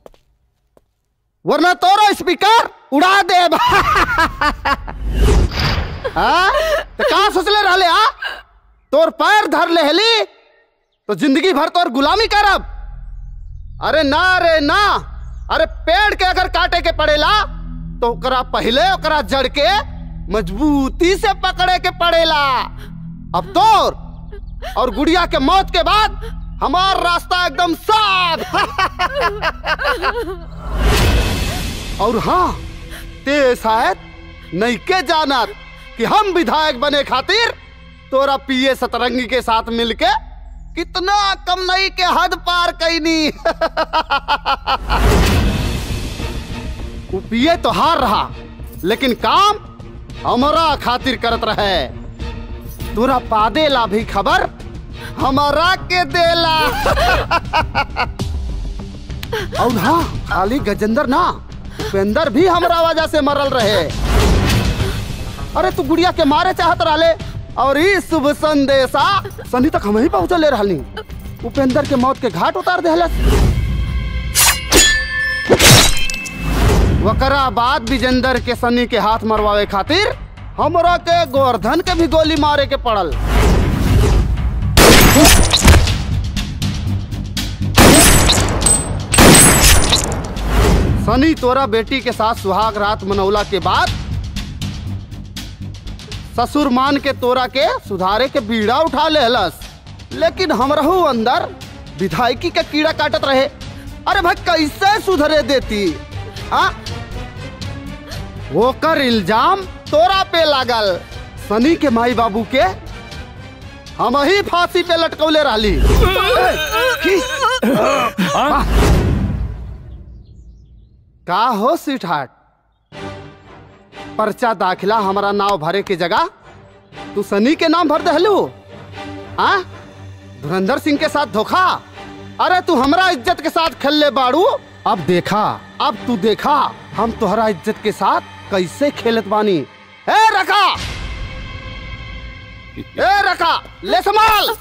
S12: वरना तोरा स्पीकर उड़ा दे हाँ? तो कहा सोचले रहले आ तोर पैर धर ले हली तो जिंदगी भर तोर गुलामी करब अरे ना रे ना अरे पेड़ के अगर काटे के पड़ेला तो ओकरा पहले ओकरा जड़ के मजबूती से पकड़े के पड़ेला अब तोर और गुड़िया के मौत के बाद हमार रास्ता एकदम साफ और हाँ ते शायद नहीं के जानत कि हम विधायक बने खातिर तोरा पिए सतरंगी के साथ मिलके कितना कम नहीं के हद पार कैनी वो पिए तो हार रहा लेकिन काम हमारा खातिर करत रहे तोरा पादेला भी खबर हमारा के देला और हाँ खाली गजेंद्र ना उपेंद्र भी हमरा वजह से मरल रहे अरे तू गुड़िया के मारे चाहत रहले और ई शुभ संदेशा सनी तक हम ही पहुंचले रहनी उपेंद्र के मौत के घाट उतार देहलस वकरा बाद विजेंद्र के सनी के हाथ मरवावे खातिर हमरा के गोवर्धन के भी गोली मारे के पड़ल सनी तोरा बेटी के साथ सुहाग रात मनौला के बाद ससुर मान के तोरा के सुधारे के बीड़ा उठा लेहलस लेकिन हमरहू अंदर विधायकी के कीड़ा काटत रहे अरे भाई कैसे सुधरे देती आ? ओकर इल्जाम तोरा पे लागल सनी के माई बाबू के हम ही फांसी पे लटकौले रहली ए, की? आ? का हो सीट हाट पर्चा दाखिला हमारा नाव भरे के जगह तू सनी के नाम भर दहलू आ धुरंधर सिंह के साथ धोखा अरे तू हमरा इज्जत के साथ खेलले बाड़ू अब देखा अब तू देखा हम तुहरा इज्जत के साथ कैसे खेलत बानी ए रखा ए रखा ले संभाल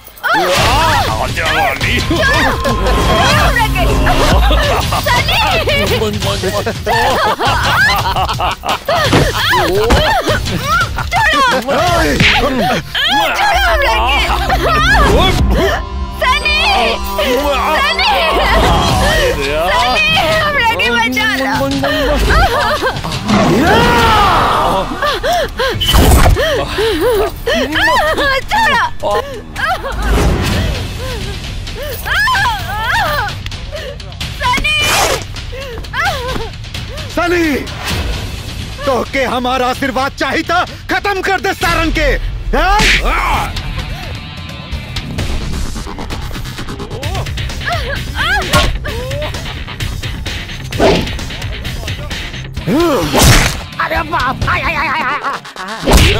S3: सनी तो के हमारा आशीर्वाद चाहिए था खत्म कर दे सारंग के हैं?
S14: अरे बाप आय आय आय आय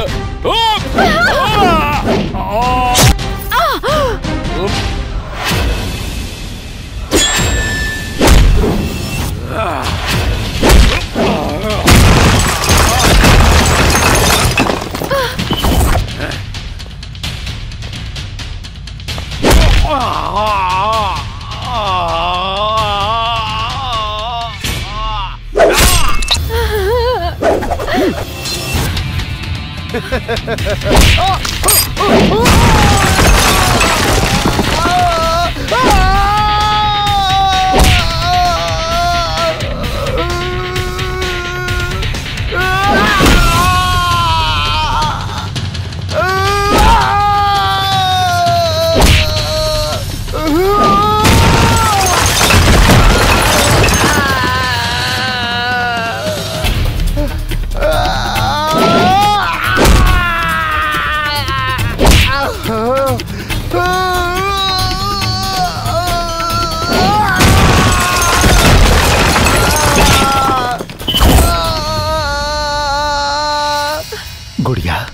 S3: गुड़िया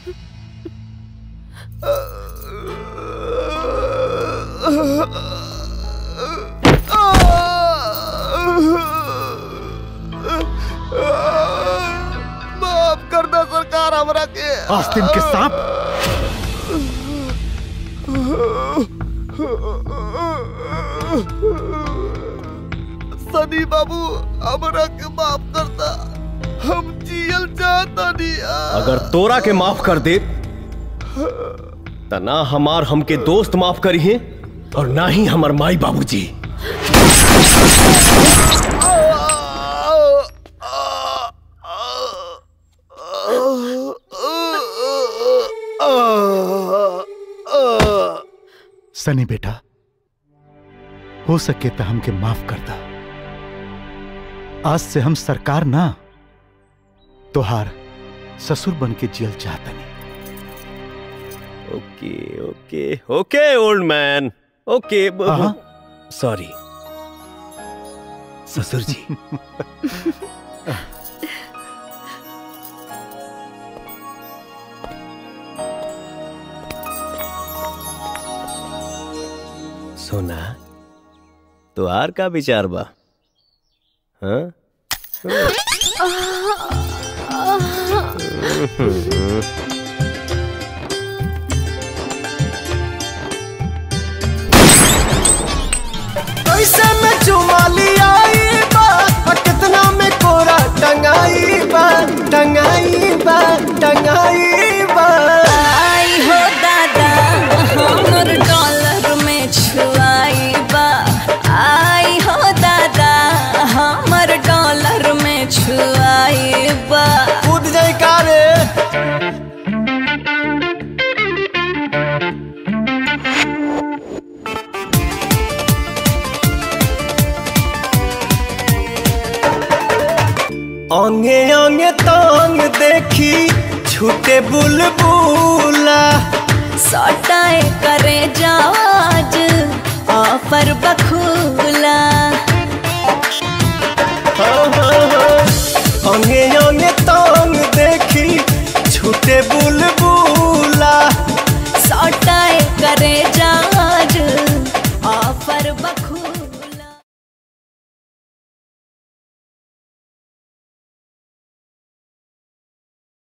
S12: माफ कर दो सरकार हमरा के
S3: आस्तीन के सांप
S12: सनी बाबू हमरा के माफ करता हम जियल चाहता नहीं
S15: अगर तोरा के माफ कर दे त ना हमार हमके दोस्त माफ करी है और ना ही हमार माई बाबूजी
S3: सनी बेटा हो सके तो हमके माफ कर दा आज से हम सरकार ना तोहार ससुर बन के जियल चाहतनी
S15: ओके ओके ओके ओल्ड मैन ओके
S3: हाँ।
S15: सॉरी ससुर जी सोना तो आर का विचार बा हाँ
S19: कैसे में चुमा लिया बा आ कितना में कोरा टंगाई बा टंगाई बा टंगाई बा
S8: आई हो दादा हमर डॉलर में छुआई बा आई हो दादा हमर डॉलर में छुआई बा
S19: कूद जाई का रे अंगे अंगे तांग देखी छूटे बुलबुला
S8: सटाए करे जाज ऑफर बखूला
S19: हाँ, हाँ, हाँ। अंगे अंगे तांग देखी छूटे बुल